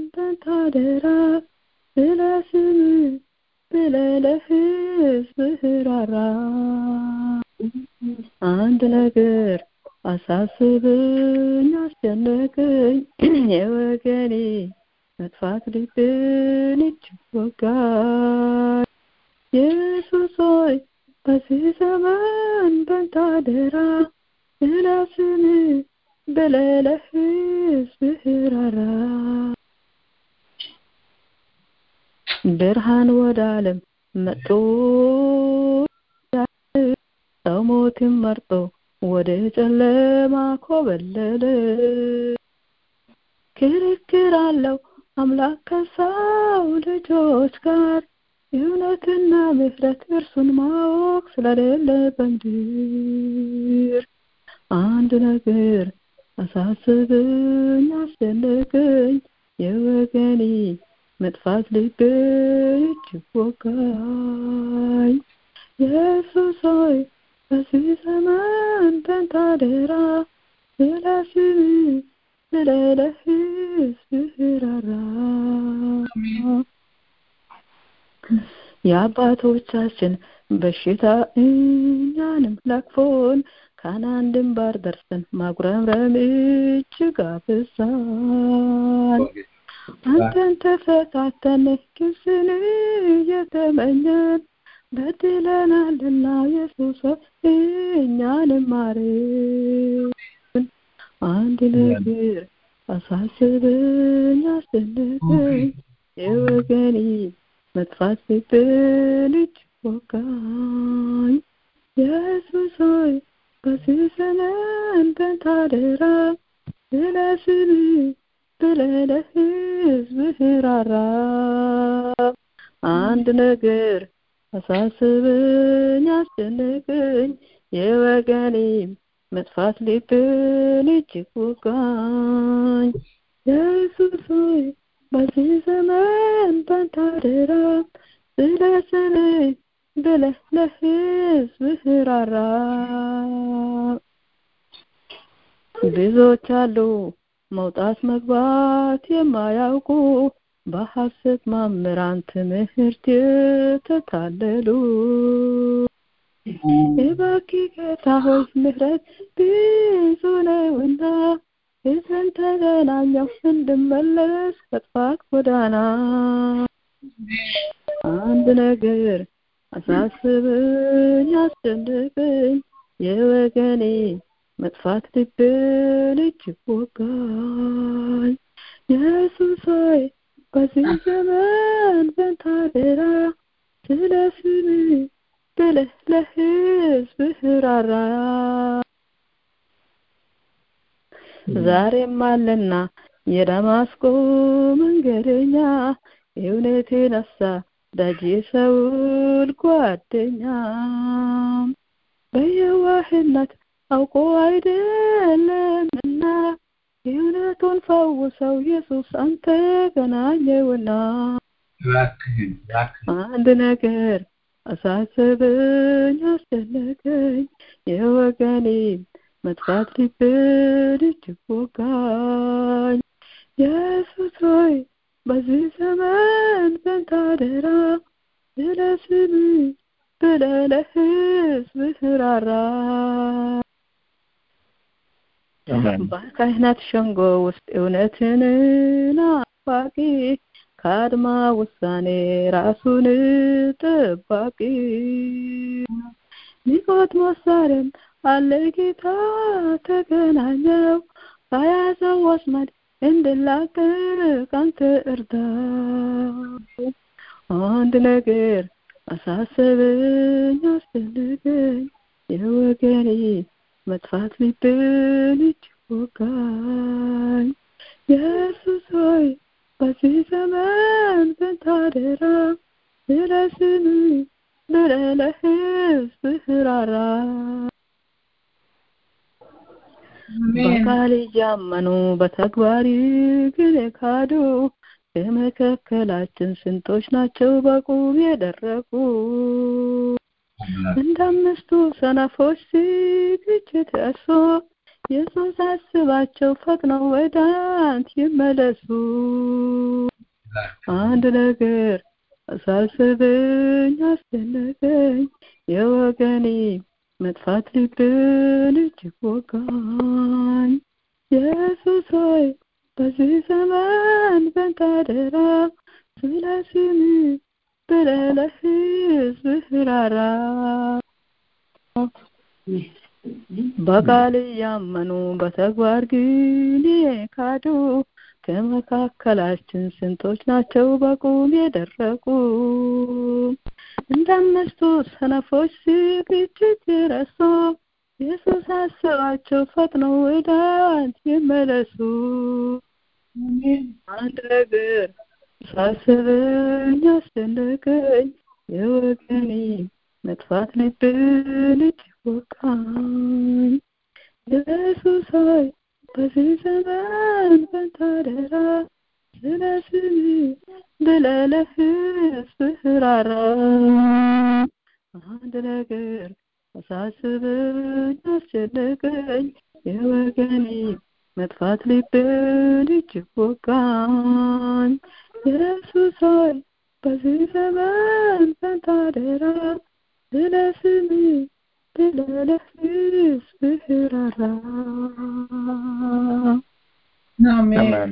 በታደራ ስለ ስምህ ብለህ ለሕዝብህ ራራ አንድ ነገር አሳስብኝ አስጨነቀኝ የወገኔ መጥፋት ልብን እጅግ ወጋኝ ኢየሱስ ሆይ በዚህ ዘመን በታደራ ስለ ስምህ ብለህ ለሕዝብህ ራራ ብርሃን ወደ ዓለም መጥቶ ሰው ሞትን መርጦ ወደ ጨለማ ኮበለለ ክርክር አለው አምላክ ከሰው ልጆች ጋር እውነትና ምሕረት እርሱን ማወቅ ስለሌለ በምድር አንድ ነገር አሳስበኝ አስደነቀኝ የወገኔ መጥፋት ልቤን እጅግ ወጋኝ ኢየሱስ ሆይ በዚህ ዘመን ተንታደራ ስለ ስምህ ብለህ ለሕዝብህ ራራ የአባቶቻችን በሽታ እኛንም ለክፎን ካናን ድንባር ደርሰን ማጉረምረም እጅግ አበዛን አንተን ተፈታተን ግብፅን እየተመኘን በድለናልና ኢየሱስ እኛንም ማረን አንድ ነገር አሳስበኝ አስደነቀኝ የወገኔ መጥፋት ልብን እጅግ ወጋኝ ኢየሱስ ሆይ በዚህ ዘመን በታደራ ስለ ስምህ ብለህ ለሕዝብህ ራራ አንድ ነገር አሳስበኝ አስጨነቀኝ የወገኔም መጥፋት ልብን እጅግ ወጋኝ ኢየሱስ ሆይ በዚህ ዘመን ባንታደራ ስለ ስምህ ብለህ ለሕዝብህ ራራ ብዙዎች አሉ መውጣት መግባት የማያውቁ በሐሰት መምህራን ትምህርት የተታለሉ እባክህ ጌታ ሆይ ምሕረት ብዙ ነውና ሕዝብን ተገናኘው እንድመለስ ከጥፋት ጎዳና አንድ ነገር አሳስበኝ አስጨንቀኝ የወገኔ መጥፋት ልብን እጅግ ወጋኝ ኢየሱስ ሆይ በዚህ ዘመን በንታደራ ስለ ስምህ ብለህ ለሕዝብህ ራራ ዛሬም አለና የዳማስቆ መንገደኛ የእውነትን ነሳ ዳጅ የሰውል ጓደኛ በየዋህነት አውቆ አይደለምና የእውነቱን ፈውሰው ኢየሱስ አንተ ገናኘውና አንድ ነገር አሳሰበኝ አስጨነቀኝ የወገኔ መጥፋት ልብን እጅግ ወጋኝ ኢየሱስ ሆይ በዚህ ዘመን በንታደራ ስለ ስምህ ብለህ ለሕዝብህ ራራ በካህናት ሸንጎ ውስጥ እውነትን ናፋቂ ከአድማ ውሳኔ ራሱን ጠባቂ ኒቆዲሞስ ዛሬም አለ ጌታ ተገናኘው ከያዘው ወስመድ እንድላቀቅ አንተ እርዳው አንድ ነገር አሳሰበኝ አስጨነቀኝ የወገኔ መጥፋት ልብን እጅግ ወጋኝ ኢየሱስ ሆይ በዚህ ዘመን በንታደራ ስለ ስምህ ብለህ ለሕዝብህ ራራ በቃል እያመኑ በተግባር ግን የካዱ ከመካከላችን ስንቶች ናቸው በቁም የደረቁ እንደ አምስቱ ሰነፎች ዝግጅት እርሶ ኢየሱስ አስባቸው ፈጥነው ወደ አንተ ይመለሱ። አንድ ነገር አሳስበኝ አስደነቀኝ የወገኔ መጥፋት ልብን እጅግ ወጋኝ። ኢየሱስ ሆይ በዚህ ዘመን በንተ አደራ ስለ ስምህ ብለህ ለሕዝብህ ራራ። በቃል እያመኑ በተግባር ግን የካዱ ከመካከላችን ስንቶች ናቸው በቁም የደረቁ? እንደ አምስቱ ሰነፎች ዝግጅት ረሱ። ኢየሱስ አስባቸው ፈጥነው ወደ አንተ ይመለሱ። አንድ ነገር ሳስበኝ አስደነቀኝ የወገኔ መጥፋት ልብን እጅግ ወጋኝ። ኢየሱስ ሆይ በዚህ ዘመን በንተ አደራ ስለ ስምህ ብለህ ለሕዝብህ ራራ። አንድ ነገር አሳስበኝ አስጨነቀኝ የወገኔ መጥፋት ልብን እጅግ ወጋኝ። ኢየሱስ ሆይ በዚህ ዘመን በንተ አደራ ስለ ስምህ ብለህ ለሕዝብህ ራራ። አሜን።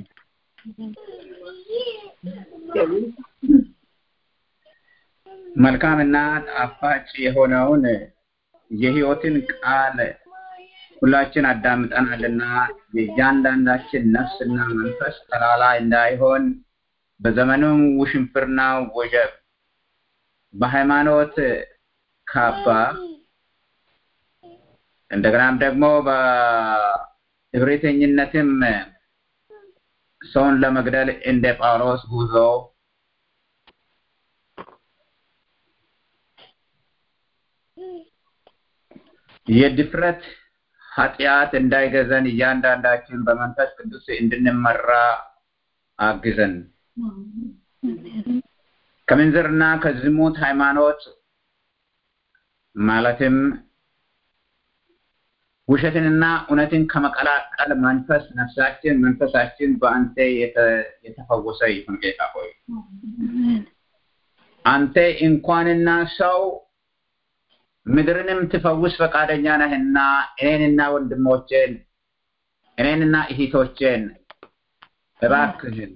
መልካምና ጣፋጭ የሆነውን የሕይወትን ቃል ሁላችን አዳምጠናልና የእያንዳንዳችን ነፍስና መንፈስ ተላላ እንዳይሆን በዘመኑም ውሽንፍርና ወጀብ በሃይማኖት ካባ እንደገናም ደግሞ በእብሪተኝነትም ሰውን ለመግደል እንደ ጳውሎስ ጉዞ የድፍረት ኃጢአት እንዳይገዘን እያንዳንዳችን በመንፈስ ቅዱስ እንድንመራ አግዘን። ከምንዝርና ከዝሙት ሃይማኖት ማለትም ውሸትንና እውነትን ከመቀላቀል መንፈስ ነፍሳችን መንፈሳችን በአንተ የተፈወሰ ይሁን ጌታ ሆይ አንተ እንኳንና ሰው ምድርንም ትፈውስ ፈቃደኛ ነህና እኔንና ወንድሞቼን እኔንና እህቶቼን እባክህን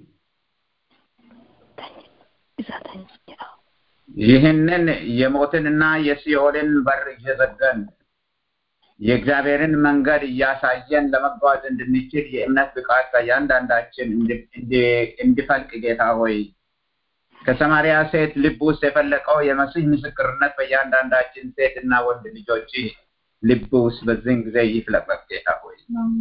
ይህንን የሞትንና የሲኦልን በር እየዘገን የእግዚአብሔርን መንገድ እያሳየን ለመጓዝ እንድንችል የእምነት ብቃት ከእያንዳንዳችን እንዲፈልቅ ጌታ ሆይ ከሰማሪያ ሴት ልብ ውስጥ የፈለቀው የመሲህ ምስክርነት በእያንዳንዳችን ሴት እና ወንድ ልጆች ልብ ውስጥ በዚህን ጊዜ ይፍለቅለቅ ጌታ ሆይ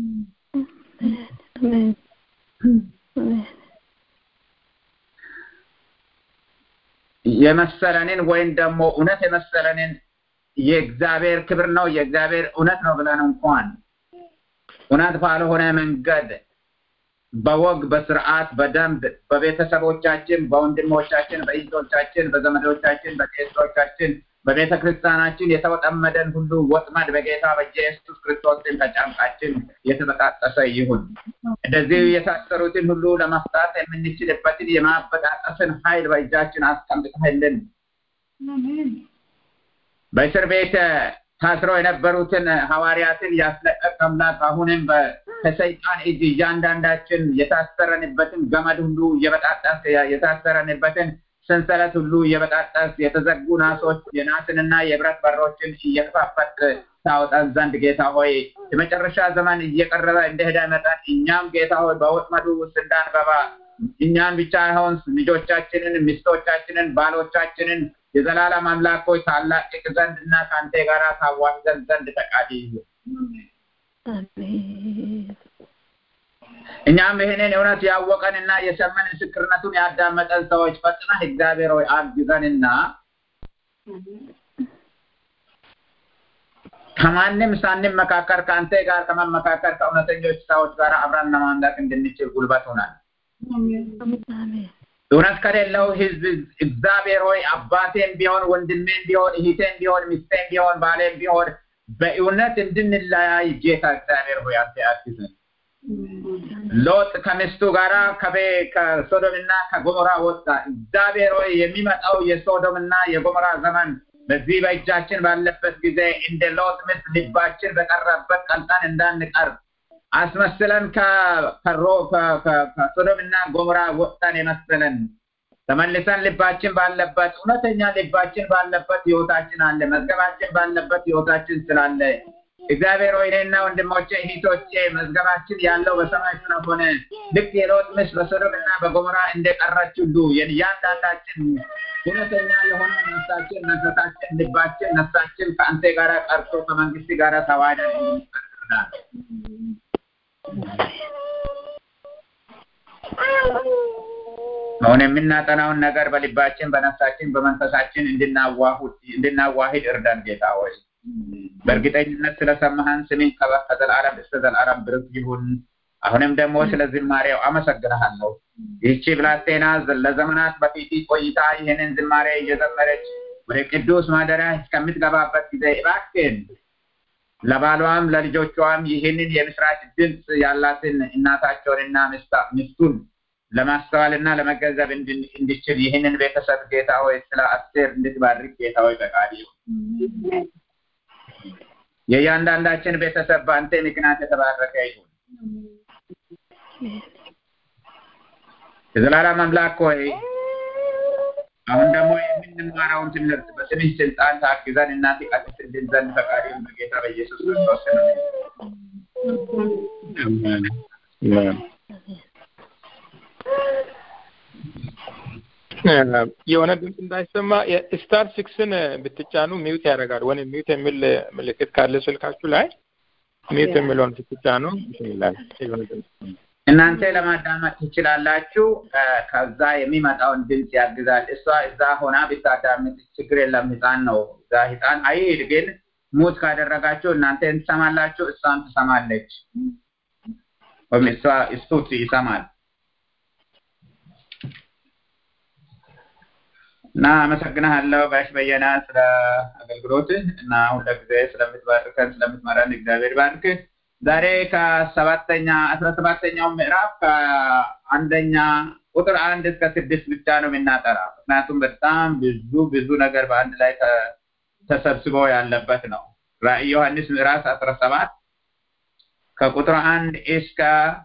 የመሰለንን ወይም ደግሞ እውነት የመሰለንን የእግዚአብሔር ክብር ነው የእግዚአብሔር እውነት ነው ብለን እንኳን እውነት ባልሆነ መንገድ በወግ በስርዓት በደንብ በቤተሰቦቻችን በወንድሞቻችን በእህቶቻችን በዘመዶቻችን በቄሶቻችን በቤተ ክርስቲያናችን የተወጠመደን ሁሉ ወጥመድ በጌታ በኢየሱስ ክርስቶስ ከጫንቃችን የተበጣጠሰ ይሁን። እንደዚህ የታሰሩትን ሁሉ ለመፍታት የምንችልበትን የማበጣጠስን ኃይል በእጃችን አስቀምጠህልን በእስር ቤት ታስረው የነበሩትን ሐዋርያትን ያስለቀቅ አምላክ አሁንም ከሰይጣን እጅ እያንዳንዳችን የታሰረንበትን ገመድ ሁሉ እየበጣጠስ የታሰረንበትን ሰንሰለት ሁሉ እየበጣጠስ የተዘጉ ናሶች የናስንና የብረት በሮችን እየከፋፈት ታወጣን ዘንድ ጌታ ሆይ የመጨረሻ ዘመን እየቀረበ እንደሄደ መጠን እኛም ጌታ ሆይ በወጥመዱ ውስጥ እንዳንገባ እኛን ብቻ አይሆን ልጆቻችንን፣ ሚስቶቻችንን፣ ባሎቻችንን የዘላለም አምላክ ሆይ ታላቅቅ ዘንድ እና ከአንተ ጋር ታዋህደን ዘንድ ፈቃድ ይሁን። እኛም ይህንን እውነት ያወቀንና የሰመን ምስክርነቱን ያዳመጠን ሰዎች ፈጥነህ እግዚአብሔር ሆይ አግዘንና ከማንም ሳንመካከር ከአንተ ጋር ከመመካከር ከእውነተኞች ሰዎች ጋር አብረን ለማምለክ እንድንችል ጉልበት ሆናል። እውነት ከሌለው ህዝብ እግዚአብሔር ሆይ አባቴም ቢሆን ወንድሜም ቢሆን እህቴም ቢሆን ሚስቴም ቢሆን ባሌም ቢሆን በእውነት እንድንለያይ ጌታ እግዚአብሔር ሆይ አንተ አግዘን። ሎጥ ከሚስቱ ጋራ ከቤ ከሶዶምና ከጎሞራ ወጣ። እግዚአብሔር ሆይ የሚመጣው የሶዶምና የጎሞራ ዘመን በዚህ በእጃችን ባለበት ጊዜ እንደ ሎጥ ሚስት ልባችን በቀረበት ቀልጠን እንዳንቀር አስመስለን ከሮ ከሶዶምና ጎሞራ ወጣን የመሰለን ተመልሰን ልባችን ባለበት እውነተኛ ልባችን ባለበት ህይወታችን አለ። መዝገባችን ባለበት ህይወታችን ስላለ እግዚአብሔር ሆይ እኔና ወንድሞቼ እህቶቼ መዝገባችን ያለው በሰማይ ስለሆነ ልክ የሎጥ ሚስት በሶዶምና በጎሞራ እንደቀረች ሁሉ እያንዳንዳችን እውነተኛ የሆነ ነፍሳችን፣ መንፈሳችን፣ ልባችን፣ ነፍሳችን ከአንተ ጋር ቀርቶ ከመንግስት ጋር ተዋህደን እንቀጥላለን። አሁን የምናጠናውን ነገር በልባችን፣ በነፍሳችን፣ በመንፈሳችን እንድናዋሂድ እርዳን ጌታ ሆይ። በእርግጠኝነት ስለሰማህን ስሜን ከዘላለም እስከ ዘላለም ብርክ ይሁን። አሁንም ደግሞ ስለ ዝማሬው አመሰግንሃለሁ። ይህቺ ብላቴና ለዘመናት በፊት ቆይታ ይህንን ዝማሬ እየዘመረች ወደ ቅዱስ ማደሪያ እስከምትገባበት ጊዜ እባክህን ለባሏም ለልጆቿም ይህንን የምስራች ድምፅ ያላትን እናታቸውንና ሚስቱን ለማስተዋልና ለመገንዘብ እንዲችል ይህንን ቤተሰብ ጌታ ሆይ ስለ አስቴር እንድትባርክ ጌታ ሆይ ፈቃድ ይሁን። የእያንዳንዳችን ቤተሰብ በአንተ ምክንያት የተባረከ ይሁን። የዘላለም አምላክ ሆይ አሁን ደግሞ የምንማረውን ትምህርት በስምህ ስልጣን ታግዘን እና ትቀድስልን ዘንድ ፈቃድ ይሁን በጌታ በኢየሱስ ክርስቶስ የሆነ ድምፅ እንዳይሰማ ስታር ሲክስን ብትጫኑ ሚውት ያደርጋል። ወይም ሚውት የሚል ምልክት ካለ ስልካችሁ ላይ ሚውት የሚለውን ብትጫኑ ይላል። የሆነ ድምፅ እናንተ ለማዳመጥ ትችላላችሁ። ከዛ የሚመጣውን ድምፅ ያግዛል። እሷ እዛ ሆና ብታዳምጥ ችግር የለም። ህፃን ነው። እዛ ህፃን አይሄድ፣ ግን ሙት ካደረጋችሁ እናንተ ትሰማላችሁ፣ እሷም ትሰማለች፣ ወይም እሷ እሱ ይሰማል። እና አመሰግናለሁ ጋሽ በየና ስለ አገልግሎትህ እና ሁልጊዜ ስለምትባርከን ስለምትመራን እግዚአብሔር ባርክህ። ዛሬ ከሰባተኛ አስራ ሰባተኛው ምዕራፍ ከአንደኛ ቁጥር አንድ እስከ ስድስት ብቻ ነው የምናጠራ። ምክንያቱም በጣም ብዙ ብዙ ነገር በአንድ ላይ ተሰብስበው ያለበት ነው። ራእይ ዮሐንስ ምዕራፍ አስራ ሰባት ከቁጥር አንድ እስከ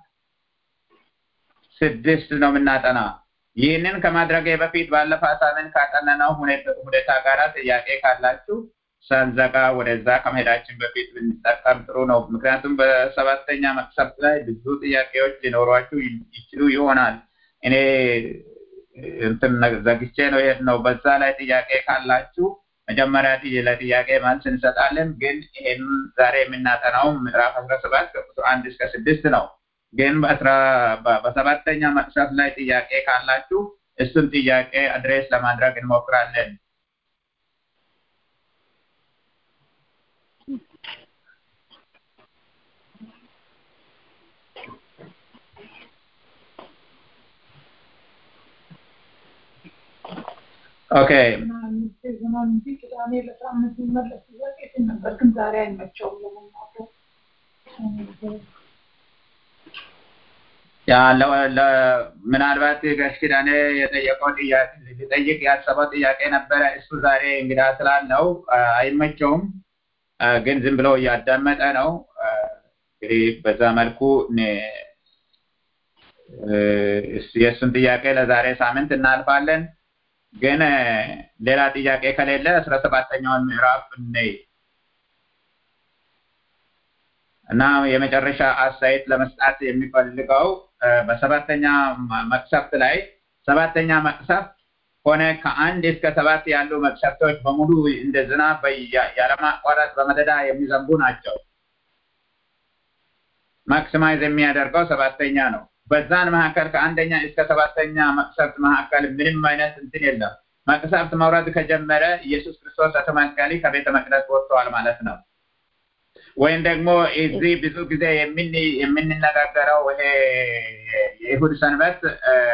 ስድስት ነው የምናጠና። ይህንን ከማድረጌ በፊት ባለፈ ሳምንት ካጠነነው ሁኔታ ጋር ጥያቄ ካላችሁ ሳንዘጋ ወደዛ ከመሄዳችን በፊት ብንጠቀም ጥሩ ነው። ምክንያቱም በሰባተኛ መቅሰፍት ላይ ብዙ ጥያቄዎች ሊኖሯችሁ ይችሉ ይሆናል። እኔ እንትን ዘግቼ ነው የሄድነው። በዛ ላይ ጥያቄ ካላችሁ መጀመሪያ ለጥያቄ መልስ እንሰጣለን። ግን ይሄን ዛሬ የምናጠናው ምዕራፍ አስራ ሰባት ከቁጥር አንድ እስከ ስድስት ነው። ግን በሰባተኛ መቅሰፍት ላይ ጥያቄ ካላችሁ እሱን ጥያቄ አድሬስ ለማድረግ እንሞክራለን። ኦኬ ቅዳሜ ለሳምንት የሚመለስ ጥያቄ ነበር፣ ግን ዛሬ አይመቸውም ለመናገር። ያ ምናልባት ጋሽ ኪዳኔ የጠየቀው ጥያቄ ሊጠይቅ ያሰበው ጥያቄ ነበረ። እሱ ዛሬ እንግዳ ስላለው አይመቸውም፣ ግን ዝም ብሎ እያዳመጠ ነው። እንግዲህ በዛ መልኩ የእሱን ጥያቄ ለዛሬ ሳምንት እናልፋለን። ግን ሌላ ጥያቄ ከሌለ አስራ ሰባተኛውን ምዕራፍ እንይ እና የመጨረሻ አስተያየት ለመስጣት የሚፈልገው በሰባተኛ መቅሰፍት ላይ ሰባተኛ መቅሰፍት ሆነ ከአንድ እስከ ሰባት ያሉ መቅሰፍቶች በሙሉ እንደ ዝናብ ያለማቋረጥ በመደዳ የሚዘንቡ ናቸው። ማክሲማይዝ የሚያደርገው ሰባተኛ ነው። በዛን መካከል ከአንደኛ እስከ ሰባተኛ መቅሰፍት መካከል ምንም አይነት እንትን የለም። መቅሰፍት መውረድ ከጀመረ ኢየሱስ ክርስቶስ አውቶማቲካሊ ከቤተ መቅደስ ወጥተዋል ማለት ነው። ወይም ደግሞ እዚህ ብዙ ጊዜ የምንነጋገረው ይሄ የይሁድ ሰንበት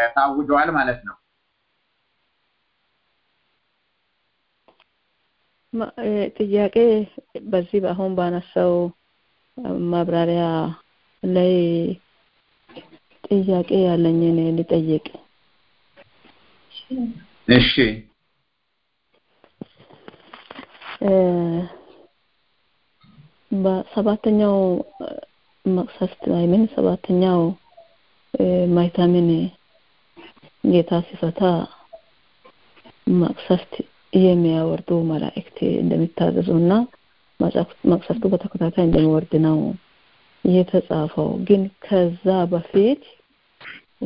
ታውጇል ማለት ነው። ማ- እ፣ ጥያቄ በዚህ አሁን ባነሳው ማብራሪያ ላይ ጥያቄ ያለኝን ልጠይቅ። እሺ እ፣ በሰባተኛው እ፣ መቅሰፍት ላይ ምን ሰባተኛው እ፣ ማይታምን ጌታ ሲፈታ መቅሰፍት የሚያወርዱ መላእክት እንደሚታዘዙ እና መቅሰፍ- መቅሰፍቱ በተከታታይ እንደሚወርድ ነው የተጻፈው። ግን ከዛ በፊት እ፣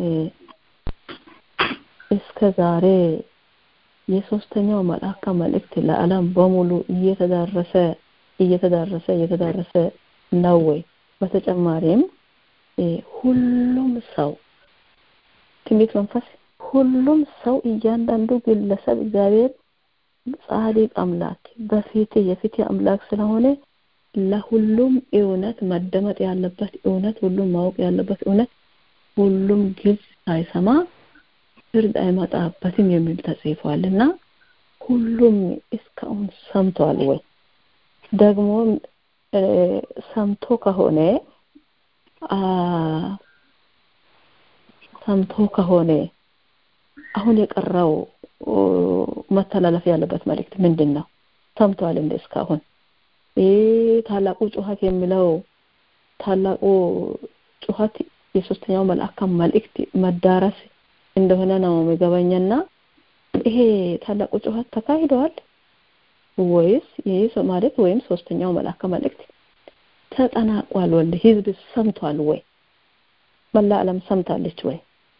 እስከ ዛሬ የሶስተኛው መልአክ መልእክት ለዓለም በሙሉ እየተዳረሰ እየተዳረሰ እየተዳረሰ ነው ወይ? በተጨማሪም እ፣ ሁሉም ሰው ትንቢት መንፈስ ሁሉም ሰው እያንዳንዱ ግለሰብ እግዚአብሔር ጻድቅ አምላክ በፊት የፊት አምላክ ስለሆነ ለሁሉም እውነት መደመጥ ያለበት እውነት ሁሉም ማወቅ ያለበት እውነት ሁሉም ግልጽ ሳይሰማ ፍርድ አይመጣበትም የሚል ተጽፏል እና ሁሉም እስካሁን ሰምቷል ወይ? ደግሞ እ፣ ሰምቶ ከሆነ አ ሰምቶ ከሆነ አሁን የቀረው ኦ፣ መተላለፍ ያለበት መልእክት ምንድን ነው? ሰምቷል እንደ እስካሁን ይህ ታላቁ ጩኸት የሚለው ታላቁ ጩኸት የሶስተኛው መልአክ መልእክት መዳረስ እንደሆነ ነው የሚገባኝና ይሄ ታላቁ ጩኸት ተካሂደዋል ወይስ ይህ ሶ- ማለት ወይም ሶስተኛው መልአክ መልእክት ተጠናቋል? ወል ህዝብ ሰምቷል ወይ? መላ ዓለም ሰምታለች ወይ?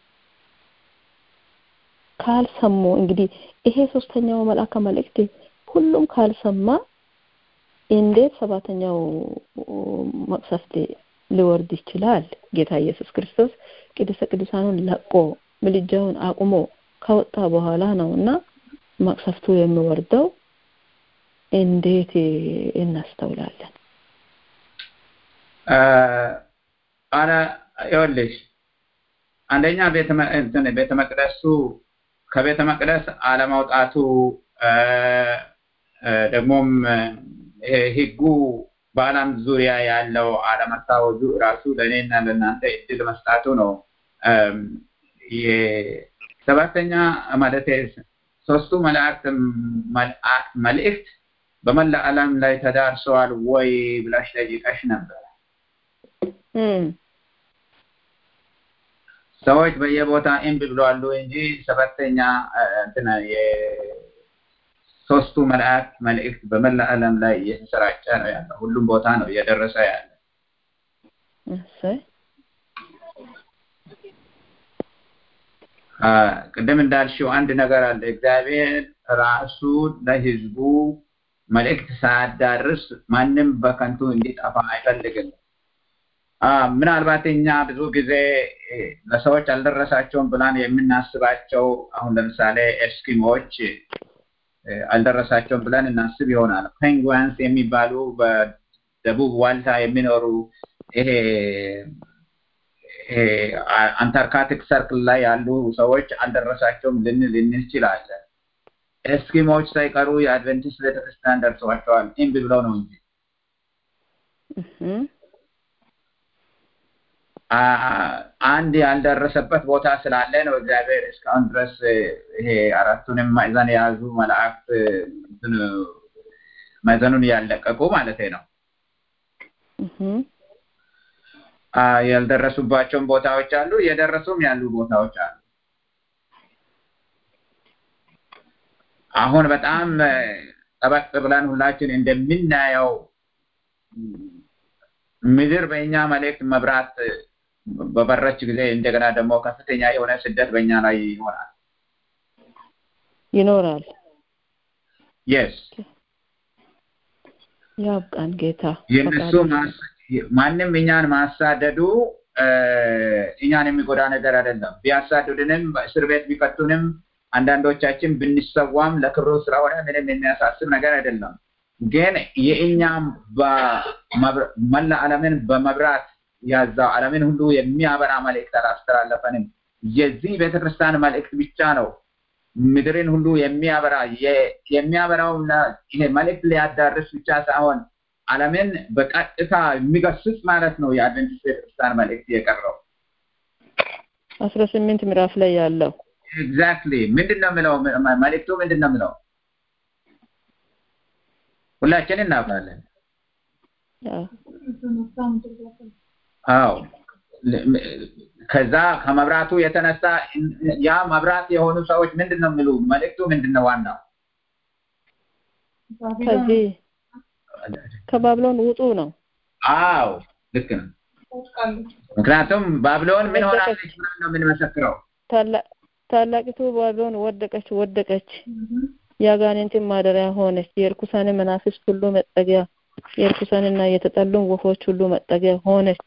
ካልሰሙ እንግዲህ ይሄ ሶስተኛው መልአክ መልእክት ሁሉም ካልሰማ እንዴት ሰባተኛው መቅሰፍት ሊወርድ ይችላል? ጌታ ኢየሱስ ክርስቶስ ቅድስተ ቅዱሳኑን ለቆ ምልጃውን አቁሞ ከወጣ በኋላ ነው እና መቅሰፍቱ የሚወርደው እንዴት እናስተውላለን? አረ ይኸውልሽ አንደኛ ቤተ መ- እንትን ቤተ መቅደሱ ከቤተ መቅደስ አለማውጣቱ እ፣ እ፣ ደግሞም እ፣ ይሄ ህጉ በዓለም ዙሪያ ያለው አለመታወጁ ራሱ ለእኔና ለእናንተ እድል መስጣቱ ነው። እም፣ የሰባተኛ ማለት ሶስቱ መላእክት መልአ- መልእክት በመላ ዓለም ላይ ተዳርሰዋል ወይ ብላሽ ጠይቀሽ ነበር። እም፣ ሰዎች በየቦታ እምቢ ብለዋሉ እንጂ ሰባተኛ እ፣ እንትን የሶስቱ መላእክት መልእክት በመላ ዓለም ላይ እየተሰራጨ ነው ያለው። ሁሉም ቦታ ነው እየደረሰ ያለ። እሰይ አ፣ ቅድም እንዳልሽው አንድ ነገር አለ። እግዚአብሔር ራሱ ለህዝቡ መልእክት ሳያዳርስ ማንም በከንቱ እንዲጠፋ አይፈልግም። አ፣ ምናልባት እኛ ብዙ ጊዜ እ፣ ለሰዎች አልደረሳቸውም ብለን የምናስባቸው አሁን ለምሳሌ ኤስኪሞች እ፣ አልደረሳቸውም ብለን እናስብ ይሆናል። ፔንጓንስ የሚባሉ በደቡብ ዋልታ የሚኖሩ ይሄ ይሄ አ- አንታርክቲክ ሰርክል ላይ ያሉ ሰዎች አልደረሳቸውም ልንል እንችላለን። ኤስኪሞች ሳይቀሩ የአድቨንቲስት ቤተክርስቲያን ደርሰዋቸዋል። እምቢ ብለው ነው እንጂ እህም፣ አ- አንድ ያልደረሰበት ቦታ ስላለ ነው እግዚአብሔር እስካሁን ድረስ እ፣ ይሄ አራቱንም ማዕዘን የያዙ መላእክት እ፣ እንትን ማዕዘኑን ያለቀቁ ማለት ነው። እህም፣ አ፣ ያልደረሱባቸውን ቦታዎች አሉ፣ የደረሱም ያሉ ቦታዎች አሉ። አሁን በጣም እ፣ ጠበቅ ብለን ሁላችን እንደምናየው ምድር በእኛ መልእክት መብራት እ፣ በበረች ጊዜ እንደገና ደግሞ ከፍተኛ የሆነ ስደት በእኛ ላይ ይሆናል። ይኖራል። የስ ያብቃን ጌታ የእነሱ ፈቃዱ ማስ- ማንም እኛን ማሳደዱ እ፣ እኛን የሚጎዳ ነገር አይደለም። ቢያሳድዱንም በእስር ቤት ቢከቱንም አንዳንዶቻችን ብንሰዋም ለክብሩ ስለሆነ ምንም የሚያሳስብ ነገር አይደለም። ግን የእኛም በመብራ- መላ ዓለምን በመብራት ያዛው ዓለምን ሁሉ የሚያበራ መልእክት አላስተላለፈንም። የዚህ ቤተክርስቲያን መልእክት ብቻ ነው ምድርን ሁሉ የሚያበራ የሚያበራውና ይሄ መልእክት ሊያዳርስ ብቻ ሳይሆን ዓለምን በቀጥታ የሚገስጽ ማለት ነው። የአድቨንቲስት ቤተክርስቲያን መልእክት የቀረው አስራ ስምንት ምዕራፍ ላይ ያለው ኤግዛክትሊ ምንድን ነው የምለው? መልእክቱ ምንድን ነው የምለው? ሁላችን እናውቃለን። አዎ ከዛ ከመብራቱ የተነሳ ያ መብራት የሆኑ ሰዎች ምንድን ነው የሚሉ መልእክቱ ምንድን ነው ዋናው ከዚህ ከባቢሎን ውጡ ነው። አዎ ልክ ነው። ምክንያቱም ባቢሎን ምን ሆናለች ብለን ነው የምንመሰክረው። ታላቂቱ ባቢሎን ወደቀች ወደቀች፣ የአጋንንትን ማደሪያ ሆነች፣ የእርኩሳን መናፍስት ሁሉ መጠጊያ፣ የእርኩሳንና የተጠሉን ወፎች ሁሉ መጠጊያ ሆነች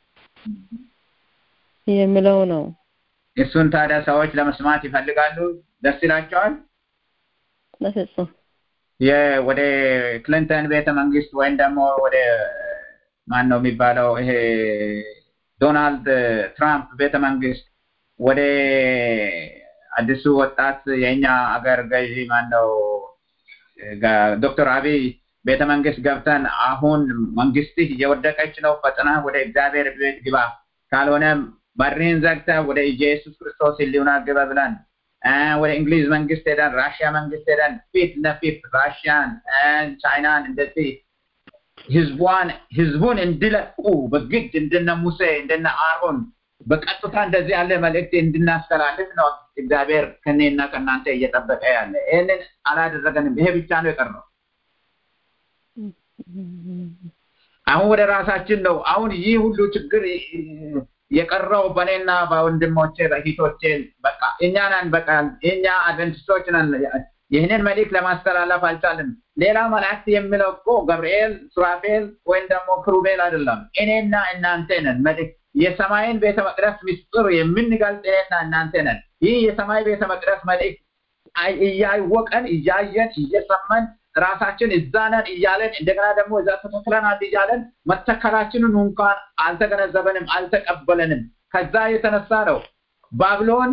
የሚለው ነው። እሱን ታዲያ ሰዎች ለመስማት ይፈልጋሉ፣ ደስ ይላቸዋል። በፍጹም ወደ ክሊንተን ቤተ መንግስት ወይም ደግሞ ወደ ማን ነው የሚባለው ይሄ ዶናልድ ትራምፕ ቤተ መንግስት ወደ አዲሱ ወጣት የእኛ አገር ገዢ ማን ነው ዶክተር አብይ ቤተ መንግስት ገብተን አሁን መንግስትህ እየወደቀች ነው፣ ፈጥና ወደ እግዚአብሔር ቤት ግባ፣ ካልሆነም በርህን ዘግተህ ወደ ኢየሱስ ክርስቶስ ህሊና ግባ ብለን ወደ እንግሊዝ መንግስት ሄደን ራሽያ መንግስት ሄደን ፊት ለፊት ራሽያን ቻይናን እንደዚህ ህዝቧን ህዝቡን እንዲለቁ በግድ እንደነ ሙሴ እንደነ አሮን በቀጥታ እንደዚህ ያለ መልእክት እንድናስተላልፍ ነው እግዚአብሔር ከኔና ከእናንተ እየጠበቀ ያለ። ይህንን አላደረገንም። ይሄ ብቻ ነው የቀረው። አሁን ወደ ራሳችን ነው። አሁን ይህ ሁሉ ችግር የቀረው በእኔና በወንድሞቼ በእህቶቼ በቃ እኛ ነን። በቃ እኛ አድቨንቲስቶች ነን። ይህንን መልእክት ለማስተላለፍ አልቻልም። ሌላ መላእክት የሚለው እኮ ገብርኤል፣ ሱራፌል ወይም ደግሞ ክሩቤል አይደለም። እኔና እናንተ ነን። መልእክት የሰማይን ቤተ መቅደስ ምስጢር የምንገልጽ እኔና እናንተ ነን። ይህ የሰማይ ቤተ መቅደስ መልእክት እያወቀን እያየን እየሰማን ራሳችን እዛ ነን እያለን እንደገና ደግሞ እዛ ተተክለናል እያለን መተከላችንን እንኳን አልተገነዘበንም፣ አልተቀበለንም። ከዛ የተነሳ ነው ባብሎን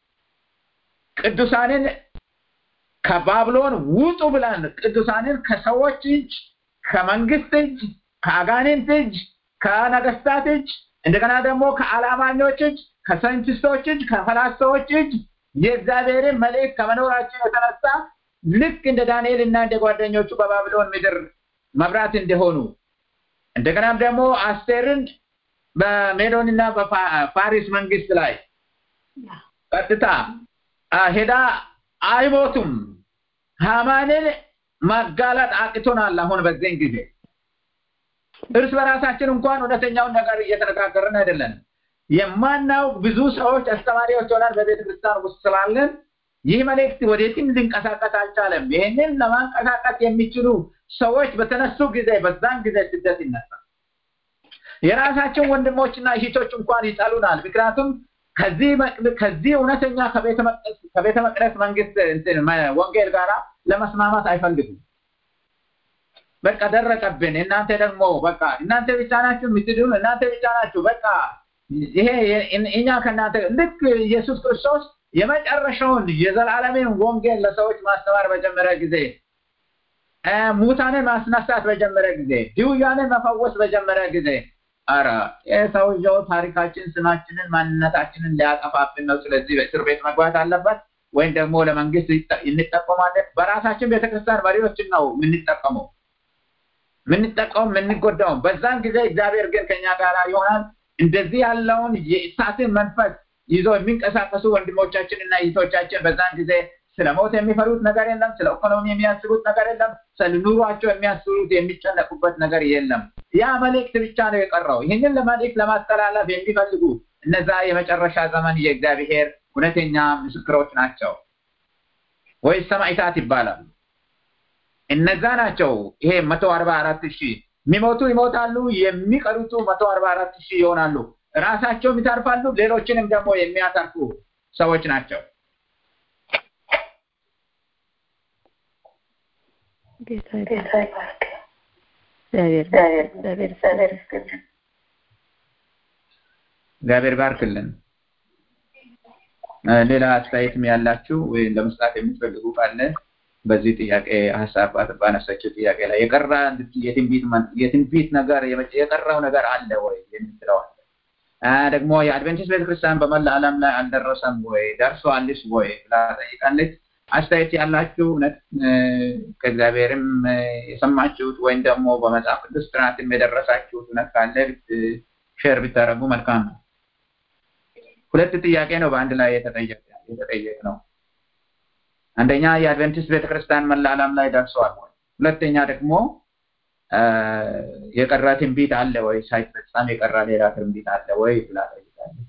ቅዱሳንን ከባብሎን ውጡ ብለን ቅዱሳንን ከሰዎች እጅ፣ ከመንግስት እጅ፣ ከአጋንንት እጅ፣ ከነገስታት እጅ እንደገና ደግሞ ከአላማኞች እጅ፣ ከሳይንቲስቶች እጅ፣ ከፈላስፋዎች እጅ የእግዚአብሔርን መልእክት ከመኖራችን የተነሳ ልክ እንደ ዳንኤል እና እንደ ጓደኞቹ በባቢሎን ምድር መብራት እንደሆኑ እንደገናም ደግሞ አስቴርን በሜዶን እና በፋሪስ መንግስት ላይ ቀጥታ ሄዳ አይሞቱም። ሃማንን ማጋለጥ አቅቶናል። አሁን በዚህን ጊዜ እርስ በራሳችን እንኳን እውነተኛውን ነገር እየተነጋገርን አይደለን። የማናው ብዙ ሰዎች አስተማሪዎች ሆናል በቤተ ክርስቲያን ውስጥ ስላለን ይህ መልእክት ወዴትም ሊንቀሳቀስ አልቻለም። ይህንን ለማንቀሳቀስ የሚችሉ ሰዎች በተነሱ ጊዜ በዛን ጊዜ ስደት ይነሳል። የራሳችን ወንድሞችና እህቶች እንኳን ይጠሉናል። ምክንያቱም ከዚህ ከዚህ እውነተኛ ከቤተ መቅደስ መንግስት ወንጌል ጋራ ለመስማማት አይፈልጉም። በቃ ደረቀብን። እናንተ ደግሞ በቃ እናንተ ብቻ ናችሁ የምትድኑ፣ እናንተ ብቻ ናችሁ በቃ ይሄ እኛ ከእናንተ ልክ ኢየሱስ ክርስቶስ የመጨረሻውን የዘላለምን ወንጌል ለሰዎች ማስተማር በጀመረ ጊዜ ሙታንን ማስነሳት በጀመረ ጊዜ ድውያንን መፈወስ በጀመረ ጊዜ አረ የሰውየው ታሪካችን፣ ስማችንን፣ ማንነታችንን ሊያጠፋብን ነው። ስለዚህ በእስር ቤት መግባት አለበት ወይም ደግሞ ለመንግስት እንጠቀማለን። በራሳችን ቤተክርስቲያን መሪዎችን ነው የምንጠቀመው የምንጠቀሙ የምንጎዳውም። በዛን ጊዜ እግዚአብሔር ግን ከኛ ጋር ይሆናል። እንደዚህ ያለውን የእሳትን መንፈስ ይዞ የሚንቀሳቀሱ ወንድሞቻችን እና እህቶቻችን በዛን ጊዜ ስለ ሞት የሚፈሩት ነገር የለም። ስለ ኢኮኖሚ የሚያስቡት ነገር የለም። ስለ ኑሯቸው የሚያስቡት የሚጨነቁበት ነገር የለም። ያ መልእክት ብቻ ነው የቀረው። ይህንን ለመልእክት ለማስተላለፍ የሚፈልጉ እነዛ የመጨረሻ ዘመን የእግዚአብሔር እውነተኛ ምስክሮች ናቸው፣ ወይስ ሰማዕታት ይባላሉ። እነዛ ናቸው። ይሄ መቶ አርባ አራት ሺህ የሚሞቱ ይሞታሉ፣ የሚቀሩቱ መቶ አርባ አራት ሺህ ይሆናሉ። ራሳቸውም ይተርፋሉ፣ ሌሎችንም ደግሞ የሚያተርፉ ሰዎች ናቸው። ጌታ ይባርክ። እግዚአብሔር እግዚአብሔር እግዚአብሔር ባርክልን። ሌላ አስተያየትም ያላችሁ ወይ ለመስጣት የምትፈልጉ ካለ በዚህ ጥያቄ ሀሳብ ባነሳችው ጥያቄ ላይ የቀራ የትንቢት ነገር የቀረው ነገር አለ ወይ የምትለው አለ። ደግሞ የአድቬንቲስት ቤተክርስቲያን በመላ ዓለም ላይ አልደረሰም ወይ ደርሷልስ ወይ ብላ ጠይቃለች። አስተያየት ያላችሁ እውነት ከእግዚአብሔርም የሰማችሁት ወይም ደግሞ በመጽሐፍ ቅዱስ ጥናትም የደረሳችሁት እውነት ካለ ሼር ብታደርጉ መልካም ነው። ሁለት ጥያቄ ነው በአንድ ላይ የተጠየቅ ነው። አንደኛ የአድቬንቲስት ቤተክርስቲያን መላ ዓለም ላይ ደርሷል ወይ? ሁለተኛ ደግሞ የቀረ ትንቢት አለ ወይ? ሳይፈጸም የቀረ ሌላ ትንቢት አለ ወይ ብላ ጠይቃለች።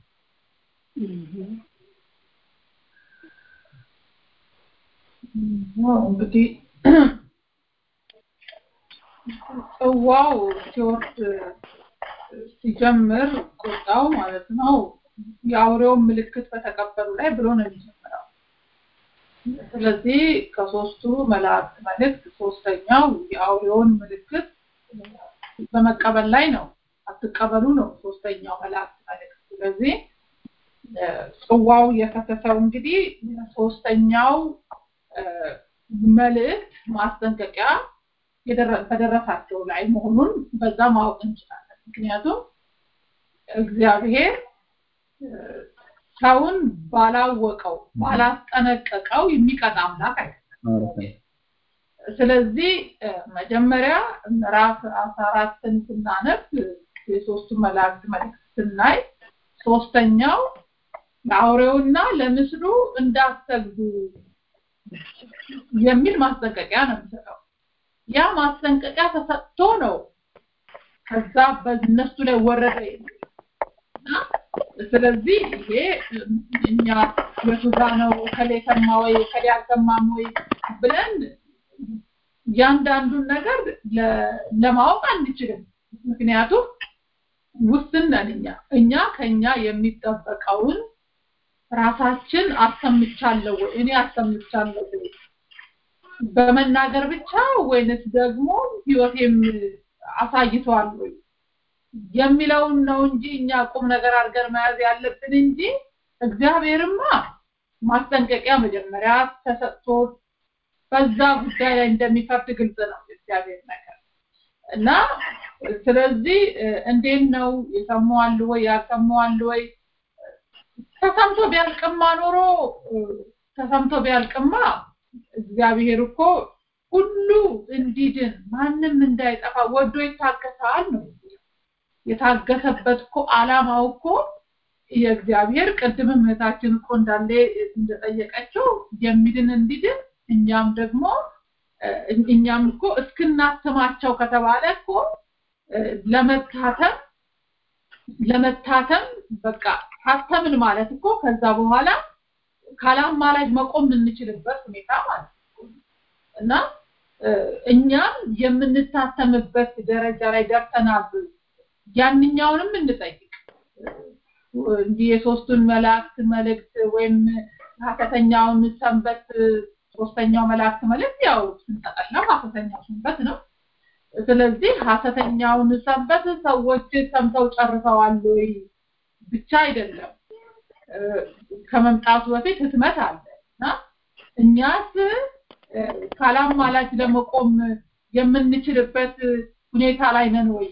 እንግዲህ ጽዋው ሲወርድ ሲጀምር ቁጣው ማለት ነው የአውሬውን ምልክት በተቀበሉ ላይ ብሎ ነው የሚጀምረው። ስለዚህ ከሶስቱ መላእክት መልእክት ሶስተኛው የአውሬውን ምልክት በመቀበል ላይ ነው። አትቀበሉ ነው ሶስተኛው መላእክት መልእክት። ስለዚህ ጽዋው የፈሰሰው እንግዲህ ሶስተኛው መልእክት ማስጠንቀቂያ በደረሳቸው ላይ መሆኑን በዛ ማወቅ እንችላለን። ምክንያቱም እግዚአብሔር ሰውን ባላወቀው ባላስጠነቀቀው የሚቀጣ አምላክ አይደለም። ስለዚህ መጀመሪያ ምዕራፍ አስራ አራትን ስናነብ የሶስቱ መላእክት መልእክት ስናይ ሶስተኛው ለአውሬውና ለምስሉ እንዳሰግዱ የሚል ማስጠንቀቂያ ነው የሚሰጠው። ያ ማስጠንቀቂያ ተሰጥቶ ነው ከዛ በእነሱ ላይ ወረደ ስለዚህ ይሄ እኛ የቱጋ ነው ከሌ ሰማ ወይ ከሌ አልሰማም ወይ ብለን እያንዳንዱን ነገር ለማወቅ አንችልም። ምክንያቱም ውስን ነን እኛ እኛ ከኛ የሚጠበቀውን ራሳችን አሰምቻለሁ ወይ እኔ አሰምቻለሁ ወይ በመናገር ብቻ ወይንስ ደግሞ ህይወቴም አሳይቷል ወይ የሚለውን ነው እንጂ እኛ ቁም ነገር አድርገን መያዝ ያለብን እንጂ እግዚአብሔርማ ማስጠንቀቂያ መጀመሪያ ተሰጥቶ በዛ ጉዳይ ላይ እንደሚፈርድ ግልጽ ነው እግዚአብሔር ነገር እና ስለዚህ እንዴት ነው የሰማዋል ወይ ያልሰማዋል ወይ ተሰምቶ ቢያልቅማ ኖሮ ተሰምቶ ቢያልቅማ እግዚአብሔር እኮ ሁሉ እንዲድን ማንም እንዳይጠፋ ወዶ ይታገሳል ነው የታገሰበት እኮ አላማው እኮ የእግዚአብሔር ቅድም እህታችን እኮ እንዳለ እንደጠየቀችው የሚድን እንዲድን እኛም ደግሞ እኛም እኮ እስክናትማቸው ከተባለ እኮ ለመታተም ለመታተም በቃ ታተምን ማለት እኮ ከዛ በኋላ ካላማላጅ መቆም የምንችልበት ሁኔታ ማለት ነው እና እኛም የምንታተምበት ደረጃ ላይ ደርሰናል ያንኛውንም እንጠይቅ እንዲህ የሶስቱን መላእክት መልእክት ወይም ሀሰተኛውን ሰንበት ሶስተኛው መላእክት መልእክት ያው ስንጠቀለው ሀሰተኛው ሰንበት ነው ስለዚህ ሀሰተኛውን ሰንበት ሰዎች ሰምተው ጨርሰዋል ወይ ብቻ አይደለም ከመምጣቱ በፊት ህትመት አለ እና እኛስ ካላማላጅ ለመቆም የምንችልበት ሁኔታ ላይ ነን ወይ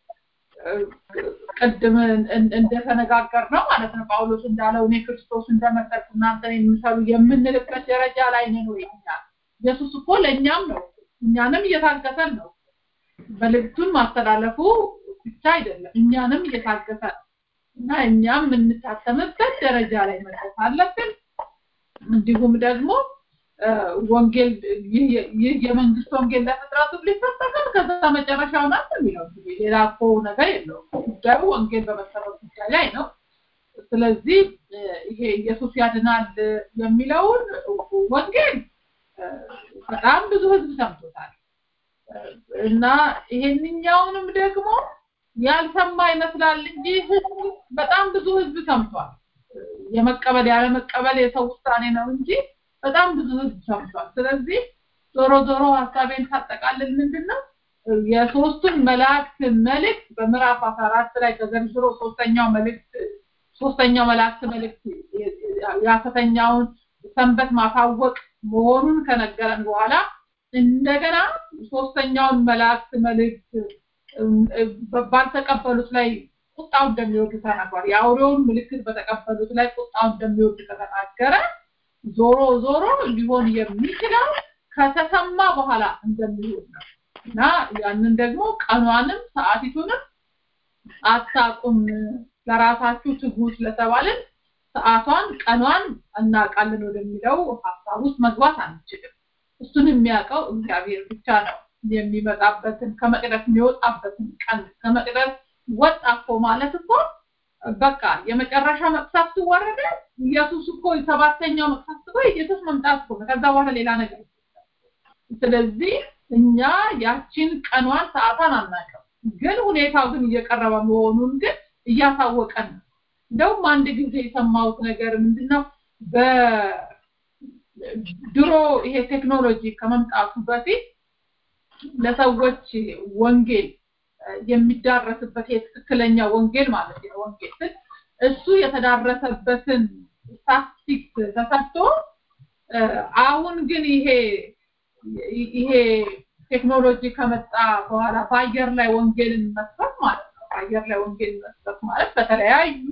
ቅድም እንደተነጋገር ነው ማለት ነው ጳውሎስ እንዳለው እኔ ክርስቶስ እንደመሰልኩ እናንተን የሚሰሩ የምንልበት ደረጃ ላይ ነን ወይ እኛ ኢየሱስ እኮ ለእኛም ነው እኛንም እየታገሰን ነው መልእክቱን ማስተላለፉ ብቻ አይደለም እኛንም እየታገሰ ነው እና እኛም የምንታተምበት ደረጃ ላይ መድረስ አለብን እንዲሁም ደግሞ ወንጌል ይህ የመንግስት ወንጌል ለፍጥረቱ ሊሰበካል ከዛ መጨረሻው ናት የሚለው ሌላ እኮ ነገር የለውም ጉዳዩ ወንጌል በመሰረት ጉዳይ ላይ ነው ስለዚህ ይሄ ኢየሱስ ያድናል የሚለውን ወንጌል በጣም ብዙ ህዝብ ሰምቶታል እና ይሄንኛውንም ደግሞ ያልሰማ ይመስላል እንጂ ህዝብ በጣም ብዙ ህዝብ ሰምቷል የመቀበል ያለመቀበል የሰው ውሳኔ ነው እንጂ በጣም ብዙ ህዝብ ሰምቷል ስለዚህ ዞሮ ዞሮ ሀሳቤን ሳጠቃልል ምንድነው የሶስቱን መላእክት መልእክት በምዕራፍ 14 ላይ ተዘርዝሮ ሶስተኛው መልእክት ሶስተኛው መላእክት መልእክት የሐሰተኛውን ሰንበት ማሳወቅ መሆኑን ከነገረን በኋላ እንደገና ሶስተኛውን መላእክት መልእክት ባልተቀበሉት ላይ ቁጣው እንደሚወርድ ተናግሯል። የአውሬውን ምልክት በተቀበሉት ላይ ቁጣው እንደሚወርድ ከተናገረ ዞሮ ዞሮ ሊሆን የሚችለው ከተሰማ በኋላ እንደሚሆን ነው እና ያንን ደግሞ ቀኗንም ሰዓቲቱንም አታቁም ለራሳችሁ ትጉ ስለተባልን ሰዓቷን ቀኗን እናውቃለን ወደሚለው ሀሳብ ውስጥ መግባት አንችልም። እሱን የሚያውቀው እግዚአብሔር ብቻ ነው። የሚመጣበትን ከመቅደስ የሚወጣበትን ቀን ከመቅደስ ወጣ እኮ ማለት እኮ በቃ የመጨረሻ መቅሰፍት ወረደ። ኢየሱስ እኮ ሰባተኛው መቅሰፍት እኮ ኢየሱስ መምጣት እኮ ነው። ከዛ በኋላ ሌላ ነገር ስለዚህ እኛ ያችን ቀኗን ሰዓቷን አናውቅም፣ ግን ሁኔታው ግን እየቀረበ መሆኑን ግን እያሳወቀን ነው። እንደውም አንድ ጊዜ የሰማሁት ነገር ምንድነው በድሮ ይሄ ቴክኖሎጂ ከመምጣቱ በፊት ለሰዎች ወንጌል የሚዳረስበት የትክክለኛ ወንጌል ማለት ነው ወንጌል ስል እሱ የተዳረሰበትን ስታቲስቲክስ ተሰጥቶ አሁን ግን ይሄ ይሄ ነገሮች ከመጣ በኋላ በአየር ላይ ወንጌልን መስበክ ማለት ነው። በአየር ላይ ወንጌልን መስበክ ማለት በተለያዩ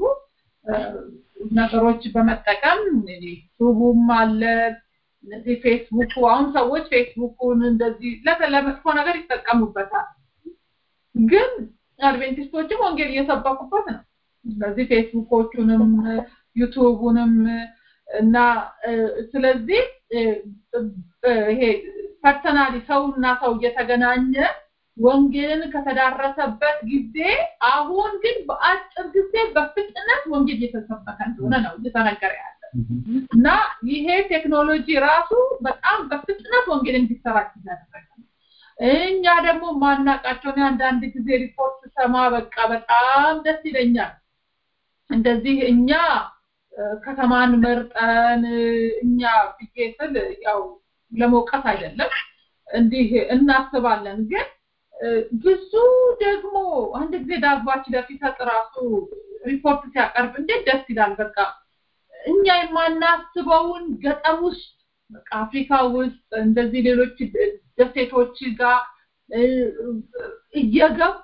ነገሮች በመጠቀም ዩቱቡም አለ እነዚህ ፌስቡኩ አሁን ሰዎች ፌስቡኩን እንደዚህ ለመጥፎ ነገር ይጠቀሙበታል። ግን አድቬንቲስቶችም ወንጌል እየሰበኩበት ነው። ስለዚህ ፌስቡኮቹንም ዩቱቡንም እና ስለዚህ ይሄ ፐርሰናሊ ሰውና ሰው እየተገናኘ ወንጌልን ከተዳረሰበት ጊዜ አሁን ግን በአጭር ጊዜ በፍጥነት ወንጌል እየተሰበከ እንደሆነ ነው እየተነገረ ያለ እና ይሄ ቴክኖሎጂ ራሱ በጣም በፍጥነት ወንጌል እንዲሰራጭ እያደረገ ነው። እኛ ደግሞ ማናቃቸው አንዳንድ ጊዜ ሪፖርት ሰማ በቃ በጣም ደስ ይለኛል። እንደዚህ እኛ ከተማን መርጠን እኛ ብዬ ስል ያው ለመውቀስ አይደለም እንዲህ እናስባለን ግን ብዙ ደግሞ አንድ ጊዜ ዳግባች ለፊሰጥ ራሱ ሪፖርት ሲያቀርብ እንዴት ደስ ይላል በቃ እኛ የማናስበውን ገጠር ውስጥ በቃ አፍሪካ ውስጥ እንደዚህ ሌሎች ደሴቶች ጋር እየገቡ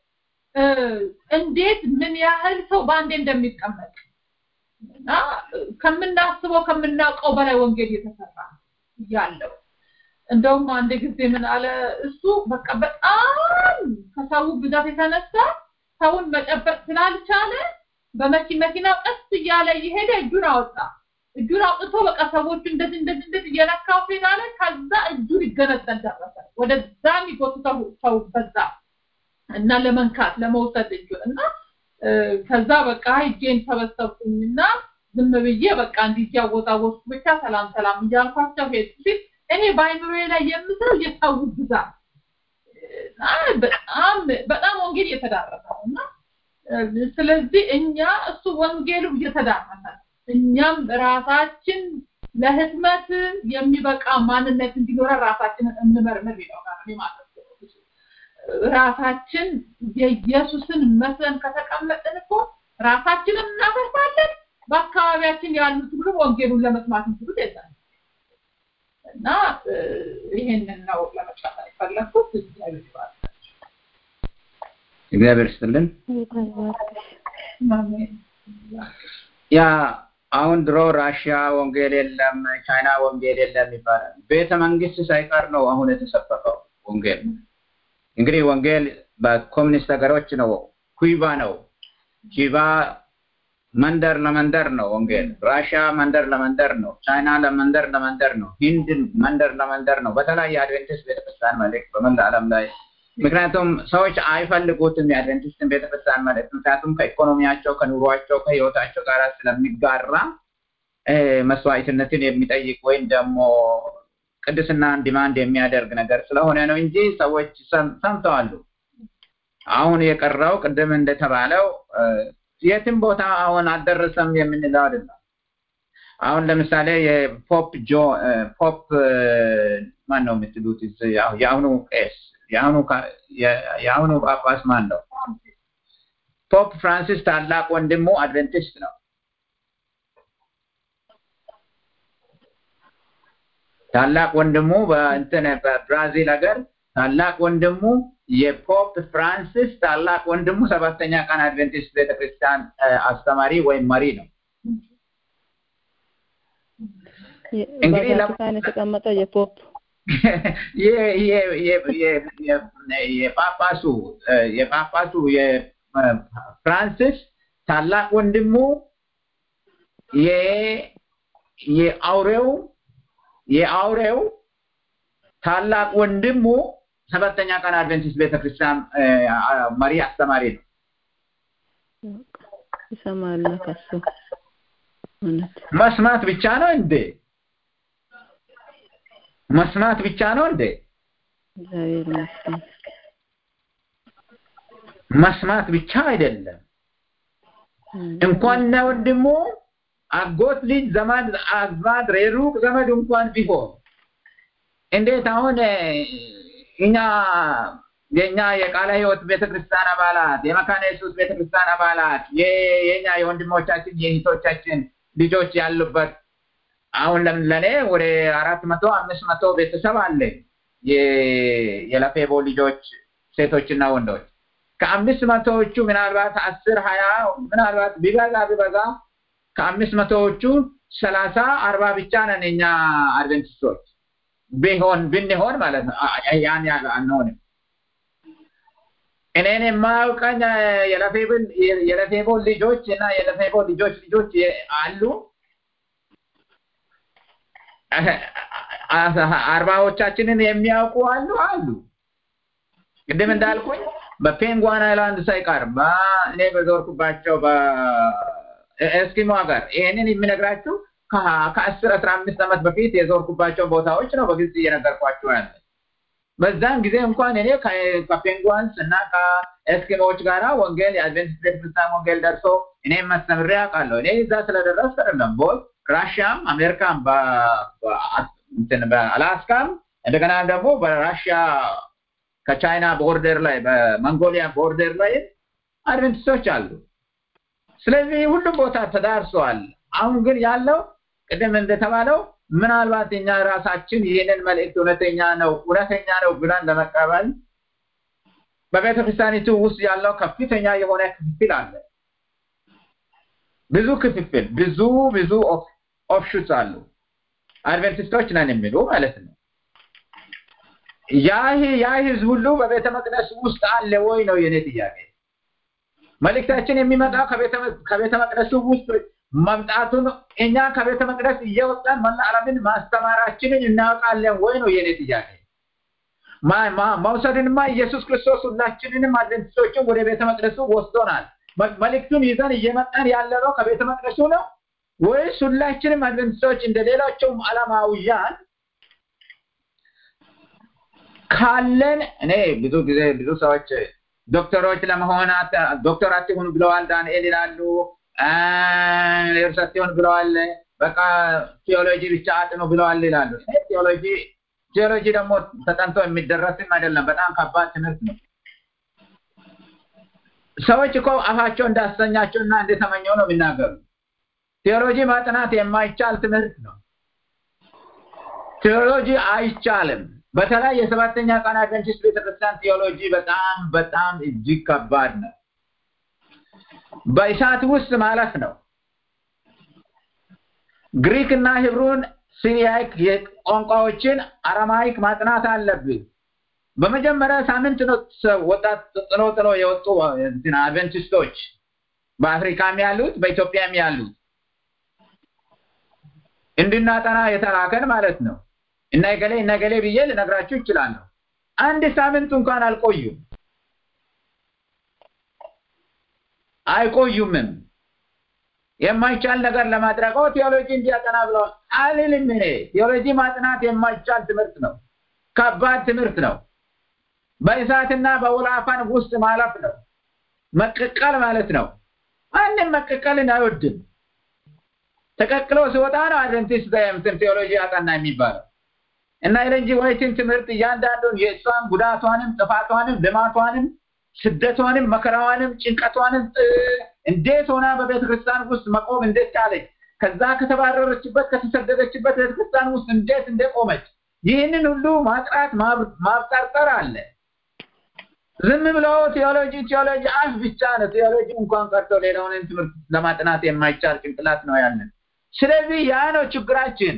እንዴት ምን ያህል ሰው በአንዴ እንደሚቀመጥ እና ከምናስበው ከምናውቀው በላይ ወንጌል እየተሰራ ያለው እንደውም አንድ ጊዜ ምን አለ እሱ በቃ በጣም ከሰው ብዛት የተነሳ ሰውን መጨበጥ ስላልቻለ በመኪናው ቀስ እያለ እየሄደ እጁን አወጣ እጁን አውጥቶ በቃ ሰዎቹ እንደዚህ እንደዚህ እንደዚህ እየነካው ሄዳለ ከዛ እጁ ሊገነጠል ደረሰ ወደዛ የሚጎትተው ሰው በዛ እና ለመንካት ለመውሰድ እጁን እና ከዛ በቃ እጄን ሰበሰብኩኝና ዝም ብዬ በቃ እንዲህ እያወዛወዝኩ ብቻ ሰላም ሰላም እያልኳቸው ሄድ ሲል እኔ በአይምሮዬ ላይ የምስለው የሰው ብዛት በጣም በጣም ወንጌል እየተዳረሰ ነው እና ስለዚህ እኛ እሱ ወንጌሉ እየተዳረሰ እኛም ራሳችን ለህትመት የሚበቃ ማንነት እንዲኖረን ራሳችንን እንመርምር ይለውናል ማለት ራሳችን የኢየሱስን መስለን ከተቀመጥን እኮ ራሳችንን እናፈርሳለን በአካባቢያችን ያሉት ሁሉ ወንጌሉን ለመስማት እንችሉት የለም እና ይሄንን ነው ለመጫት የፈለኩት እግዚአብሔር እግዚአብሔር ይስጥልን ያ አሁን ድሮ ራሽያ ወንጌል የለም ቻይና ወንጌል የለም ይባላል ቤተ መንግስት ሳይቀር ነው አሁን የተሰበከው ወንጌል እንግዲህ ወንጌል በኮሚኒስት ሀገሮች ነው ኩባ ነው ኩባ መንደር ለመንደር ነው ወንጌል ራሽያ መንደር ለመንደር ነው ቻይና ለመንደር ለመንደር ነው ሂንድ መንደር ለመንደር ነው በተለያየ አድቬንቲስት ቤተክርስቲያን መልእክት በመላ ዓለም ላይ ምክንያቱም ሰዎች አይፈልጉትም የአድቬንቲስትን ቤተክርስቲያን መልእክት ምክንያቱም ከኢኮኖሚያቸው ከኑሯቸው ከህይወታቸው ጋር ስለሚጋራ መስዋዕትነትን የሚጠይቅ ወይም ደግሞ ቅድስናን ዲማንድ የሚያደርግ ነገር ስለሆነ ነው እንጂ ሰዎች ሰምተዋሉ አሁን የቀረው ቅድም እንደተባለው የትም ቦታ አሁን አልደረሰም የምንለው አይደለም አሁን ለምሳሌ የፖፕ ጆ ፖፕ ማን ነው የምትሉት የአሁኑ ቄስ የአሁኑ የአሁኑ ጳጳስ ማን ነው ፖፕ ፍራንሲስ ታላቅ ወንድሙ አድቨንቲስት ነው። ታላቅ ወንድሙ በእንትን በብራዚል ሀገር ታላቅ ወንድሙ የፖፕ ፍራንሲስ ታላቅ ወንድሙ ሰባተኛ ቀን አድቨንቲስት ቤተክርስቲያን አስተማሪ ወይም መሪ ነው። እንግዲህ በቫቲካን የተቀመጠው የፖፕ የጳጳሱ የጳጳሱ የፍራንሲስ ታላቅ ወንድሙ የአውሬው የአውሬው ታላቅ ወንድሙ ሰባተኛ ቀን አድቨንቲስት ቤተክርስቲያን መሪ አስተማሪ ነው። ይሰማል ከሱ እውነት መስማት ብቻ ነው እንዴ? መስማት ብቻ ነው እንዴ? እግዚአብሔር ይመስገን። መስማት ብቻ አይደለም። እንኳን ለወንድሙ አጎት ልጅ ዘመድ አዝማድ የሩቅ ዘመድ እንኳን ቢሆን እንዴት አሁን እኛ የኛ የቃለ ሕይወት ቤተክርስቲያን አባላት የመካነ ኢየሱስ ቤተክርስቲያን አባላት የኛ የወንድሞቻችን የእህቶቻችን ልጆች ያሉበት አሁን ለኔ ወደ አራት መቶ አምስት መቶ ቤተሰብ አለ የለፌቦ ልጆች ሴቶችና ወንዶች ከአምስት መቶዎቹ ምናልባት አስር ሀያ ምናልባት ቢበዛ ቢበዛ ከአምስት መቶዎቹ ሰላሳ አርባ ብቻ ነን እኛ አድቨንቲስቶች ቢሆን ብንሆን ማለት ነው። ያን ያህል አንሆንም። እኔን የማያውቀኝ የለፌብል የለፌቦ ልጆች እና የለፌቦ ልጆች ልጆች አሉ። አርባዎቻችንን የሚያውቁ አሉ አሉ። ቅድም እንዳልኩኝ በፔንጓን አይላንድ ሳይቀር እኔ በዞርኩባቸው በኤስኪሞ ሀገር ይሄንን የሚነግራችሁ ከአስር አስራ አምስት ዓመት በፊት የዞርኩባቸው ቦታዎች ነው በግልጽ እየነገርኳቸው ያለ። በዛን ጊዜ እንኳን እኔ ከፔንጓንስ እና ከኤስኪሞዎች ጋራ ወንጌል የአድቬንቲስት ቤተክርስቲያን ወንጌል ደርሶ እኔም አስተምሬ አውቃለሁ። እኔ እዛ ስለደረስ አይደለም ቦል ራሽያም አሜሪካም በአላስካም እንደገና ደግሞ በራሽያ ከቻይና ቦርደር ላይ በመንጎሊያ ቦርደር ላይ አድቨንቲስቶች አሉ። ስለዚህ ሁሉም ቦታ ተዳርሰዋል። አሁን ግን ያለው ቅድም እንደተባለው ምናልባት እኛ ራሳችን ይህንን መልእክት እውነተኛ ነው እውነተኛ ነው ብለን ለመቀበል በቤተ ክርስቲያኒቱ ውስጥ ያለው ከፍተኛ የሆነ ክፍፍል አለ። ብዙ ክፍፍል፣ ብዙ ብዙ ኦፍሹት አሉ። አድቨንቲስቶች ነን የሚሉ ማለት ነው። ያ ያ ህዝብ ሁሉ በቤተ መቅደስ ውስጥ አለ ወይ ነው የኔ ጥያቄ። መልእክታችን የሚመጣው ከቤተ መቅደሱ ውስጥ መምጣቱን እኛ ከቤተ መቅደስ እየወጣን መላ ዓለምን ማስተማራችንን እናውቃለን ወይ ነው የኔ ጥያቄ። መውሰድንማ ኢየሱስ ክርስቶስ ሁላችንንም አድቨንቲስቶችን ወደ ቤተ መቅደሱ ወስዶናል። መልእክቱን ይዘን እየመጣን ያለነው ከቤተ መቅደሱ ነው ወይስ ሁላችንም አድቨንቲስቶች እንደ ሌሎቹም ዓለማውያን ካለን እኔ ብዙ ጊዜ ብዙ ሰዎች ዶክተሮች ለመሆን ዶክተር አትሁን ብለዋል ዳንኤል ይላሉ። እርስ አትሁን ብለዋል። በቃ ቴዎሎጂ ብቻ አጥኑ ብለዋል ይላሉ። ቴዎሎጂ ቴዎሎጂ ደግሞ ተጠንቶ የሚደረስም አይደለም። በጣም ከባድ ትምህርት ነው። ሰዎች እኮ አፋቸው እንዳሰኛቸው እና እንደተመኘው ነው የሚናገሩ። ቴዎሎጂ ማጥናት የማይቻል ትምህርት ነው። ቴዎሎጂ አይቻልም። በተለይ የሰባተኛ ቀን አድቨንቲስት ቤተክርስቲያን ቴዎሎጂ በጣም በጣም እጅግ ከባድ ነው። በእሳት ውስጥ ማለፍ ነው። ግሪክ እና ሂብሩን፣ ሲሪያይክ ቋንቋዎችን አረማይክ ማጥናት አለብህ። በመጀመሪያ ሳምንት ነው ወጣት ጥሎ ጥሎ የወጡ አድቨንቲስቶች በአፍሪካም ያሉት በኢትዮጵያም ያሉት እንድናጠና የተላከን ማለት ነው። እና ገሌ እና ገሌ ብዬ ልነግራችሁ ይችላለሁ። አንድ ሳምንት እንኳን አልቆዩም አይቆዩምም። የማይቻል ነገር ለማድረግ ቴዎሎጂ እንዲያጠና ብለዋል አልልም። እኔ ቴዎሎጂ ማጥናት የማይቻል ትምህርት ነው። ከባድ ትምህርት ነው። በእሳትና በወላፈን ውስጥ ማለፍ ነው። መቀቀል ማለት ነው። ማንም መቀቀልን አይወድም። ተቀቅሎ ሲወጣ ነው አድቨንቲስት እንትን ቴዎሎጂ አጠና የሚባለው እና ኤለን ጂ ዋይትን ትምህርት እያንዳንዱን የእሷን ጉዳቷንም ጥፋቷንም ልማቷንም ስደቷንም መከራዋንም ጭንቀቷንም እንዴት ሆና በቤተ ክርስቲያን ውስጥ መቆም እንዴት ቻለች? ከዛ ከተባረረችበት ከተሰደደችበት ቤተ ክርስቲያን ውስጥ እንዴት እንደቆመች ይህንን ሁሉ ማጥራት ማብጠርጠር አለ። ዝም ብሎ ቴዎሎጂ ቴዎሎጂ አፍ ብቻ ነው። ቴዎሎጂ እንኳን ቀርቶ ሌላውን ትምህርት ለማጥናት የማይቻል ጭንቅላት ነው ያለን። ስለዚህ ያ ነው ችግራችን።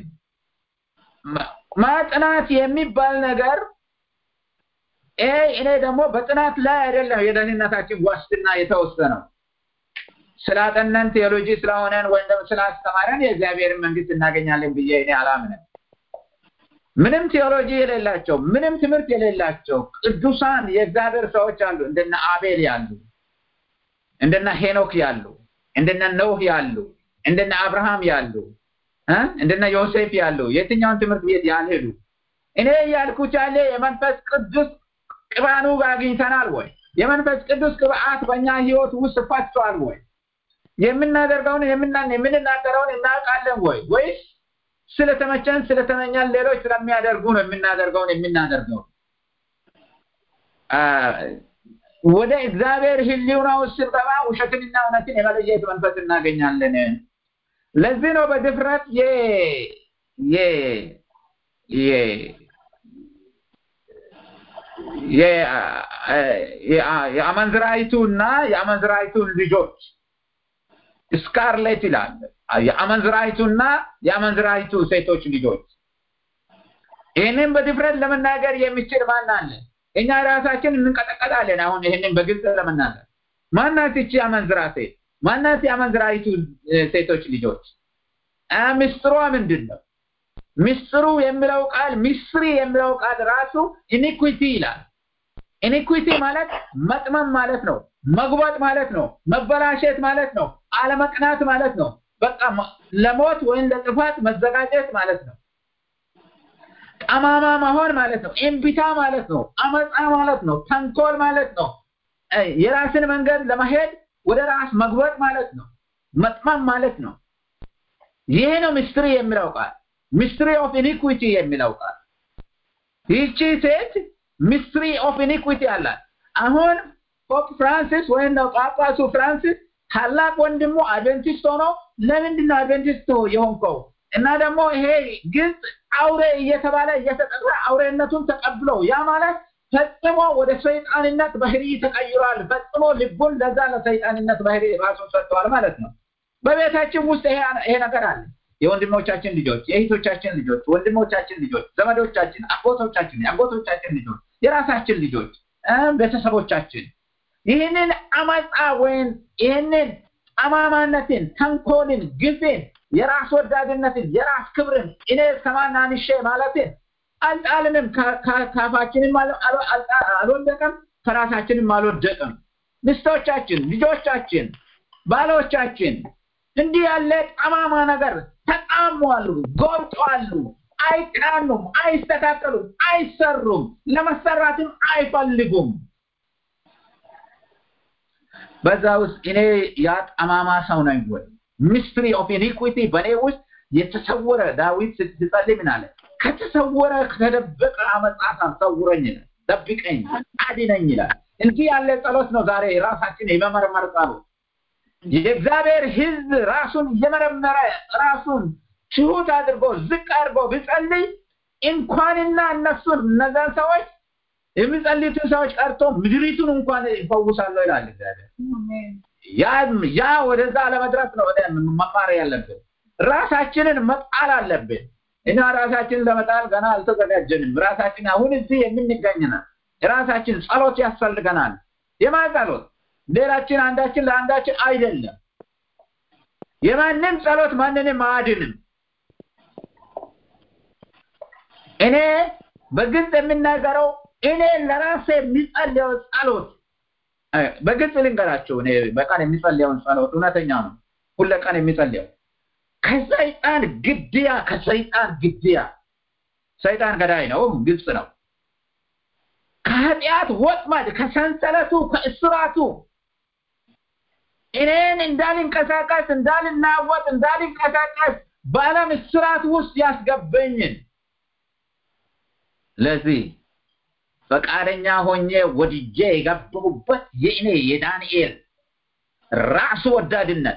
ማጥናት የሚባል ነገር ይሄ እኔ ደግሞ በጥናት ላይ አይደለም የደህንነታችን ዋስትና የተወሰነው ስላጠነን ቴዎሎጂ ስለሆነን ወይም ደግሞ ስላስተማረን የእግዚአብሔርን መንግስት እናገኛለን ብዬ እኔ አላምንም። ምንም ቴዎሎጂ የሌላቸው ምንም ትምህርት የሌላቸው ቅዱሳን የእግዚአብሔር ሰዎች አሉ። እንደነ አቤል ያሉ፣ እንደነ ሄኖክ ያሉ፣ እንደነ ኖህ ያሉ፣ እንደነ አብርሃም ያሉ፣ እንደነ ዮሴፍ ያሉ የትኛውን ትምህርት ቤት ያልሄዱ እኔ ያልኩት ያለ የመንፈስ ቅዱስ ቅባኑ አግኝተናል ወይ? የመንፈስ ቅዱስ ቅብአት በእኛ ህይወት ውስጥ ፈቷል ወይ? የምናደርገውን የምንናገረውን እናውቃለን ወይ? ወይስ ስለተመቸን ስለተመኛን ሌሎች ስለሚያደርጉ ነው የምናደርገውን የምናደርገው? ወደ እግዚአብሔር ህሊና ውስጥ ስንገባ ውሸትንና እውነትን የመለየት መንፈስ እናገኛለን። ለዚህ ነው በድፍረት የ የ የ የአመንዝራይቱና የአመንዝራይቱን ልጆች ስካርሌት ይላል። የአመንዝራይቱና የአመንዝራይቱ ሴቶች ልጆች ይህንን በድፍረት ለመናገር የሚችል ማን አለ? እኛ ራሳችን እንንቀጠቀጣለን። አሁን ይህንን በግልጽ ለመናገር ማናት ይቺ አመንዝራ ሴት? ማናት የአመንዝራይቱ ሴቶች ልጆች? ምስጢሯ ምንድን ነው? ምስጢሩ የሚለው ቃል ሚስሪ የሚለው ቃል ራሱ ኢኒኩዊቲ ይላል። ኢኒኩዊቲ ማለት መጥመም ማለት ነው። መጉበጥ ማለት ነው። መበላሸት ማለት ነው። አለመቅናት ማለት ነው። በቃ ለሞት ወይም ለጥፋት መዘጋጀት ማለት ነው። ጠማማ መሆን ማለት ነው። እምቢታ ማለት ነው። አመፃ ማለት ነው። ተንኮል ማለት ነው። የራስን መንገድ ለመሄድ ወደ ራስ መግበጥ ማለት ነው። መጥመም ማለት ነው። ይህ ነው ሚስትሪ የሚለው ቃል ሚስትሪ ኦፍ ኢኒኩዊቲ የሚለው ቃል ይቺ ሴት ሚስትሪ ኦፍ ኢኒኩዊቲ አላት። አሁን ፖፕ ፍራንሲስ ወይም ነው ጳጳሱ ፍራንሲስ ታላቅ ወንድሙ አድቨንቲስት ሆኖ ለምንድን ነው አድቨንቲስት የሆንከው? እና ደግሞ ይሄ ግልጽ አውሬ እየተባለ እየተጠራ አውሬነቱን ተቀብሎ ያ ማለት ፈጽሞ ወደ ሰይጣንነት ባህሪ ተቀይሯል። ፈጽሞ ልቡን ለዛ ለሰይጣንነት ባህሪ ራሱን ሰጥተዋል ማለት ነው። በቤታችን ውስጥ ይሄ ነገር አለ። የወንድሞቻችን ልጆች፣ የእህቶቻችን ልጆች፣ ወንድሞቻችን ልጆች፣ ዘመዶቻችን፣ አጎቶቻችን፣ የአጎቶቻችን ልጆች፣ የራሳችን ልጆች፣ ቤተሰቦቻችን ይህንን አመፃ ወይም ይህንን ጠማማነትን፣ ተንኮልን፣ ግፍን፣ የራስ ወዳድነትን፣ የራስ ክብርን እኔ ከማን አንሼ ማለትን አልጣልንም። ካፋችንም አልወደቀም፣ ከራሳችንም አልወደቅም። ሚስቶቻችን፣ ልጆቻችን፣ ባሎቻችን እንዲህ ያለ ጠማማ ነገር ተጣሟሉ፣ ጎብጧሉ፣ አይቃኑም፣ አይስተካከሉም፣ አይሰሩም፣ ለመሰራትም አይፈልጉም። በዛ ውስጥ እኔ ያ ጠማማ ሰው ነኝ ወይ? ሚስትሪ ኦፍ ኢኒኩዊቲ በእኔ ውስጥ የተሰወረ ዳዊት ስትጸልይ ምን አለ? ከተሰወረ ከተደበቀ አመጻት ሰውረኝ ይላል፣ ጠብቀኝ፣ አድነኝ ይላል። እንዲህ ያለ ጸሎት ነው ዛሬ ራሳችን የመመርመር ጸሎት። የእግዚአብሔር ሕዝብ ራሱን እየመረመረ ራሱን ትሁት አድርጎ ዝቅ አድርጎ ቢጸልይ እንኳንና እነሱን እነዛን ሰዎች የሚጸልዩትን ሰዎች ቀርቶ ምድሪቱን እንኳን ይፈውሳለሁ ይላል እግዚአብሔር። ያ ወደዛ ለመድረስ ነው መማር ያለብን። ራሳችንን መጣል አለብን። እኛ ራሳችንን ለመጣል ገና አልተዘጋጀንም። ራሳችን አሁን እዚህ የምንገኝናል። ራሳችን ጸሎት ያስፈልገናል። የማን ጸሎት? ሌላችን አንዳችን ለአንዳችን አይደለም። የማንም ጸሎት ማንንም አያድንም። እኔ በግልጽ የምናገረው እኔ ለራሴ የሚጸልየው ጸሎት በግልጽ ልንገራቸው። እኔ በቀን የሚጸልየውን ጸሎት እውነተኛ ነው። ሁለ ቀን የሚጸልየው ከሰይጣን ግድያ ከሰይጣን ግድያ ሰይጣን ገዳይ ነው፣ ግልጽ ነው። ከኃጢአት ወጥመድ፣ ከሰንሰለቱ፣ ከእስራቱ እኔን እንዳልንቀሳቀስ፣ እንዳልናወጥ፣ እንዳልንቀሳቀስ በዓለም እስራት ውስጥ ያስገበኝን ለዚህ ፈቃደኛ ሆኜ ወድጄ የገባሁበት የእኔ የዳንኤል ራስ ወዳድነት፣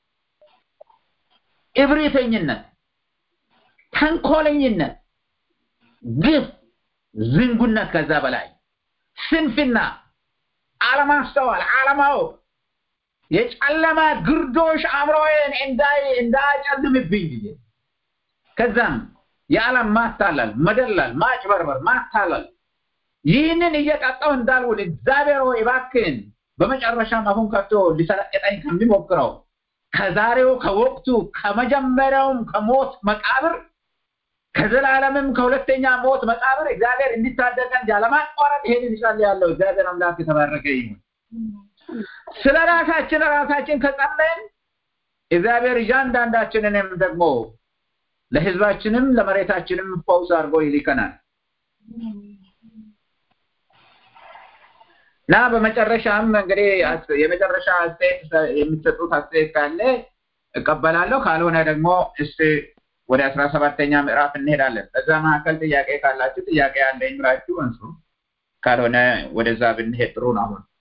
እብሪተኝነት፣ ተንኮለኝነት፣ ግፍ፣ ዝንጉነት፣ ከዛ በላይ ስንፍና፣ አለማስተዋል፣ አለማወቅ የጨለማ ግርዶሽ አእምሮዬን እንዳያጨልምብኝ ጊዜ ከዛም የዓለም ማታለል፣ መደለል፣ ማጭበርበር፣ ማታለል ይህንን እየቀጣው እንዳልውል እግዚአብሔር ሆይ እባክህን በመጨረሻም አሁን ከቶ ሊሰለቅጠኝ ከሚሞክረው ከዛሬው ከወቅቱ ከመጀመሪያውም ከሞት መቃብር ከዘላለምም ከሁለተኛ ሞት መቃብር እግዚአብሔር እንዲታደገን ያለማቋረጥ ይሄንን እጸልያለሁ። እግዚአብሔር አምላክ የተባረከ ይሁን። ስለ ራሳችን ራሳችን ከጸለይን እግዚአብሔር እያንዳንዳችንንም ደግሞ ለሕዝባችንም ለመሬታችንም ፈውስ አድርጎ ይልከናል እና በመጨረሻም እንግዲህ የመጨረሻ አስተያየት የምትሰጡት አስተያየት ካለ እቀበላለሁ። ካልሆነ ደግሞ እስቲ ወደ አስራ ሰባተኛ ምዕራፍ እንሄዳለን። በዛ መካከል ጥያቄ ካላችሁ ጥያቄ ያለኝ ብላችሁ እንሱ። ካልሆነ ወደዛ ብንሄድ ጥሩ ነው። አሁን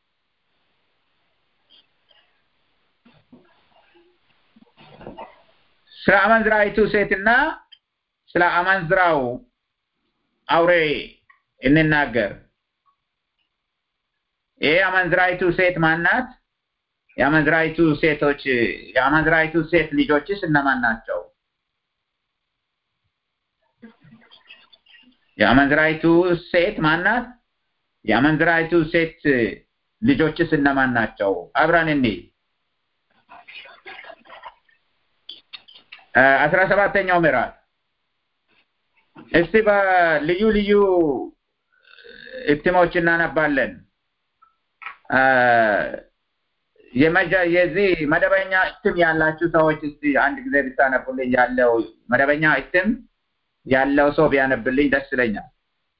ስለ አመንዝራይቱ ሴትና ስለ አመንዝራው አውሬ እንናገር። ይሄ አመንዝራይቱ ሴት ማናት? የአመንዝራይቱ ሴቶች የአመንዝራይቱ ሴት ልጆችስ እነማን ናቸው? የአመንዝራይቱ ሴት ማናት? የአመንዝራይቱ ሴት ልጆችስ እነማን ናቸው? አብረን እንይ። አስራ ሰባተኛው ምዕራፍ እስቲ በልዩ ልዩ እትሞች እናነባለን። የዚህ መደበኛ እትም ያላችሁ ሰዎች እስቲ አንድ ጊዜ ብታነቡልኝ። ያለው መደበኛ እትም ያለው ሰው ቢያነብልኝ ደስ ይለኛል።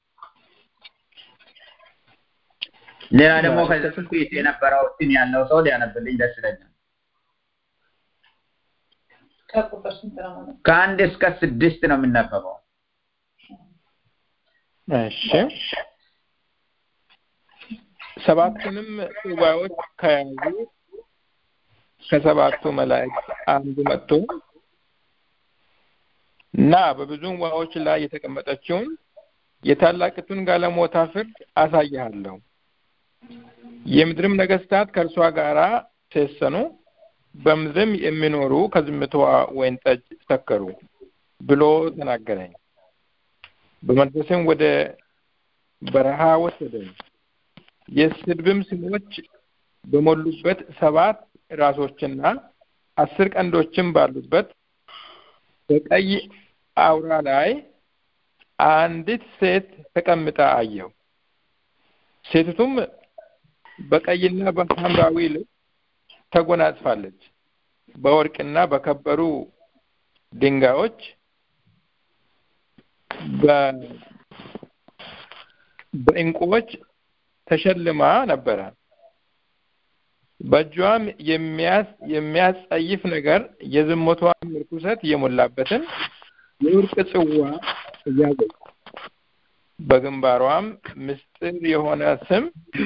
ሌላ ደግሞ ከዚህ በፊት የነበረው እትም ያለው ሰው ሊያነብልኝ ደስ ይለኛል። ከአንድ እስከ ስድስት ነው የምነበበው። እሺ ሰባቱንም ጽዋዎች ከያዙ ከሰባቱ መላእክት አንዱ መጥቶ እና በብዙ ውሃዎች ላይ የተቀመጠችውን የታላቂቱን ጋለሞታ ፍርድ አሳይሃለሁ፣ የምድርም ነገስታት ከእርሷ ጋር ተሰኑ፣ በምድርም የሚኖሩ ከዝምታዋ ወይን ጠጅ ሰከሩ ብሎ ተናገረኝ። በመንፈስም ወደ በረሃ ወሰደኝ። የስድብም ስሞች በሞሉበት ሰባት ራሶችና አስር ቀንዶችም ባሉበት በቀይ አውራ ላይ አንዲት ሴት ተቀምጣ አየሁ። ሴቲቱም በቀይና በሐምራዊ ልብስ ተጎናጽፋለች። በወርቅና በከበሩ ድንጋዮች በእንቁዎች ተሸልማ ነበረ። በእጇም የሚያስጸይፍ ነገር የዝሙቷን ርኩሰት የሞላበትን የወርቅ ጽዋ ያዘች። በግንባሯም ምስጢር የሆነ ስም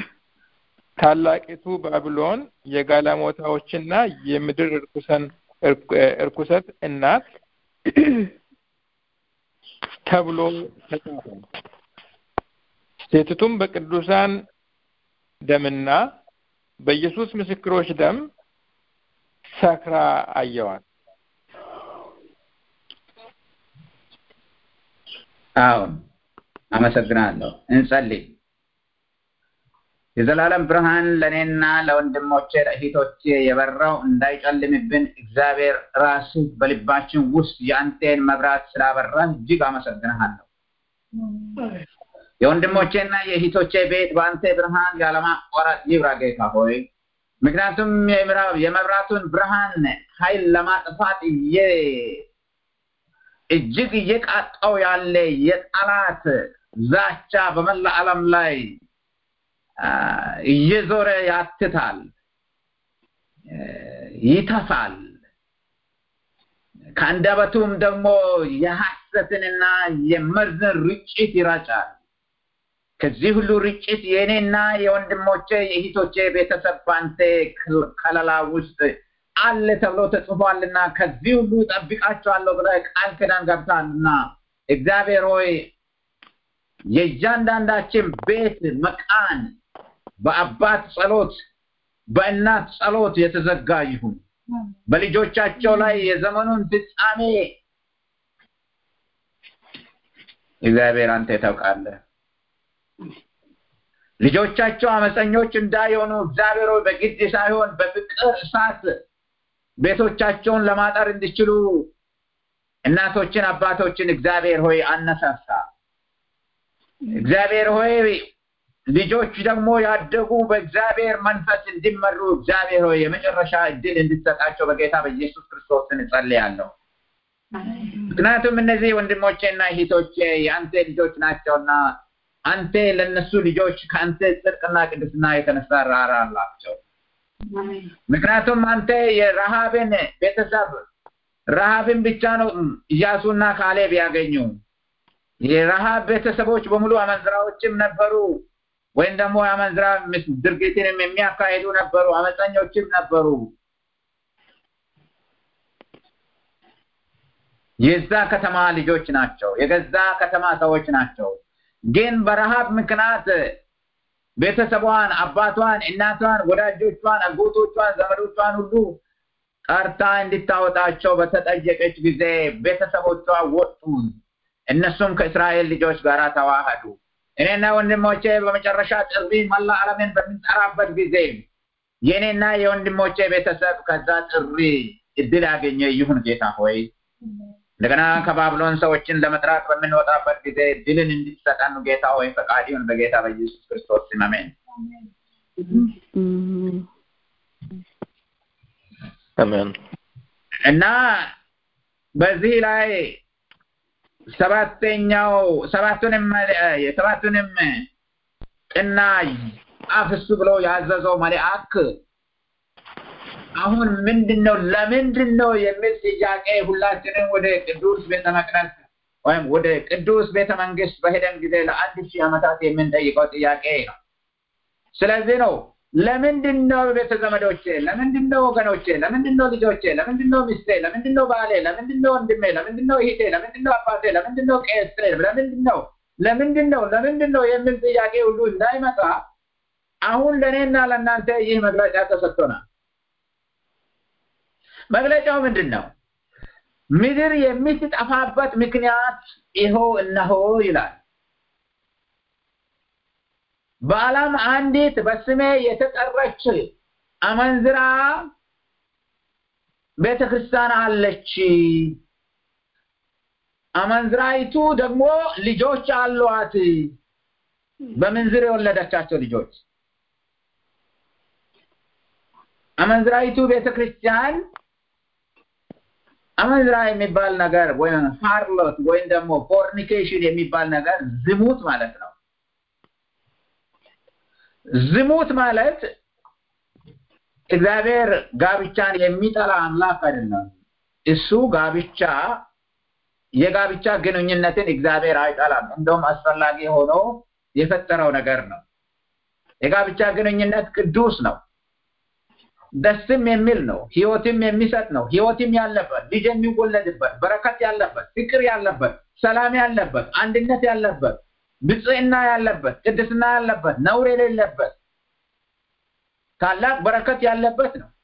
ታላቂቱ ባቢሎን የጋለሞታዎችና የምድር እርኩሰት እናት ተብሎ ተጻፈ። ሴቲቱም በቅዱሳን ደምና በኢየሱስ ምስክሮች ደም ሰክራ አየዋት። አሁን አመሰግናለሁ። እንጸልይ። የዘላለም ብርሃን ለእኔና ለወንድሞቼ ለእህቶቼ የበራው እንዳይጨልምብን እግዚአብሔር ራስህ በልባችን ውስጥ የአንቴን መብራት ስላበራህ እጅግ አመሰግንሃለሁ። የወንድሞቼና የእህቶቼ ቤት በአንተ ብርሃን ያለማቋረጥ ይብራ ጌታ ሆይ። ምክንያቱም የመብራቱን ብርሃን ኃይል ለማጥፋት እጅግ እየቃጣው ያለ የጠላት ዛቻ በመላ ዓለም ላይ እየዞረ ያትታል፣ ይተፋል። ከአንደበቱም ደግሞ የሐሰትንና የመርዝን ርጭት ይረጫል። ከዚህ ሁሉ ርጭት የእኔና የወንድሞቼ የእህቶቼ ቤተሰብ በአንተ ከለላ ውስጥ አለ ተብሎ ተጽፏልና ከዚህ ሁሉ ጠብቃቸዋለሁ ብለህ ቃል ኪዳን ገብታልና እግዚአብሔር ሆይ የእያንዳንዳችን ቤት መቃን በአባት ጸሎት በእናት ጸሎት የተዘጋ ይሁን። በልጆቻቸው ላይ የዘመኑን ፍጻሜ እግዚአብሔር አንተ ታውቃለህ። ልጆቻቸው አመፀኞች እንዳይሆኑ እግዚአብሔር ሆይ በግድ ሳይሆን በፍቅር እሳት ቤቶቻቸውን ለማጠር እንዲችሉ እናቶችን አባቶችን እግዚአብሔር ሆይ አነሳሳ። እግዚአብሔር ሆይ ልጆች ደግሞ ያደጉ በእግዚአብሔር መንፈስ እንዲመሩ እግዚአብሔር ሆይ የመጨረሻ እድል እንድትሰጣቸው በጌታ በኢየሱስ ክርስቶስ እንጸልያለሁ። ምክንያቱም እነዚህ ወንድሞቼና እህቶቼ የአንተ ልጆች ናቸውና አንተ ለነሱ ልጆች ከአንተ ጽድቅና ቅድስና የተነሳ ራራ አላቸው። ምክንያቱም አንተ የረሃብን ቤተሰብ ረሃብን ብቻ ነው ኢያሱና ካሌብ ያገኙ። የረሃብ ቤተሰቦች በሙሉ አመንዝራዎችም ነበሩ፣ ወይም ደግሞ አመንዝራ ድርጊትንም የሚያካሂዱ ነበሩ፣ አመፀኞችም ነበሩ። የዛ ከተማ ልጆች ናቸው፣ የገዛ ከተማ ሰዎች ናቸው። ግን በረሃብ ምክንያት ቤተሰቧን፣ አባቷን፣ እናቷን፣ ወዳጆቿን፣ አጎቶቿን፣ ዘመዶቿን ሁሉ ጠርታ እንድታወጣቸው በተጠየቀች ጊዜ ቤተሰቦቿ ወጡ። እነሱም ከእስራኤል ልጆች ጋር ተዋህዱ። እኔና ወንድሞቼ በመጨረሻ ጥሪ መላ ዓለምን በምንጠራበት ጊዜ የእኔና የወንድሞቼ ቤተሰብ ከዛ ጥሪ እድል ያገኘ ይሁን ጌታ ሆይ እንደገና ከባብሎን ሰዎችን ለመጥራት በምንወጣበት ጊዜ ድልን እንድትሰጠን ጌታ ሆይ ፈቃድ ይሁን በጌታ በኢየሱስ ክርስቶስ ስም አሜን። አሜን። እና በዚህ ላይ ሰባተኛው ሰባቱንም የሰባቱንም ቅና አፍሱ ብሎ ያዘዘው መልአክ አሁን ምንድን ነው ለምንድን ነው የሚል ጥያቄ ሁላችንም ወደ ቅዱስ ቤተ መቅደስ ወይም ወደ ቅዱስ ቤተ መንግስት በሄደን ጊዜ ለአንድ ሺህ ዓመታት የምንጠይቀው ጥያቄ ነው። ስለዚህ ነው ለምንድን ነው ቤተ ዘመዶቼ፣ ለምንድን ነው ወገኖቼ፣ ለምንድን ነው ልጆቼ፣ ለምንድን ነው ሚስቴ፣ ለምንድን ነው ባሌ፣ ለምንድን ነው ወንድሜ፣ ለምንድን ነው እህቴ፣ ለምንድን ነው አባቴ፣ ለምንድን ነው ቄሴ፣ ለምንድን ነው ለምንድን ነው ለምንድን ነው የሚል ጥያቄ ሁሉ እንዳይመጣ አሁን ለእኔና ለእናንተ ይህ መግለጫ ተሰጥቶናል። መግለጫው ምንድን ነው? ምድር የምትጠፋበት ምክንያት ይኸው እነሆ ይላል። በዓለም አንዲት በስሜ የተጠራች አመንዝራ ቤተ ክርስቲያን አለች። አመንዝራይቱ ደግሞ ልጆች አሏት። በምንዝር የወለደቻቸው ልጆች አመንዝራይቱ ቤተ ክርስቲያን አመንዝራ የሚባል ነገር ወይም ሃርሎት ወይም ደግሞ ፎርኒኬሽን የሚባል ነገር ዝሙት ማለት ነው። ዝሙት ማለት እግዚአብሔር ጋብቻን የሚጠላ አምላክ አይደለም። እሱ ጋብቻ የጋብቻ ግንኙነትን እግዚአብሔር አይጠላም። እንደውም አስፈላጊ ሆኖ የፈጠረው ነገር ነው። የጋብቻ ግንኙነት ቅዱስ ነው። ደስም የሚል ነው። ህይወትም የሚሰጥ ነው። ህይወትም ያለበት ልጅ የሚወለድበት በረከት ያለበት ፍቅር ያለበት ሰላም ያለበት አንድነት ያለበት ብጽዕና ያለበት ቅድስና ያለበት ነውር የሌለበት ታላቅ በረከት ያለበት ነው።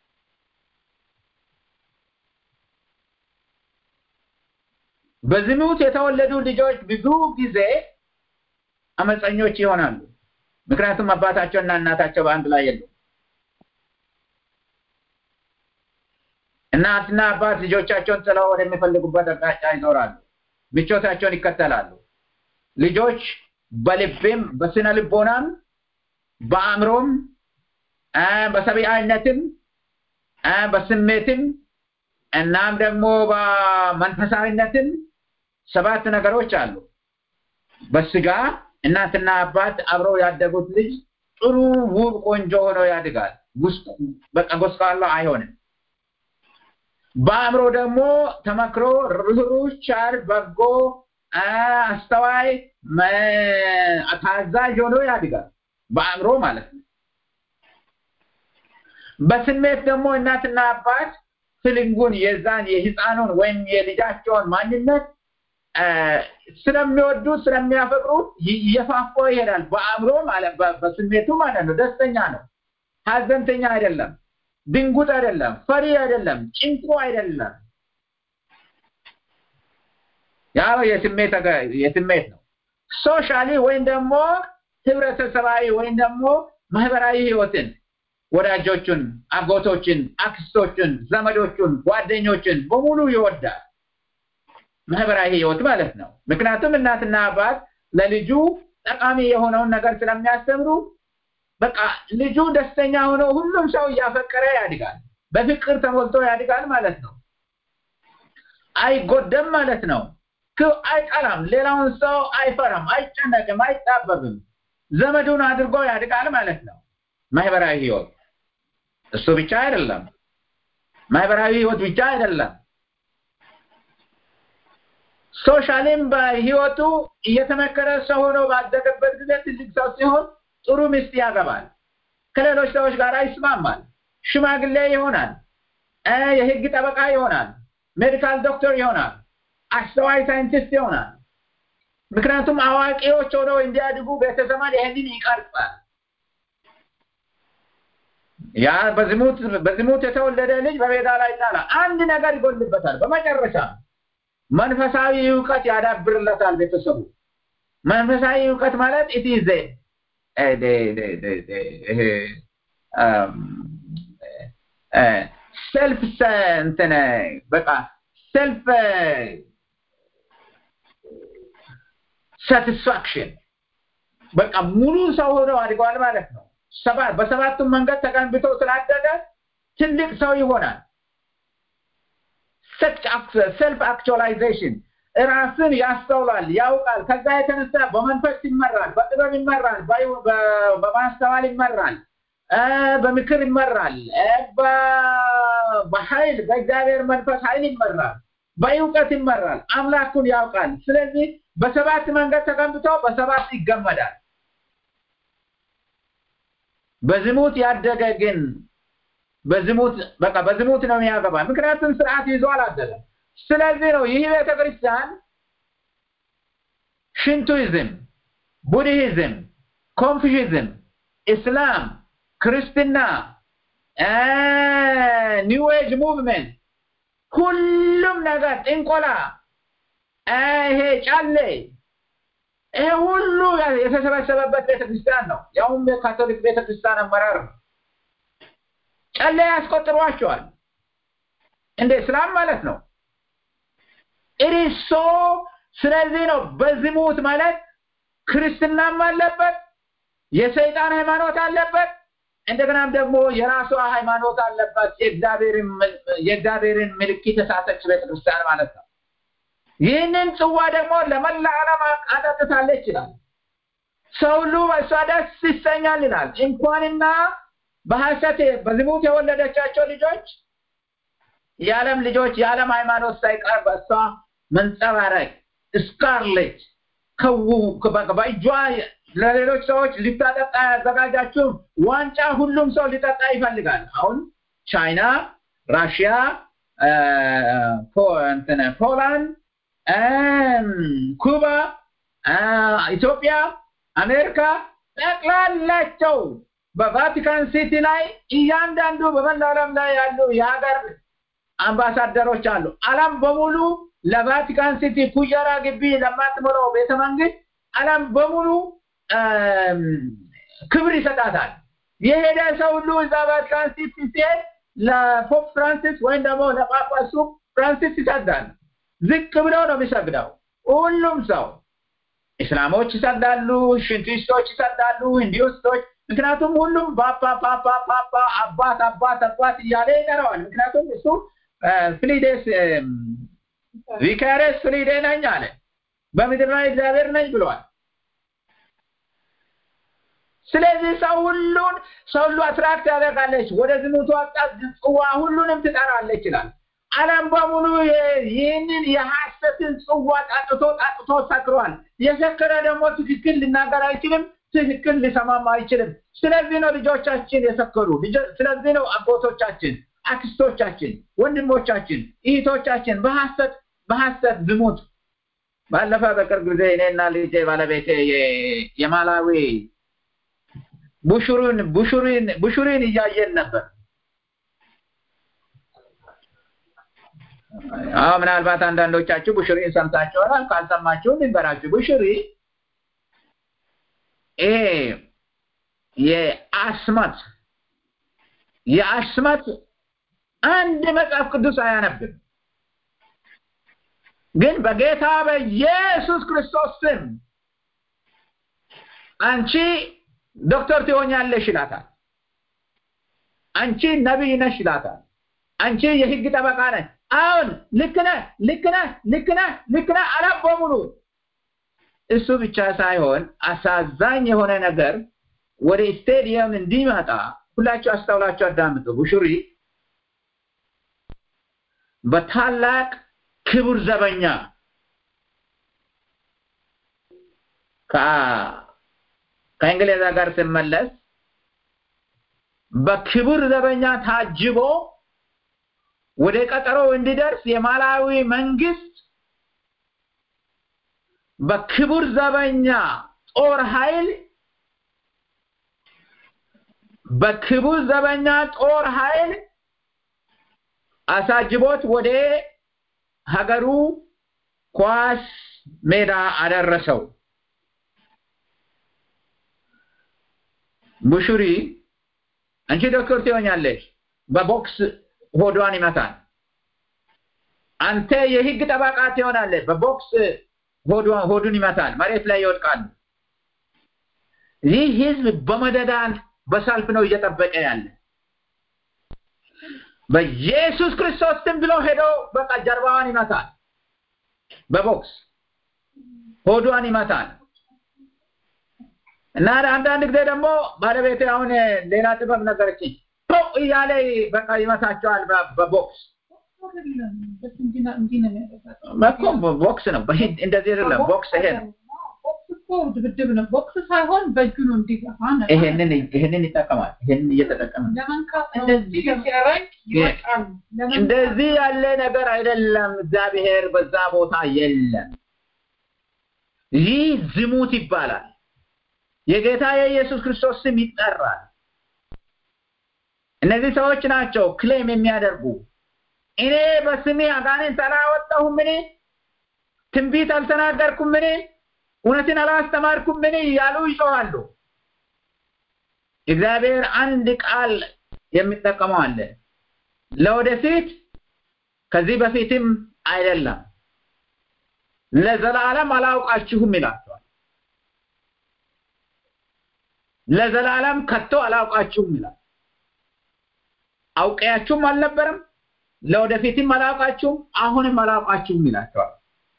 በዝሙት የተወለዱ ልጆች ብዙ ጊዜ አመፀኞች ይሆናሉ። ምክንያቱም አባታቸውና እናታቸው በአንድ ላይ የሉም። እናትና አባት ልጆቻቸውን ጥለው ወደሚፈልጉበት አቅጣጫ ይዞራሉ። ምቾታቸውን ይከተላሉ። ልጆች በልብም በስነ ልቦናም በአእምሮም በሰብአዊነትም በስሜትም እናም ደግሞ በመንፈሳዊነትም ሰባት ነገሮች አሉ። በስጋ እናትና አባት አብረው ያደጉት ልጅ ጥሩ ውብ ቆንጆ ሆኖ ያድጋል። በቃ ጎስቋላ አይሆንም። በአእምሮ ደግሞ ተመክሮ ርኅሩህ፣ ቸር፣ በጎ፣ አስተዋይ ታዛዥ ሆኖ ያድጋል በአእምሮ ማለት ነው በስሜት ደግሞ እናትና አባት ፍልንጉን የዛን የህፃኑን ወይም የልጃቸውን ማንነት ስለሚወዱ ስለሚያፈቅሩ እየፋፋ ይሄዳል በአእምሮ ማለት በስሜቱ ማለት ነው ደስተኛ ነው ሀዘንተኛ አይደለም ድንጉጥ አይደለም ፈሪ አይደለም ጭንቁ አይደለም ያ የስሜት የስሜት ነው ሶሻሊ ወይም ደግሞ ህብረተሰባዊ ወይም ደግሞ ማህበራዊ ህይወትን ወዳጆቹን አጎቶችን አክስቶችን ዘመዶቹን ጓደኞችን በሙሉ ይወዳል ማህበራዊ ህይወት ማለት ነው ምክንያቱም እናትና አባት ለልጁ ጠቃሚ የሆነውን ነገር ስለሚያስተምሩ በቃ ልጁ ደስተኛ ሆኖ ሁሉም ሰው እያፈቀረ ያድጋል በፍቅር ተሞልቶ ያድጋል ማለት ነው አይጎደም ማለት ነው አይጠላም ሌላውን ሰው አይፈራም አይጨነቅም አይጣበብም ዘመዱን አድርጎ ያድጋል ማለት ነው ማህበራዊ ህይወት እሱ ብቻ አይደለም ማህበራዊ ህይወት ብቻ አይደለም ሶሻሊም በህይወቱ እየተመከረ ሰው ሆኖ ባደገበት ጊዜ ትልቅ ሰው ሲሆን ጥሩ ሚስት ያገባል ከሌሎች ሰዎች ጋር ይስማማል ሽማግሌ ይሆናል የህግ ጠበቃ ይሆናል ሜዲካል ዶክተር ይሆናል አስተዋይ ሳይንቲስት ይሆናል ምክንያቱም አዋቂዎች ሆነው እንዲያድጉ ቤተሰማን ይህንን ይቀርጻል ያ በዝሙት በዝሙት የተወለደ ልጅ በሜዳ ላይ ይጣላል አንድ ነገር ይጎልበታል በመጨረሻ መንፈሳዊ እውቀት ያዳብርለታል ቤተሰቡ መንፈሳዊ እውቀት ማለት ኢት ኢዝ ሰልፍ እንትን በቃ ሰልፍ ሳቲስፋክሽን በቃ ሙሉ ሰው ሆነው አድገዋል ማለት ነው ሰባት በሰባቱም መንገድ ተገንብቶ ስላደገ ትልቅ ሰው ይሆናል ሰልፍ አክቹዋላይዜሽን ራስን ያስተውላል ያውቃል ከዛ የተነሳ በመንፈስ ይመራል በጥበብ ይመራል በማስተዋል ይመራል በምክር ይመራል በኃይል በእግዚአብሔር መንፈስ ኃይል ይመራል በእውቀት ይመራል አምላኩን ያውቃል ስለዚህ በሰባት መንገድ ተገንብቶ በሰባት ይገመዳል በዝሙት ያደገ ግን በዝሙት በቃ በዝሙት ነው የሚያገባ ምክንያቱም ስርዓት ይዞ አላደለም ስለዚህ ነው ይህ ቤተክርስቲያን ሽንቱይዝም ቡድሂዝም ኮንፊዥዝም እስላም ክርስትና ኒው ኤጅ ሙቭመንት ሁሉም ነገር ጥንቆላ ይሄ ጫሌ ይሄ ሁሉ የተሰበሰበበት ቤተክርስቲያን ነው ያውም የካቶሊክ ቤተክርስቲያን አመራር ነው ጨሌ ያስቆጥሯቸዋል እንደ እስላም ማለት ነው ኢሪሶ ስለዚህ ነው በዝሙት ማለት ክርስትናም አለበት የሰይጣን ሃይማኖት አለበት እንደገናም ደግሞ የራሷ ሃይማኖት አለባት የእግዚአብሔርን ምልክት የሳተች ቤተክርስቲያን ማለት ነው ይህንን ጽዋ ደግሞ ለመላ ዓለም አጠጥታለች ይላል ሰው ሁሉ በእሷ ደስ ይሰኛል ይላል እንኳንና በሐሰት በዝሙት የወለደቻቸው ልጆች የዓለም ልጆች የዓለም ሃይማኖት ሳይቀር በእሷ መንጸባረቅ ስካርሌት በእጇ ለሌሎች ሰዎች ሊታጠጣ ያዘጋጃችሁ ዋንጫ ሁሉም ሰው ሊጠጣ ይፈልጋል አሁን ቻይና ራሽያ ፖላንድ ኩባ ኢትዮጵያ አሜሪካ ጠቅላላቸው በቫቲካን ሲቲ ላይ እያንዳንዱ በመላ ዓለም ላይ ያሉ የሀገር አምባሳደሮች አሉ አለም በሙሉ ለቫቲካን ሲቲ ኩየራ ግቢ ለማትሞላው ቤተ መንግስት አለም በሙሉ ክብር ይሰጣታል የሄደ ሰው ሁሉ እዛ ቫቲካን ሲቲ ሲሄድ ለፖፕ ፍራንሲስ ወይም ደግሞ ለጳጳሱ ፍራንሲስ ይሰግዳል ዝቅ ብለው ነው የሚሰግደው ሁሉም ሰው እስላሞች ይሰግዳሉ ሽንቲስቶች ይሰግዳሉ ሂንዲስቶች ምክንያቱም ሁሉም ፓፓ ፓፓ ፓፓ አባት አባት አባት እያለ ይጠራዋል ምክንያቱም እሱ ፍሊዴስ ቪካሬስ ፍሊዴ ነኝ አለ በምድር ላይ እግዚአብሔር ነኝ ብለዋል ስለዚህ ሰው ሁሉን ሰው ሁሉ አትራክት ያደርጋለች ወደ ዝሙቱ አጣት ጽዋ ሁሉንም ትጠራለች ይላል ዓለም በሙሉ ይህንን የሐሰትን ጽዋ ጣጥቶ ጣጥቶ ሰክሯል። የሰከረ ደግሞ ትክክል ሊናገር አይችልም፣ ትክክል ሊሰማም አይችልም። ስለዚህ ነው ልጆቻችን የሰከሩ። ስለዚህ ነው አጎቶቻችን፣ አክስቶቻችን፣ ወንድሞቻችን፣ እህቶቻችን በሐሰት በሐሰት ዝሙት ባለፈ በቅርብ ጊዜ እኔና ልጄ ባለቤቴ የማላዊ ቡሹሩን ቡሹሪን ቡሹሪን እያየን ነበር። አዎ ምናልባት አንዳንዶቻችሁ ቡሹሪን ሰምታችሁ ይሆናል። ካልሰማችሁ ልንገራችሁ። ቡሹሪ ይሄ የአስመት የአስመት አንድ መጽሐፍ ቅዱስ አያነብም፣ ግን በጌታ በኢየሱስ ክርስቶስ ስም አንቺ ዶክተር ትሆኛለሽ ይላታል። አንቺ ነቢይ ነሽ ይላታል። አንቺ የህግ ጠበቃ ነሽ። አሁን ልክ ነህ፣ ልክ ነህ፣ ልክ ነህ፣ ልክ ነህ አለ በሙሉ። እሱ ብቻ ሳይሆን አሳዛኝ የሆነ ነገር ወደ ስቴዲየም እንዲመጣ ሁላችሁ አስተውላችሁ አዳምጡ። ቡሹሪ በታላቅ ክቡር ዘበኛ ከእንግሊዝ ጋር ስመለስ በክቡር ዘበኛ ታጅቦ ወደ ቀጠሮ እንዲደርስ የማላዊ መንግስት በክቡር ዘበኛ ጦር ኃይል በክቡር ዘበኛ ጦር ኃይል አሳጅቦት ወደ ሀገሩ ኳስ ሜዳ አደረሰው። ቡሹሪ አንቺ ዶክተር ትሆኛለሽ፣ በቦክስ ሆዷን ይመታል። አንተ የህግ ጠበቃ ትሆናለህ፣ በቦክስ ሆዱን ይመታል፣ መሬት ላይ ይወድቃሉ። ይህ ህዝብ በመደዳን በሰልፍ ነው እየጠበቀ ያለ። በኢየሱስ ክርስቶስ ስም ብሎ ሄዶ በቃ ጀርባዋን ይመታል፣ በቦክስ ሆዷን ይመታል። እና አንዳንድ ጊዜ ደግሞ ባለቤቴ አሁን ሌላ ጥበብ ነገረችኝ። እያለ በቃ ይመታቸዋል በቦክስ እኮ ቦክስ ነው። እንደዚህ አይደለም። ቦክስ ይሄ ነው። ድብድብ ነው። ቦክስ ሳይሆን በእጁ ነው እንዲገፋ ይሄንን ይሄንን ይጠቀማል። ይሄንን እየተጠቀመ ለመንካት እንደዚህ ሲያረግ ይወጣል። እንደዚህ ያለ ነገር አይደለም። እግዚአብሔር በዛ ቦታ የለም። ይህ ዝሙት ይባላል። የጌታ የኢየሱስ ክርስቶስ ስም ይጠራል። እነዚህ ሰዎች ናቸው ክሌም የሚያደርጉ እኔ በስሜ አጋንንት አላወጣሁም፣ እኔ ትንቢት አልተናገርኩም፣ እኔ እውነትን አላስተማርኩም፣ እኔ እያሉ ይጮኻሉ። እግዚአብሔር አንድ ቃል የሚጠቀመው አለ። ለወደፊት ከዚህ በፊትም አይደለም ለዘላለም አላውቃችሁም ይላቸዋል። ለዘላለም ከቶ አላውቃችሁም ይላል። አውቀያችሁም አልነበረም፣ ለወደፊትም አላውቃችሁም፣ አሁንም አላውቃችሁም ይላቸዋል።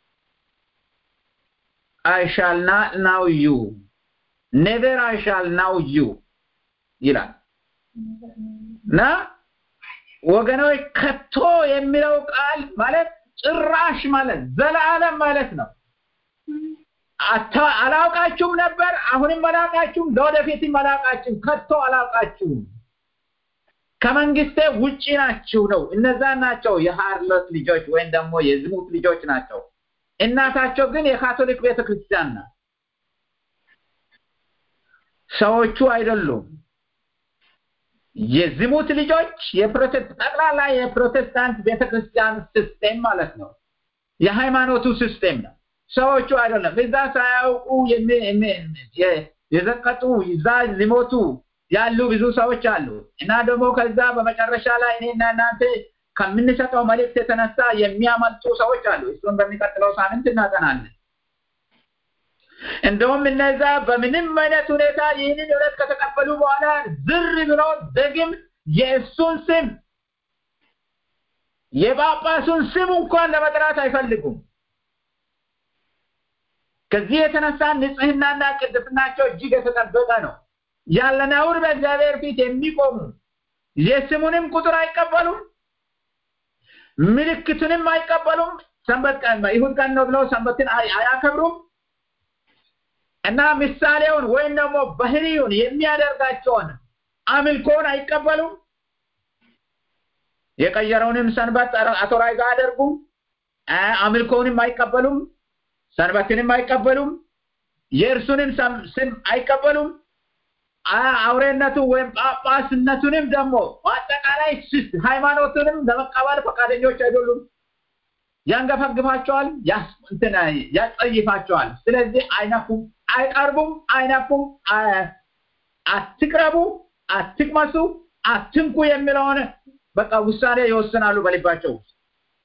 I shall not know you. Never I shall know you ይላል እና ወገኖች ከቶ የሚለው ቃል ማለት ጭራሽ ማለት ዘላለም ማለት ነው። አላውቃችሁም ነበር፣ አሁንም አላውቃችሁም፣ ለወደፊትም አላውቃችሁም፣ ከቶ አላውቃችሁም፣ ከመንግስቴ ውጪ ናችሁ ነው። እነዛ ናቸው የሃርሎት ልጆች ወይም ደግሞ የዝሙት ልጆች ናቸው። እናታቸው ግን የካቶሊክ ቤተክርስቲያን ናት። ሰዎቹ አይደሉም። የዝሙት ልጆች ጠቅላላ የፕሮቴስታንት ቤተክርስቲያን ሲስቴም ማለት ነው። የሃይማኖቱ ሲስቴም ነው። ሰዎቹ አይደለም። እዛ ሳያውቁ የዘቀጡ እዛ ሊሞቱ ያሉ ብዙ ሰዎች አሉ እና ደግሞ ከዛ በመጨረሻ ላይ እኔና እናንተ ከምንሰጠው መልእክት የተነሳ የሚያመልጡ ሰዎች አሉ። እሱን በሚቀጥለው ሳምንት እናጠናለን። እንደውም እነዛ በምንም አይነት ሁኔታ ይህንን እውነት ከተቀበሉ በኋላ ዝር ብሎ ደግም የእሱን ስም የጳጳሱን ስም እንኳን ለመጥራት አይፈልጉም። ከዚህ የተነሳ ንጽህናና ቅድስናቸው እጅግ የተጠበቀ ነው። ያለ ነውር በእግዚአብሔር ፊት የሚቆሙ የስሙንም ቁጥር አይቀበሉም። ምልክቱንም አይቀበሉም። ሰንበት ቀን ይሁድ ቀን ነው ብለው ሰንበትን አያከብሩም እና ምሳሌውን ወይም ደግሞ ባህሪውን የሚያደርጋቸውን አምልኮን አይቀበሉም። የቀየረውንም ሰንበት አቶራይዝ አያደርጉም። አምልኮውንም አይቀበሉም። ሰንበትንም አይቀበሉም። የእርሱንም ስም አይቀበሉም። አውሬነቱ ወይም ጳጳስነቱንም ደግሞ በአጠቃላይ ሃይማኖቱንም ለመቀበል ፈቃደኞች አይደሉም። ያንገፈግፋቸዋል፣ ያስጸይፋቸዋል። ስለዚህ አይነፉም፣ አይቀርቡም፣ አይነፉም፣ አትቅረቡ፣ አትቅመሱ፣ አትንኩ የሚለውን በቃ ውሳኔ ይወስናሉ በልባቸው ውስጥ።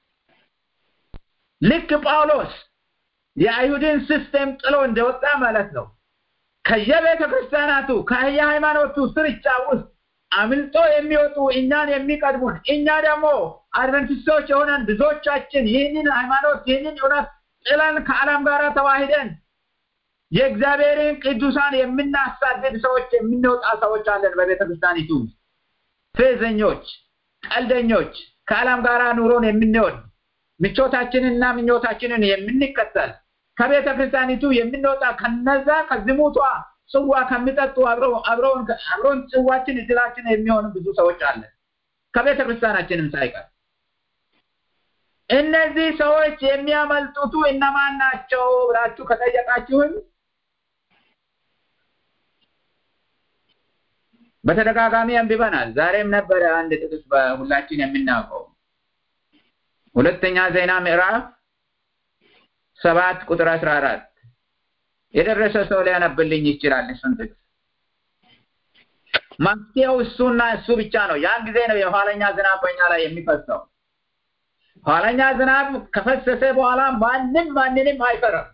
ልክ ጳውሎስ የአይሁድን ሲስቴም ጥሎ እንደወጣ ማለት ነው። ከየቤተ ክርስቲያናቱ ከየሃይማኖቱ ስርቻ ውስጥ አምልጦ የሚወጡ እኛን የሚቀድሙን እኛ ደግሞ አድቨንቲስቶች የሆነን ብዙዎቻችን ይህንን ሃይማኖት ይህንን እውነት ጥለን ከዓለም ጋር ተዋሂደን የእግዚአብሔርን ቅዱሳን የምናሳድድ ሰዎች የምንወጣ ሰዎች አለን በቤተ ክርስቲያኒቱ ፌዘኞች፣ ቀልደኞች፣ ከዓለም ጋር ኑሮን የምንወድ ምቾታችንንና ምኞታችንን የምንከተል ከቤተ ክርስቲያኒቱ የምንወጣ ከነዛ ከዝሙቷ ጽዋ ከሚጠጡ አብረውን ጽዋችን እድላችን የሚሆኑ ብዙ ሰዎች አለን ከቤተ ክርስቲያናችንም ሳይቀር። እነዚህ ሰዎች የሚያመልጡቱ እነማን ናቸው ብላችሁ ከጠየቃችሁን በተደጋጋሚ አንብበናል። ዛሬም ነበረ አንድ ጥቅስ በሁላችን የምናውቀው ሁለተኛ ዜና ምዕራፍ ሰባት ቁጥር አስራ አራት የደረሰ ሰው ሊያነብልኝ ይችላል። እሱን ጥቅስ መፍትሄው እሱና እሱ ብቻ ነው። ያን ጊዜ ነው የኋለኛ ዝናብ በኛ ላይ የሚፈሰው። ኋለኛ ዝናብ ከፈሰሰ በኋላ ማንም ማንንም አይፈራም።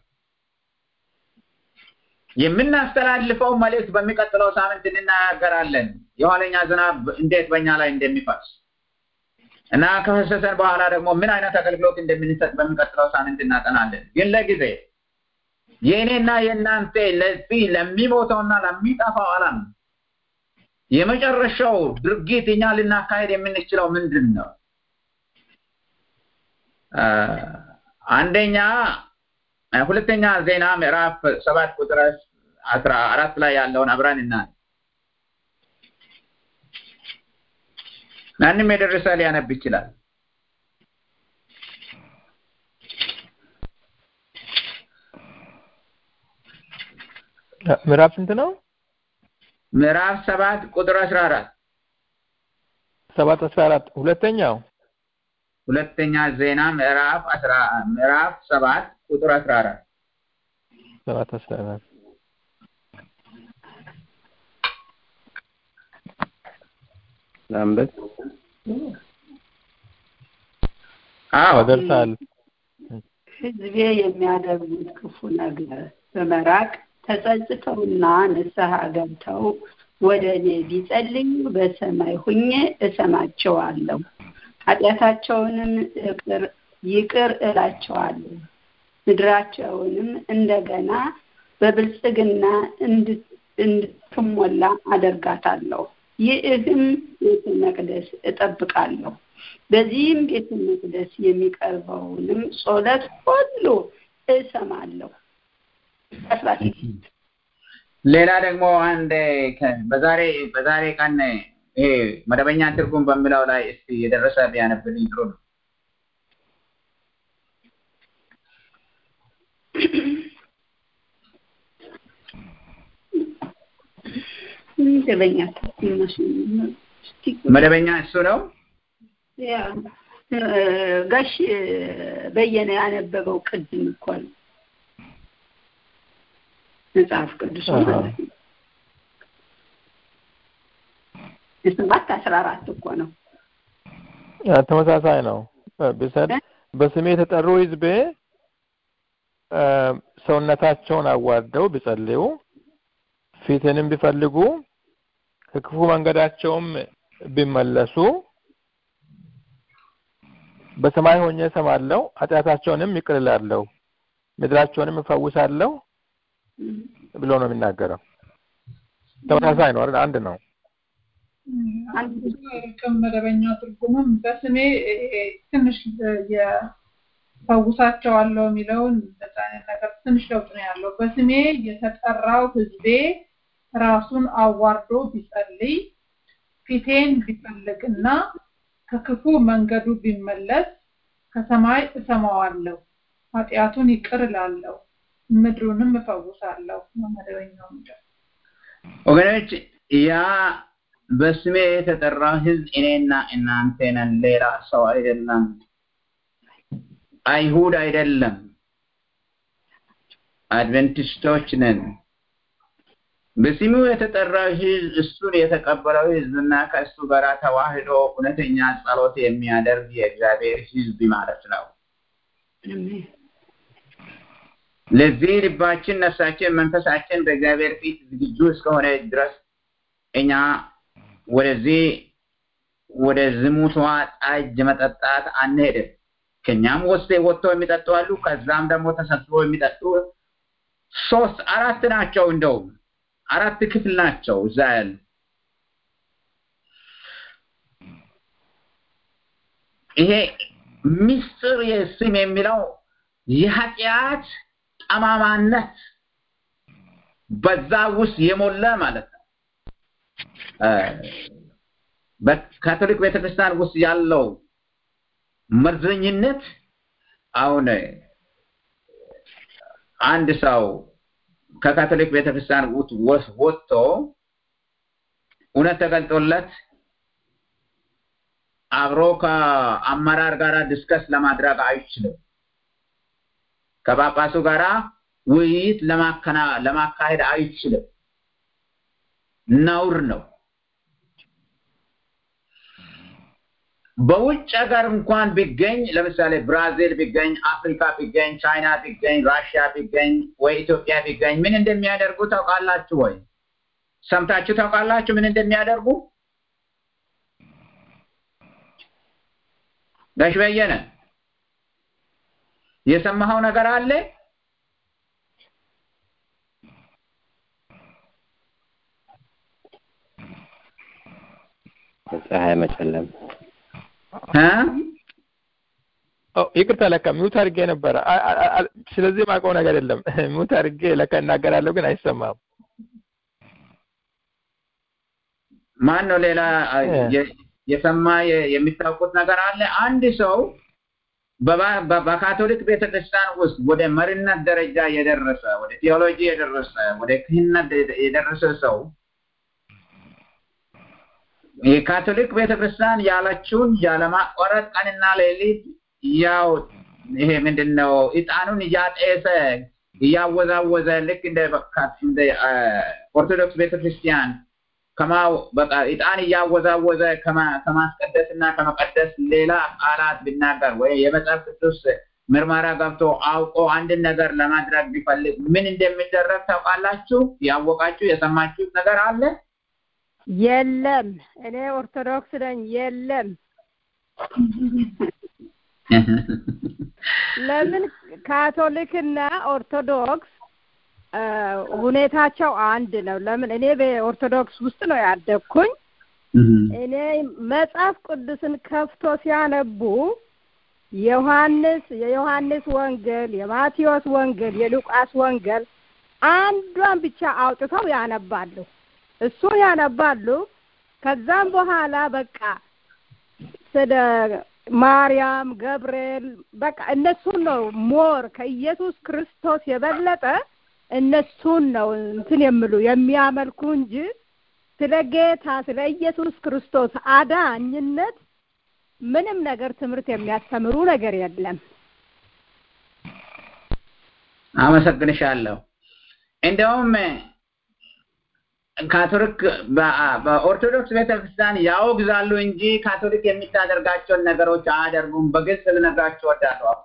የምናስተላልፈው መልእክት በሚቀጥለው ሳምንት እንናገራለን። የኋለኛ ዝናብ እንዴት በእኛ ላይ እንደሚፈስ እና ከፈሰሰን በኋላ ደግሞ ምን አይነት አገልግሎት እንደምንሰጥ በሚቀጥለው ሳምንት እናጠናለን። ግን ለጊዜ የእኔና የእናንተ ለዚህ ለሚሞተውና ለሚጠፋው ዓለም የመጨረሻው ድርጊት እኛ ልናካሄድ የምንችለው ምንድን ነው? አንደኛ ሁለተኛ ዜና ምዕራፍ ሰባት ቁጥር አስራ አራት ላይ ያለውን አብረን እና ማንም የደረሰ ሊያነብ ይችላል። ምዕራፍ ስንት ነው? ምዕራፍ ሰባት ቁጥር አስራ አራት ሰባት አስራ አራት ሁለተኛው ሁለተኛ ዜና ምዕራፍ አስራ ምዕራፍ ሰባት ቁጥር አስራ አራት ሰባት አስራ አራት ላንበብ አዎ ደርሳል። ሕዝቤ የሚያደርጉት ክፉ ነገር በመራቅ ተጸጽተውና ንስሐ ገብተው ወደ እኔ ቢጸልዩ በሰማይ ሁኜ እሰማቸዋለሁ፣ ኃጢአታቸውንም ይቅር እላቸዋለሁ፣ ምድራቸውንም እንደገና በብልጽግና እንድትሞላ አደርጋታለሁ። ይህም ቤተ መቅደስ እጠብቃለሁ። በዚህም ቤተ መቅደስ የሚቀርበውንም ጸሎት ሁሉ እሰማለሁ። ሌላ ደግሞ አንድ በዛሬ በዛሬ ቀን ይሄ መደበኛ ትርጉም በሚለው ላይ እስቲ የደረሰ ቢያነብልኝ ጥሩ ነው። መደበኛ መደበኛ እሱ ነው። ጋሽ በየነ ያነበበው ቅድም እኮ ነው መጽሐፍ ቅዱስ ማለት ነው። የሰባት አስራ አራት እኮ ነው። ተመሳሳይ ነው። ብሰድ በስሜ የተጠሩ ህዝቤ ሰውነታቸውን አዋርደው ቢጸልዩ ፊትንም ቢፈልጉ ከክፉ መንገዳቸውም ቢመለሱ በሰማይ ሆኜ እሰማለሁ፣ ኃጢአታቸውንም ይቅር እላለሁ፣ ምድራቸውንም እፈውሳለሁ ብሎ ነው የሚናገረው። ተመሳሳይ ነው አይደል? አንድ ነው። ቅም መደበኛ ትርጉምም በስሜ ትንሽ የፈውሳቸዋለሁ የሚለውን እንደዛ አይነት ነገር ትንሽ ለውጥ ነው ያለው። በስሜ የተጠራው ሕዝቤ ራሱን አዋርዶ ቢጸልይ ፊቴን ቢፈልግና ከክፉ መንገዱ ቢመለስ ከሰማይ እሰማዋለሁ፣ ኃጢአቱን ይቅር እላለሁ፣ ምድሩንም እፈውሳለሁ። መደበኛው ምድር ወገኖች ያ በስሜ የተጠራ ህዝብ እኔና እናንተ ነን፣ ሌላ ሰው አይደለም፣ አይሁድ አይደለም፣ አድቨንቲስቶች ነን። በስሙ የተጠራ ህዝብ እሱን የተቀበለው ህዝብና ከእሱ ጋር ተዋህዶ እውነተኛ ጸሎት የሚያደርግ የእግዚአብሔር ህዝብ ማለት ነው። ለዚህ ልባችን፣ ነፍሳችን፣ መንፈሳችን በእግዚአብሔር ፊት ዝግጁ እስከሆነ ድረስ እኛ ወደዚህ ወደ ዝሙቷ ጠጅ መጠጣት አንሄድም። ከኛም ወስደ ወጥተው የሚጠጡ አሉ። ከዛም ደግሞ ተሰብስበው የሚጠጡ ሶስት አራት ናቸው። እንደውም አራት ክፍል ናቸው እዛ ያሉ። ይሄ ምስጢር የስም የሚለው የኃጢአት ጠማማነት በዛ ውስጥ የሞላ ማለት ነው። በካቶሊክ ቤተክርስቲያን ውስጥ ያለው መርዘኝነት አሁን አንድ ሰው ከካቶሊክ ቤተክርስቲያን ውስጥ ወጥቶ እውነት ተገልጦለት አብሮ ከአመራር ጋር ዲስከስ ለማድረግ አይችልም። ከጳጳሱ ጋራ ውይይት ለማካሄድ አይችልም። ነውር ነው። በውጭ ሀገር እንኳን ቢገኝ ለምሳሌ ብራዚል ቢገኝ፣ አፍሪካ ቢገኝ፣ ቻይና ቢገኝ፣ ራሽያ ቢገኝ ወይ ኢትዮጵያ ቢገኝ ምን እንደሚያደርጉ ታውቃላችሁ ወይ? ሰምታችሁ ታውቃላችሁ ምን እንደሚያደርጉ? ጋሽ በየነ የሰማኸው ነገር አለ? ፀሐይ መጨለም ይቅርታ ለካ ሚውት አድርጌ ነበረ። ስለዚህ ማውቀው ነገር የለም። ሚውት አድርጌ ለካ እናገራለሁ፣ ግን አይሰማም። ማን ነው ሌላ የሰማ የሚታውቁት ነገር አለ? አንድ ሰው በካቶሊክ ቤተክርስቲያን ውስጥ ወደ መሪነት ደረጃ የደረሰ ወደ ቴዎሎጂ የደረሰ ወደ ክህነት የደረሰ ሰው የካቶሊክ ቤተክርስቲያን ያለችውን ያለማቋረጥ ቀንና ሌሊት ያው ይሄ ምንድነው እጣኑን እያጤሰ እያወዛወዘ ልክ እንደ እንደ ኦርቶዶክስ ቤተክርስቲያን ከማው በቃ እጣን እያወዛወዘ ከማስቀደስ እና ከመቀደስ ሌላ ቃላት ቢናገር ወይ የመጽሐፍ ቅዱስ ምርመራ ገብቶ አውቆ አንድን ነገር ለማድረግ ቢፈልግ ምን እንደሚደረግ ታውቃላችሁ? ያወቃችሁ የሰማችሁት ነገር አለ? የለም። እኔ ኦርቶዶክስ ነኝ። የለም። ለምን ካቶሊክና ኦርቶዶክስ ሁኔታቸው አንድ ነው። ለምን እኔ በኦርቶዶክስ ውስጥ ነው ያደግኩኝ። እኔ መጽሐፍ ቅዱስን ከፍቶ ሲያነቡ ዮሐንስ የዮሐንስ ወንጌል፣ የማቴዎስ ወንጌል፣ የሉቃስ ወንጌል አንዷን ብቻ አውጥተው ያነባሉ። እሱን ያነባሉ። ከዛም በኋላ በቃ ስለ ማርያም፣ ገብርኤል በቃ እነሱን ነው ሞር ከኢየሱስ ክርስቶስ የበለጠ እነሱን ነው እንትን የሚሉ የሚያመልኩ እንጂ ስለ ጌታ ስለ ኢየሱስ ክርስቶስ አዳኝነት ምንም ነገር ትምህርት የሚያስተምሩ ነገር የለም። አመሰግንሻለሁ። እንደውም ካቶሊክ በኦርቶዶክስ ቤተክርስቲያን ያወግዛሉ እንጂ ካቶሊክ የምታደርጋቸውን ነገሮች አያደርጉም። በግልጽ ልነግራቸው እወዳለሁ።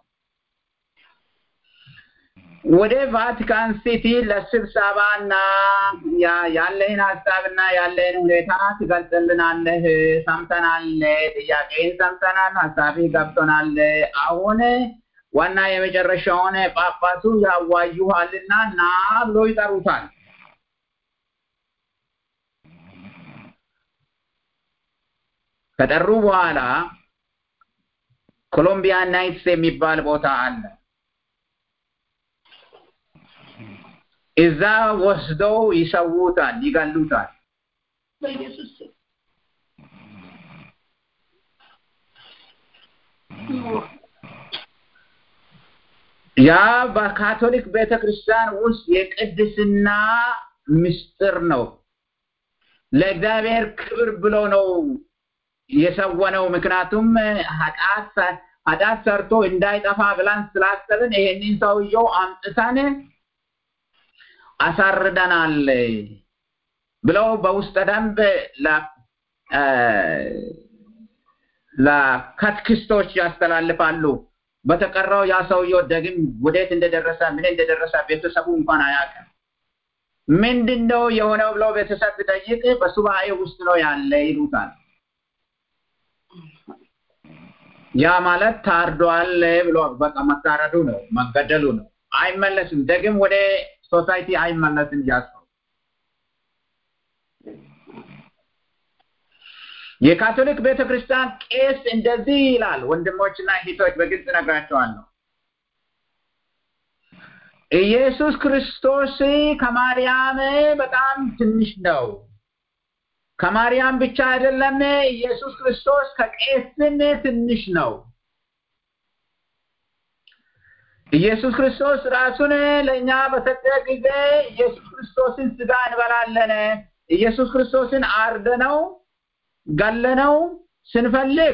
ወደ ቫቲካን ሲቲ ለስብሰባ እና ያለህን ሀሳብና ያለህን ሁኔታ ትገልጽልናለህ። ሰምተናል፣ ጥያቄን ሰምተናል፣ ሀሳብህ ገብቶናል። አሁን ዋና የመጨረሻውን ጳጳሱ ያዋዩሃልና ና ብሎ ይጠሩታል። ከጠሩ በኋላ ኮሎምቢያ ናይትስ የሚባል ቦታ አለ። እዛ ወስደው ይሰዉታል፣ ይገሉታል። በኢየሱስ ስም ያ በካቶሊክ ቤተክርስቲያን ውስጥ የቅድስና ምስጢር ነው። ለእግዚአብሔር ክብር ብሎ ነው የሰወነው። ምክንያቱም ኃጢአት ኃጢአት ሰርቶ እንዳይጠፋ ብላን ስላሰብን ይሄንን ሰውየው አምጥተን አሳርደናል ብለው በውስጠ ደንብ ለካትክስቶች ያስተላልፋሉ። በተቀረው ያ ሰውየው ደግም ወዴት እንደደረሰ ምን እንደደረሰ ቤተሰቡ እንኳን አያውቅም። ምንድን ነው የሆነው ብለው ቤተሰብ ብጠይቅ በሱባኤ ውስጥ ነው ያለ ይሉታል። ያ ማለት ታርዷል ብሎ በቃ መታረዱ ነው መገደሉ ነው። አይመለስም። ደግም ወደ ሶሳይቲ አይመለስም ያ ሰው። የካቶሊክ ቤተክርስቲያን ቄስ እንደዚህ ይላል። ወንድሞችና እህቶች በግልጽ ነግራቸዋለሁ። ኢየሱስ ክርስቶስ ከማርያም በጣም ትንሽ ነው። ከማርያም ብቻ አይደለም፣ ኢየሱስ ክርስቶስ ከቄስም ትንሽ ነው። ኢየሱስ ክርስቶስ ራሱን ለእኛ በሰጠ ጊዜ ኢየሱስ ክርስቶስን ስጋ እንበላለን። ኢየሱስ ክርስቶስን አርደነው ገለነው ስንፈልግ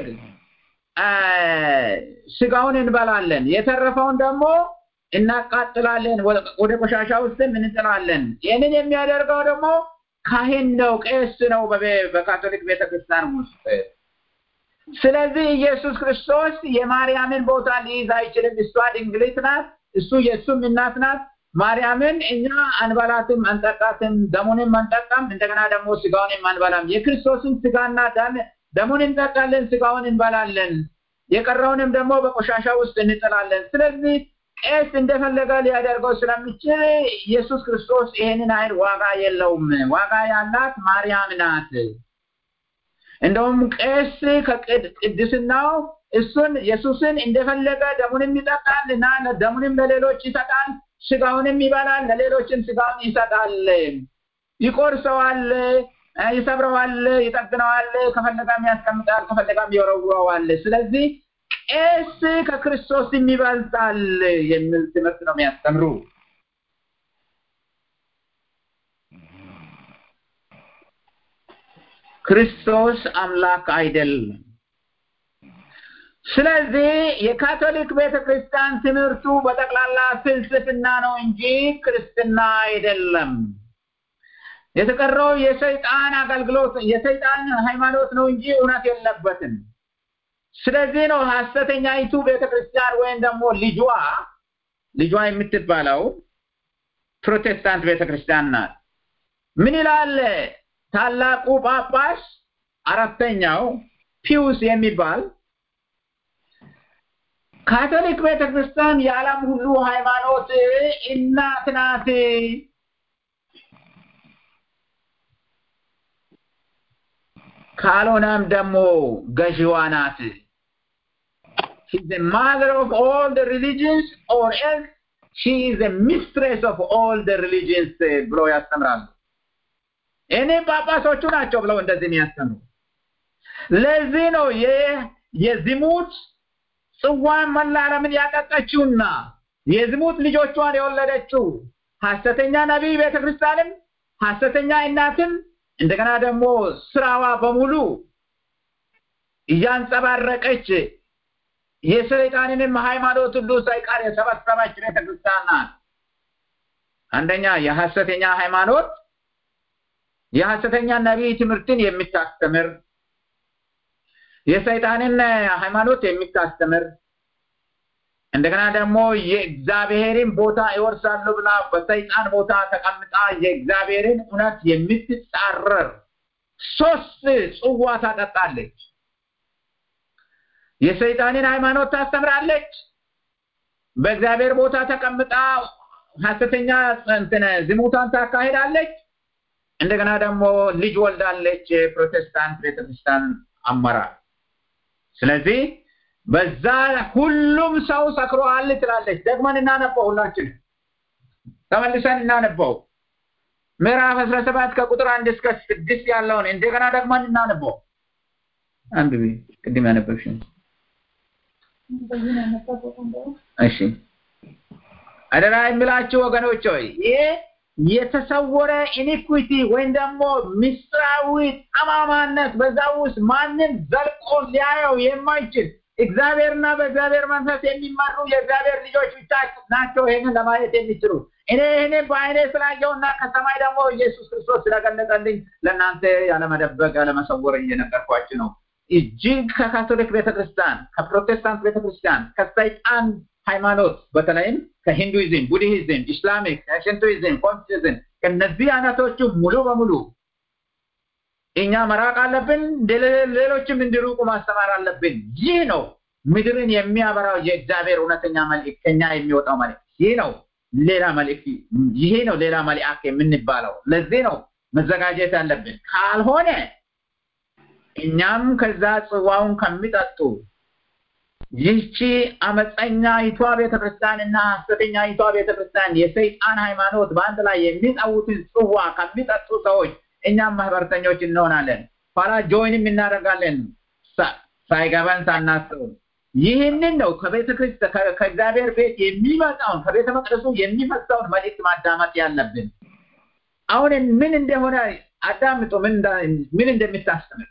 ስጋውን እንበላለን። የተረፈውን ደግሞ እናቃጥላለን፣ ወደ ቆሻሻ ውስጥም እንጥላለን። ይህንን የሚያደርገው ደግሞ ካህን ነው፣ ቄስ ነው በካቶሊክ ቤተክርስቲያን ውስጥ። ስለዚህ ኢየሱስ ክርስቶስ የማርያምን ቦታ ሊይዝ አይችልም። እሷ ድንግሊት ናት፣ እሱ የእሱም እናት ናት። ማርያምን እኛ አንበላትም፣ አንጠጣትም፣ ደሙንም አንጠጣም፣ እንደገና ደግሞ ስጋውንም አንበላም። የክርስቶስን ስጋና ደም ደሙን እንጠጣለን፣ ስጋውን እንበላለን፣ የቀረውንም ደግሞ በቆሻሻ ውስጥ እንጥላለን። ስለዚህ ቄስ እንደፈለገ ሊያደርገው ስለሚችል ኢየሱስ ክርስቶስ ይሄንን አይል ዋጋ የለውም። ዋጋ ያላት ማርያም ናት። እንደውም ቄስ ከቅድስናው እሱን ኢየሱስን እንደፈለገ ደሙንም ይጠጣል እና ደሙንም ለሌሎች ይሰጣል፣ ስጋውንም ይበላል፣ ለሌሎችም ስጋውን ይሰጣል፣ ይቆርሰዋል፣ ይሰብረዋል፣ ይጠግነዋል፣ ከፈለጋም ያስቀምጣል፣ ከፈለጋም ይወረውረዋል። ስለዚህ ቄስ ከክርስቶስም ይበልጣል የሚል ትምህርት ነው የሚያስተምሩ። ክርስቶስ አምላክ አይደለም። ስለዚህ የካቶሊክ ቤተክርስቲያን ትምህርቱ በጠቅላላ ፍልስፍና ነው እንጂ ክርስትና አይደለም። የተቀረው የሰይጣን አገልግሎት የሰይጣን ሃይማኖት ነው እንጂ እውነት የለበትም። ስለዚህ ነው ሐሰተኛይቱ ቤተክርስቲያን ወይም ደግሞ ልጇ ልጇ የምትባለው ፕሮቴስታንት ቤተክርስቲያን ናት። ምን ይላል ታላቁ ጳጳስ አራተኛው ፒውስ የሚባል ካቶሊክ ቤተክርስቲያን የዓለም ሁሉ ሃይማኖት እናት ናት። ካልሆነም ደግሞ ገዢዋ ናት። She's the mother of all the religions or else she is the mistress of all the religions ብሎ ያስተምራሉ። እኔ ጳጳሶቹ ናቸው ብለው እንደዚህ የሚያስተምሩ። ለዚህ ነው የዝሙት ጽዋን መላ ዓለምን ያጠጣችውና የዝሙት ልጆቿን የወለደችው ሐሰተኛ ነቢይ ቤተክርስቲያንም ሐሰተኛ እናትም እንደገና ደግሞ ስራዋ በሙሉ እያንጸባረቀች የሰይጣንንም ሃይማኖት ሁሉ ሳይቀር የሰበሰበች ቤተክርስቲያን ናት። አንደኛ የሐሰተኛ ሃይማኖት የሐሰተኛ ነቢይ ትምህርትን የምታስተምር የሰይጣንን ሃይማኖት የምታስተምር እንደገና ደግሞ የእግዚአብሔርን ቦታ ይወርሳሉ ብላ በሰይጣን ቦታ ተቀምጣ የእግዚአብሔርን እውነት የምትጻረር ሶስት ጽዋ ታጠጣለች። የሰይጣንን ሃይማኖት ታስተምራለች። በእግዚአብሔር ቦታ ተቀምጣ ሐሰተኛ እንትን ዝሙታን ታካሂዳለች። እንደገና ደግሞ ልጅ ወልዳለች። ፕሮቴስታንት ቤተክርስቲያን አመራር። ስለዚህ በዛ ሁሉም ሰው ሰክሯል ትላለች። ደግመን እናነበው፣ ሁላችን ተመልሰን እናነበው። ምዕራፍ አስራ ሰባት ከቁጥር አንድ እስከ ስድስት ያለውን እንደገና ደግመን እናነበው። አንብቢ፣ ቅድም ያነበብሽን። እሺ አደራ የምላችሁ ወገኖች ሆይ ይሄ የተሰወረ ኢኒኩዊቲ ወይም ደግሞ ምስጢራዊ ጠማማነት በዛ ውስጥ ማንም ዘልቆ ሊያየው የማይችል እግዚአብሔርና በእግዚአብሔር መንፈስ የሚመሩ የእግዚአብሔር ልጆች ብቻ ናቸው ይህንን ለማየት የሚችሉ። እኔ ይህንን በአይኔ ስላየውና ከሰማይ ደግሞ ኢየሱስ ክርስቶስ ስለገለጠልኝ ለእናንተ ያለመደበቅ ያለመሰወር እየነገርኳችሁ ነው። እጅግ ከካቶሊክ ቤተክርስቲያን፣ ከፕሮቴስታንት ቤተክርስቲያን፣ ከሰይጣን ሃይማኖት በተለይም ከሂንዱይዝም፣ ቡድሂዝም፣ ኢስላሚክ፣ ሽንቶይዝም፣ ኮንፊዝም ከነዚህ አይነቶቹ ሙሉ በሙሉ እኛ መራቅ አለብን። ሌሎችም እንዲሩቁ ማስተማር አለብን። ይህ ነው ምድርን የሚያበራው የእግዚአብሔር እውነተኛ መልእክት ከኛ የሚወጣው መልእክት ይህ ነው። ሌላ መልእክት ይሄ ነው ሌላ መልአክ የምንባለው። ለዚህ ነው መዘጋጀት አለብን። ካልሆነ እኛም ከዛ ጽዋውን ከሚጠጡ ይህቺ አመፀኛይቷ ቤተክርስቲያን እና ሐሰተኛይቷ ቤተክርስቲያን የሰይጣን ሃይማኖት በአንድ ላይ የሚጠውትን ጽዋ ከሚጠጡ ሰዎች እኛም ማህበርተኞች እንሆናለን። ኋላ ጆይንም እናደርጋለን ሳይገባን ሳናስበው። ይህንን ነው ከቤተ ክርስቲያን ከእግዚአብሔር ቤት የሚመጣውን ከቤተ መቅደሱ የሚፈሳውን መልእክት ማዳመጥ ያለብን። አሁን ምን እንደሆነ አዳምጡ፣ ምን እንደምታስተምር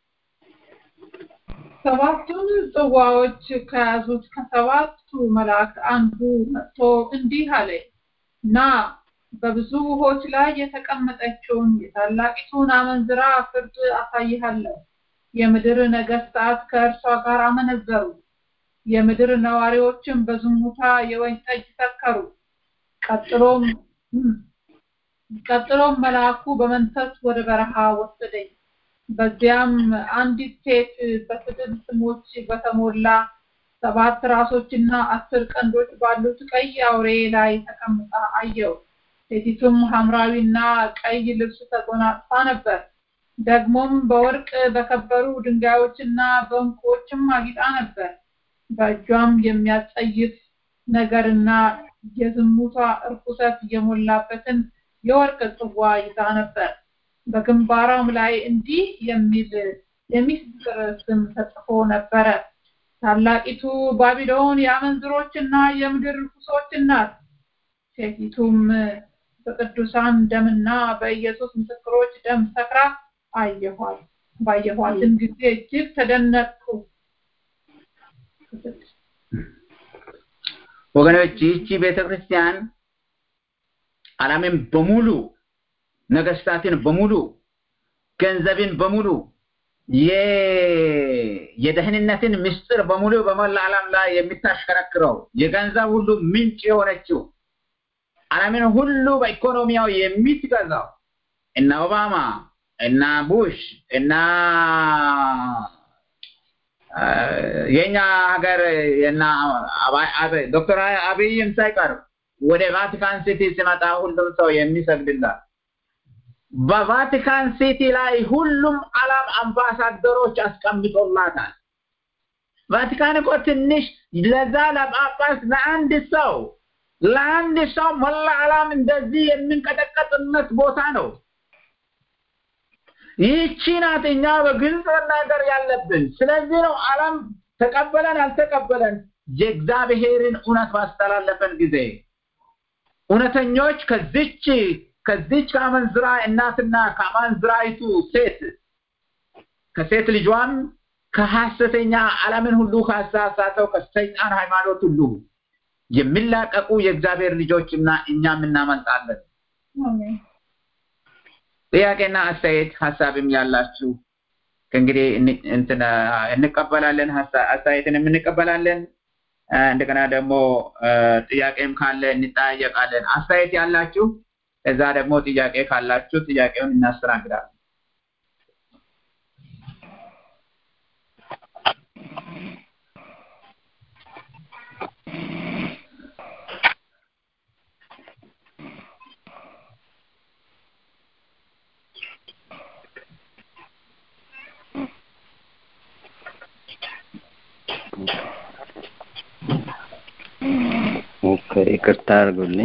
ሰባቱን ጽዋዎች ከያዙት ከሰባቱ መላእክት አንዱ መጥቶ እንዲህ አለኝ፣ ና በብዙ ውሆች ላይ የተቀመጠችውን የታላቂቱን አመንዝራ ፍርድ አሳይሃለሁ። የምድር ነገስታት ከእርሷ ጋር አመነዘሩ፣ የምድር ነዋሪዎችም በዝሙታ የወይን ጠጅ ሰከሩ። ቀጥሎም ቀጥሎም መልአኩ በመንፈስ ወደ በረሃ ወሰደኝ። በዚያም አንዲት ሴት በስድብ ስሞች በተሞላ ሰባት ራሶችና አስር ቀንዶች ባሉት ቀይ አውሬ ላይ ተቀምጣ አየው። ሴቲቱም ሐምራዊና ቀይ ልብስ ተጎናጽፋ ነበር። ደግሞም በወርቅ በከበሩ ድንጋዮችና በዕንቁዎችም አጊጣ ነበር። በእጇም የሚያጸይፍ ነገርና የዝሙቷ እርኩሰት የሞላበትን የወርቅ ጽዋ ይዛ ነበር። በግንባሯም ላይ እንዲህ የሚል የሚስጥር ስም ተጽፎ ነበረ። ታላቂቱ ባቢሎን የአመንዝሮችና የምድር ርኩሶች ናት። ሴቲቱም በቅዱሳን ደምና በኢየሱስ ምስክሮች ደም ሰክራ አየኋት። ባየኋትም ጊዜ እጅግ ተደነቅኩ። ወገኖች ይህቺ ቤተክርስቲያን ዓለምን በሙሉ ነገስታትን በሙሉ ገንዘብን በሙሉ የደህንነትን ምስጢር በሙሉ በመላ ዓለም ላይ የምታሽከረክረው የገንዘብ ሁሉ ምንጭ የሆነችው ዓለምን ሁሉ በኢኮኖሚያው የምትገዛው እነ ኦባማ እና ቡሽ እና የኛ ሀገር እና ዶክተር አብይም ሳይቀር ወደ ቫቲካን ሲቲ ሲመጣ ሁሉም ሰው የሚሰግድላት በቫቲካን ሲቲ ላይ ሁሉም ዓለም አምባሳደሮች አስቀምጦላታል። ቫቲካን እኮ ትንሽ ለዛ ለጳጳስ ለአንድ ሰው ለአንድ ሰው መላ ዓለም እንደዚህ የሚንቀጠቀጥነት ቦታ ነው። ይህቺ ናት እኛ በግልጽ መናገር ያለብን። ስለዚህ ነው ዓለም ተቀበለን አልተቀበለን የእግዚአብሔርን እውነት ባስተላለፈን ጊዜ እውነተኞች ከዚች ከዚች ከአመንዝራ እናትና ከአመንዝራይቱ ሴት ከሴት ልጇም ከሐሰተኛ ዓለምን ሁሉ ካሳሳተው ከሰይጣን ሃይማኖት ሁሉ የሚላቀቁ የእግዚአብሔር ልጆችና እኛም እናመልጣለን። ጥያቄና አስተያየት ሀሳብም ያላችሁ ከእንግዲህ እንቀበላለን፣ አስተያየትንም እንቀበላለን። እንደገና ደግሞ ጥያቄም ካለ እንጠያየቃለን። አስተያየት ያላችሁ እዛ ደግሞ ጥያቄ ካላችሁ ጥያቄውን እናስተናግዳለን። ይቅርታ አድርጉልኝ።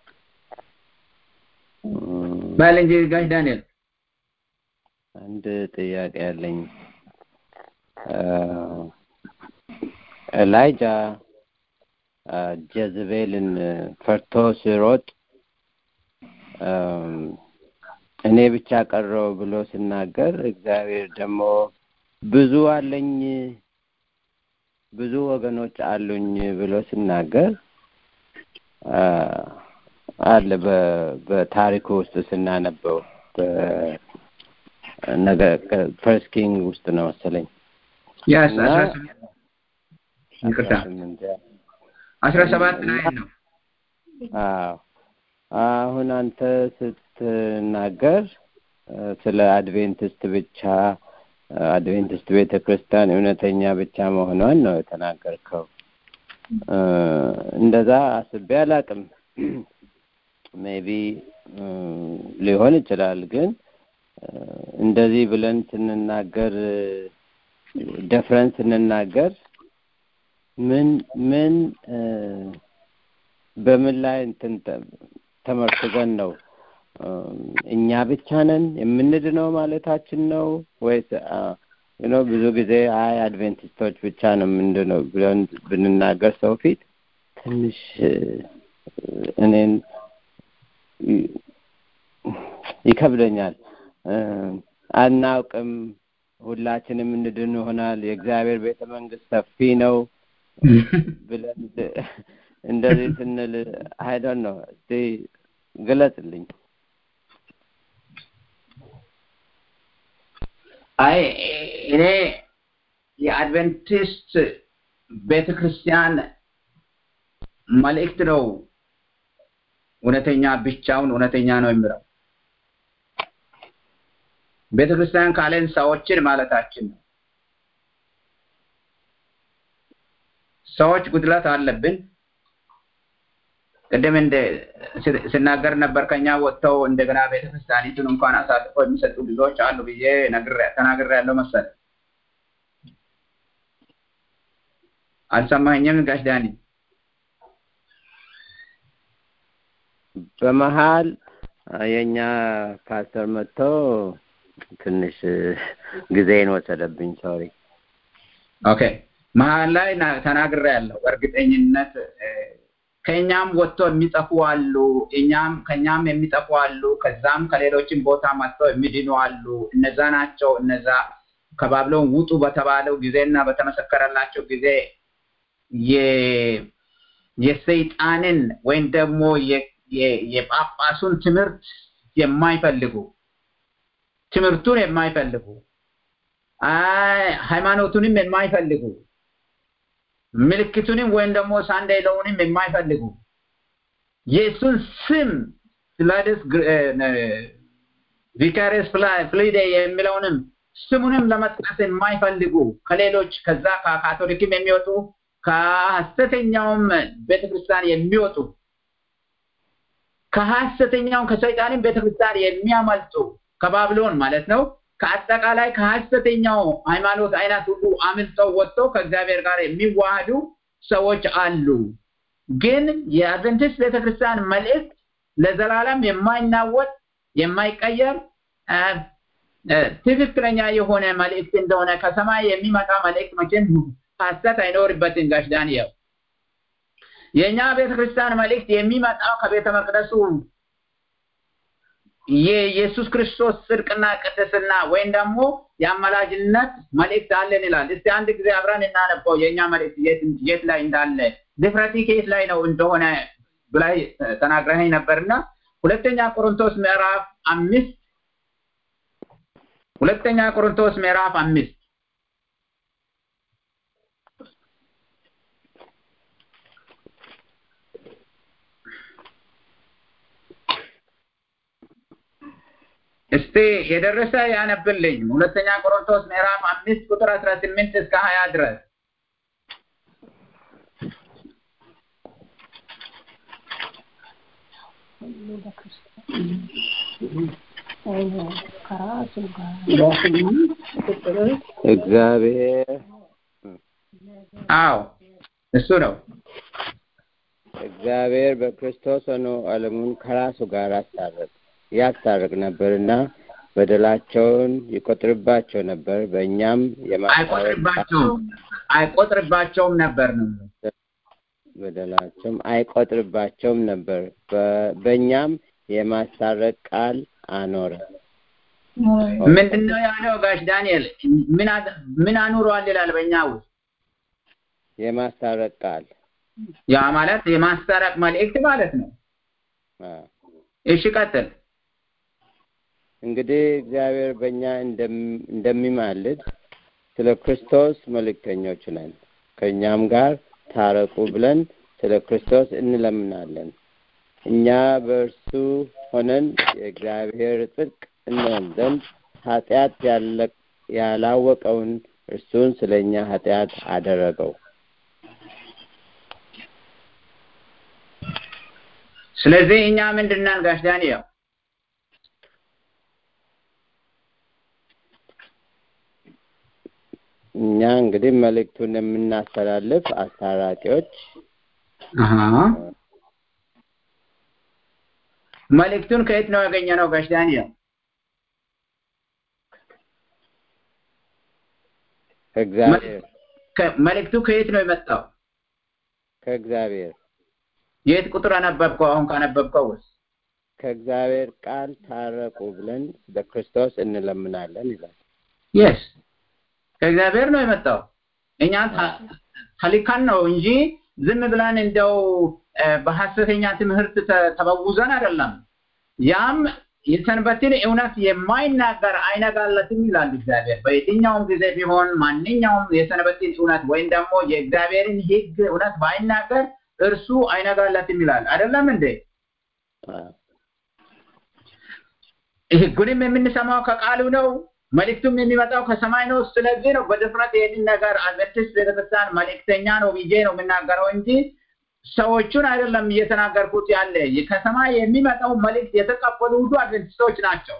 በል እንጂ ጋሽ ዳንኤል አንድ ጥያቄ ያለኝ ኤላይጃ ጀዝቤልን ፈርቶ ሲሮጥ እኔ ብቻ ቀረው ብሎ ሲናገር እግዚአብሔር ደግሞ ብዙ አለኝ ብዙ ወገኖች አሉኝ ብሎ ሲናገር አለ በታሪኩ ውስጥ ስናነበው ነገ ፈርስት ኪንግ ውስጥ ነው መሰለኝ ያስ ይቅርታ አስራ ሰባት ላይ ነው አዎ አሁን አንተ ስትናገር ስለ አድቬንቲስት ብቻ አድቬንቲስት ቤተ ክርስቲያን እውነተኛ ብቻ መሆኗን ነው የተናገርከው። እንደዛ አስቤ አላቅም። ሜቢ ሊሆን ይችላል፣ ግን እንደዚህ ብለን ስንናገር ደፍረን ስንናገር ምን ምን በምን ላይ እንትን ተመርኩዘን ነው እኛ ብቻ ነን የምንድነው ማለታችን ነው ወይስ ነው ብዙ ጊዜ አይ አድቬንቲስቶች ብቻ ነው ምንድነው ብለን ብንናገር ሰው ፊት ትንሽ እኔን ይከብደኛል። አናውቅም፣ ሁላችንም እንድን ይሆናል፣ የእግዚአብሔር ቤተ መንግስት ሰፊ ነው ብለን እንደዚህ ስንል አይዶን ነው። እስቲ ግለጽልኝ። አይ እኔ የአድቨንቲስት ቤተ ክርስቲያን መልእክት ነው እውነተኛ ብቻውን እውነተኛ ነው የሚለው ቤተ ክርስቲያን ካለን ሰዎችን ማለታችን ነው። ሰዎች ጉድለት አለብን። ቅድም እንደ ስናገር ነበር ከኛ ወጥተው እንደገና ቤተክርስቲያኒቱን እንኳን አሳልፈው የሚሰጡ ብዙዎች አሉ ብዬ ተናግሬ ያለው መሰለ። አልሰማኝም ጋሽ ዳኒ? በመሀል የኛ ፓስተር መጥቶ ትንሽ ጊዜን ወሰደብኝ። ሶሪ። ኦኬ መሀል ላይ ተናግሬ ያለው በእርግጠኝነት ከኛም ወጥቶ የሚጠፉ አሉ፣ እኛም ከኛም የሚጠፉ አሉ፣ ከዛም ከሌሎችም ቦታ መጥተው የሚድኑ አሉ። እነዛ ናቸው። እነዛ ከባቢሎን ውጡ በተባለው ጊዜና በተመሰከረላቸው ጊዜ የሰይጣንን ወይም ደግሞ የጳጳሱን ትምህርት የማይፈልጉ ትምህርቱን የማይፈልጉ ሃይማኖቱንም የማይፈልጉ ምልክቱንም ወይም ደግሞ ሳንዴለውንም የማይፈልጉ የእሱን ስም ፍላደስ ቪካሪስ ፍሊዴ የሚለውንም ስሙንም ለመጥቀስ የማይፈልጉ ከሌሎች ከዛ ከካቶሊክም የሚወጡ ከሐሰተኛውም ቤተክርስቲያን የሚወጡ ከሐሰተኛውም ከሰይጣንም ቤተክርስቲያን የሚያመልጡ ከባቢሎን ማለት ነው ከአጠቃላይ ከሐሰተኛው ሃይማኖት አይነት ሁሉ አምልጠው ወጥተው ከእግዚአብሔር ጋር የሚዋሃዱ ሰዎች አሉ። ግን የአድቨንቲስት ቤተክርስቲያን መልእክት ለዘላለም የማይናወጥ የማይቀየር ትክክለኛ የሆነ መልእክት እንደሆነ ከሰማይ የሚመጣ መልእክት መቼም ሐሰት አይኖርበትም። ጋሽ ዳንኤል የእኛ ቤተክርስቲያን መልእክት የሚመጣው ከቤተ መቅደሱ የኢየሱስ ክርስቶስ ጽድቅና ቅድስና ወይም ደግሞ የአመላጅነት መልእክት አለን ይላል። እስቲ አንድ ጊዜ አብረን እናነበው የእኛ መልእክት የት ላይ እንዳለ ድፍረቲ ከየት ላይ ነው እንደሆነ ብላይ ተናግረኸኝ ነበርና ሁለተኛ ቆሮንቶስ ምዕራፍ አምስት ሁለተኛ ቆሮንቶስ ምዕራፍ አምስት እስቲ የደረሰ ያነብልኝ። ሁለተኛ ቆሮንቶስ ምዕራፍ አምስት ቁጥር አስራ ስምንት እስከ ሀያ ድረስ እግዚአብሔር አዎ እሱ ነው። እግዚአብሔር በክርስቶስ ሆኖ ዓለሙን ከራሱ ጋር አስታረቅ ያስታርቅ ነበርና በደላቸውን ይቆጥርባቸው ነበር በእኛም አይቆጥርባቸውም አይቆጥርባቸውም ነበር ነው በደላቸውም አይቆጥርባቸውም ነበር በእኛም የማስታረቅ ቃል አኖረ ምንድን ነው ያለው ጋሽ ዳንኤል ምን አኑሯል ይላል በእኛ ውስጥ የማስታረቅ ቃል ያ ማለት የማስታረቅ መልእክት ማለት ነው እሺ ቀጥል እንግዲህ እግዚአብሔር በእኛ እንደሚማልድ ስለ ክርስቶስ መልእክተኞች ነን ከእኛም ጋር ታረቁ ብለን ስለ ክርስቶስ እንለምናለን እኛ በእርሱ ሆነን የእግዚአብሔር ጽድቅ እንሆን ዘንድ ኃጢአት ያላወቀውን እርሱን ስለ እኛ ኃጢአት አደረገው ስለዚህ እኛ ምንድነን ጋሽ ዳንኤል እኛ እንግዲህ መልእክቱን የምናስተላልፍ አስታራቂዎች መልእክቱን ከየት ነው ያገኘ ነው ጋሽ ዳንኤል ከእግዚአብሔር መልእክቱ ከየት ነው የመጣው ከእግዚአብሔር የት ቁጥር አነበብከው አሁን ካነበብከው ውስጥ ከእግዚአብሔር ቃል ታረቁ ብለን በክርስቶስ እንለምናለን ይላል የስ ከእግዚአብሔር ነው የመጣው እኛ ተልከን ነው እንጂ ዝም ብለን እንደው በሐሰተኛ ትምህርት ተበውዘን አይደለም ያም የሰንበትን እውነት የማይናገር አይነጋለትም ይላል እግዚአብሔር በየትኛውም ጊዜ ቢሆን ማንኛውም የሰንበትን እውነት ወይም ደግሞ የእግዚአብሔርን ህግ እውነት ባይናገር እርሱ አይነጋለትም ይላል አይደለም እንዴ ህጉንም የምንሰማው ከቃሉ ነው መልእክቱም የሚመጣው ከሰማይ ነው ስለዚህ ነው በድፍረት ይህንን ነገር አድቨንቲስት ቤተክርስቲያን መልእክተኛ ነው ብዬ ነው የምናገረው እንጂ ሰዎቹን አይደለም እየተናገርኩት ያለ ከሰማይ የሚመጣው መልእክት የተቀበሉ ሁሉ አድቨንቲስቶች ናቸው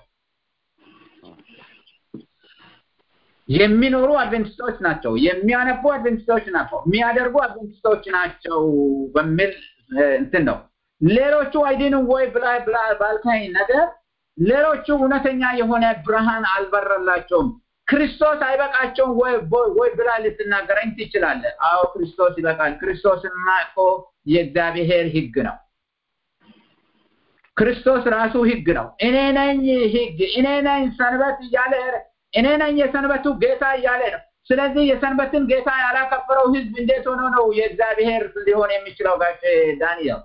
የሚኖሩ አድቨንቲስቶች ናቸው የሚያነቡ አድቨንቲስቶች ናቸው የሚያደርጉ አድቨንቲስቶች ናቸው በሚል እንትን ነው ሌሎቹ አይድንም ወይ ብላ ብላ ባልከኝ ነገር ሌሎቹ እውነተኛ የሆነ ብርሃን አልበረላቸውም ክርስቶስ አይበቃቸውም ወይ ወይ ብላ ልትናገረኝ ትችላለህ አዎ ክርስቶስ ይበቃል ክርስቶስና እኮ የእግዚአብሔር ህግ ነው ክርስቶስ ራሱ ህግ ነው እኔ ነኝ ህግ እኔ ነኝ ሰንበት እያለ እኔ ነኝ የሰንበቱ ጌታ እያለ ነው ስለዚህ የሰንበትን ጌታ ያላከበረው ህዝብ እንዴት ሆኖ ነው የእግዚአብሔር ሊሆን የሚችለው ጋሽ ዳንኤል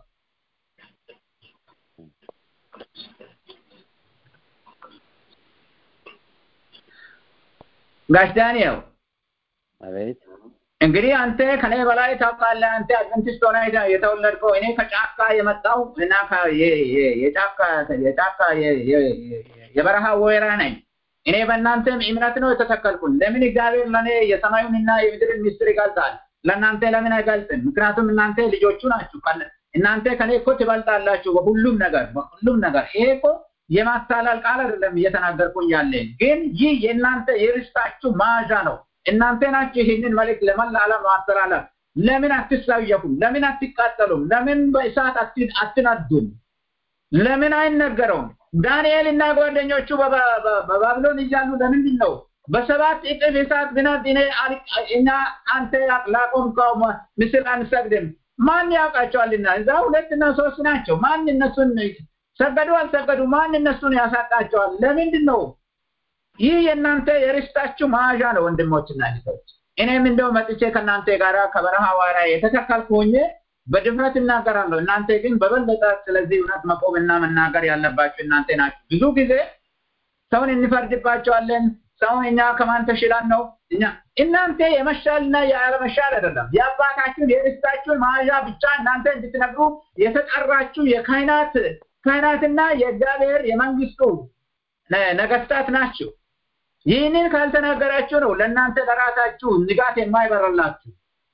ጋሽ ዳንኤል አቤት እንግዲህ አንተ ከኔ በላይ ታውቃለህ አንተ አድቨንቲስት ሆነ የተወለድከው እኔ ከጫካ የመጣው እና የጫካ የጫካ የበረሃ ወይራ ነኝ እኔ በእናንተም እምነት ነው የተተከልኩን ለምን እግዚአብሔር ለእኔ የሰማዩንና የምድርን ሚስጥር ይገልጻል ለእናንተ ለምን አይገልጽም ምክንያቱም እናንተ ልጆቹ ናችሁ እናንተ ከኔ እኮ ትበልጣላችሁ በሁሉም ነገር በሁሉም ነገር ይሄ እኮ የማታላል ቃል አይደለም እየተናገርኩኝ ያለ ግን ይህ የእናንተ የርስታችሁ ማዣ ነው እናንተ ናችሁ ይህንን መልእክት ለመላ ዓለም ማስተላለፍ ለምን አትሳየፉም ለምን አትቃጠሉም ለምን በእሳት አትነዱም ለምን አይነገረውም ዳንኤል እና ጓደኞቹ በባቢሎን እያሉ ለምንድን ነው በሰባት እጥፍ እሳት ብናት እኔ እኛ አንተ ላቆምከው ምስል አንሰግድም ማን ያውቃቸዋልና እዛ ሁለትና ሶስት ናቸው ማን እነሱን ሰገዱ አልሰገዱ ማን እነሱን ያሳጣቸዋል ለምንድን ነው ይህ የእናንተ የርስታችሁ መያዣ ነው ወንድሞችና እህቶች እኔም እንደው መጥቼ ከእናንተ ጋር ከበረሃ ዋራ የተተከልኩ ሆኜ በድፍረት እናገራለሁ እናንተ ግን በበለጠ ስለዚህ እውነት መቆምና መናገር ያለባችሁ እናንተ ናችሁ ብዙ ጊዜ ሰውን እንፈርድባቸዋለን ሰውን እኛ ከማን ተሽላን ነው እኛ እናንተ የመሻልና ያለመሻል አይደለም የአባታችሁን የርስታችሁን መያዣ ብቻ እናንተ እንድትነግሩ የተጠራችሁ የካህናት ካህናትና የእግዚአብሔር የመንግስቱ ነገስታት ናችሁ ይህንን ካልተናገራችሁ ነው ለእናንተ ለራሳችሁ ንጋት የማይበረላችሁ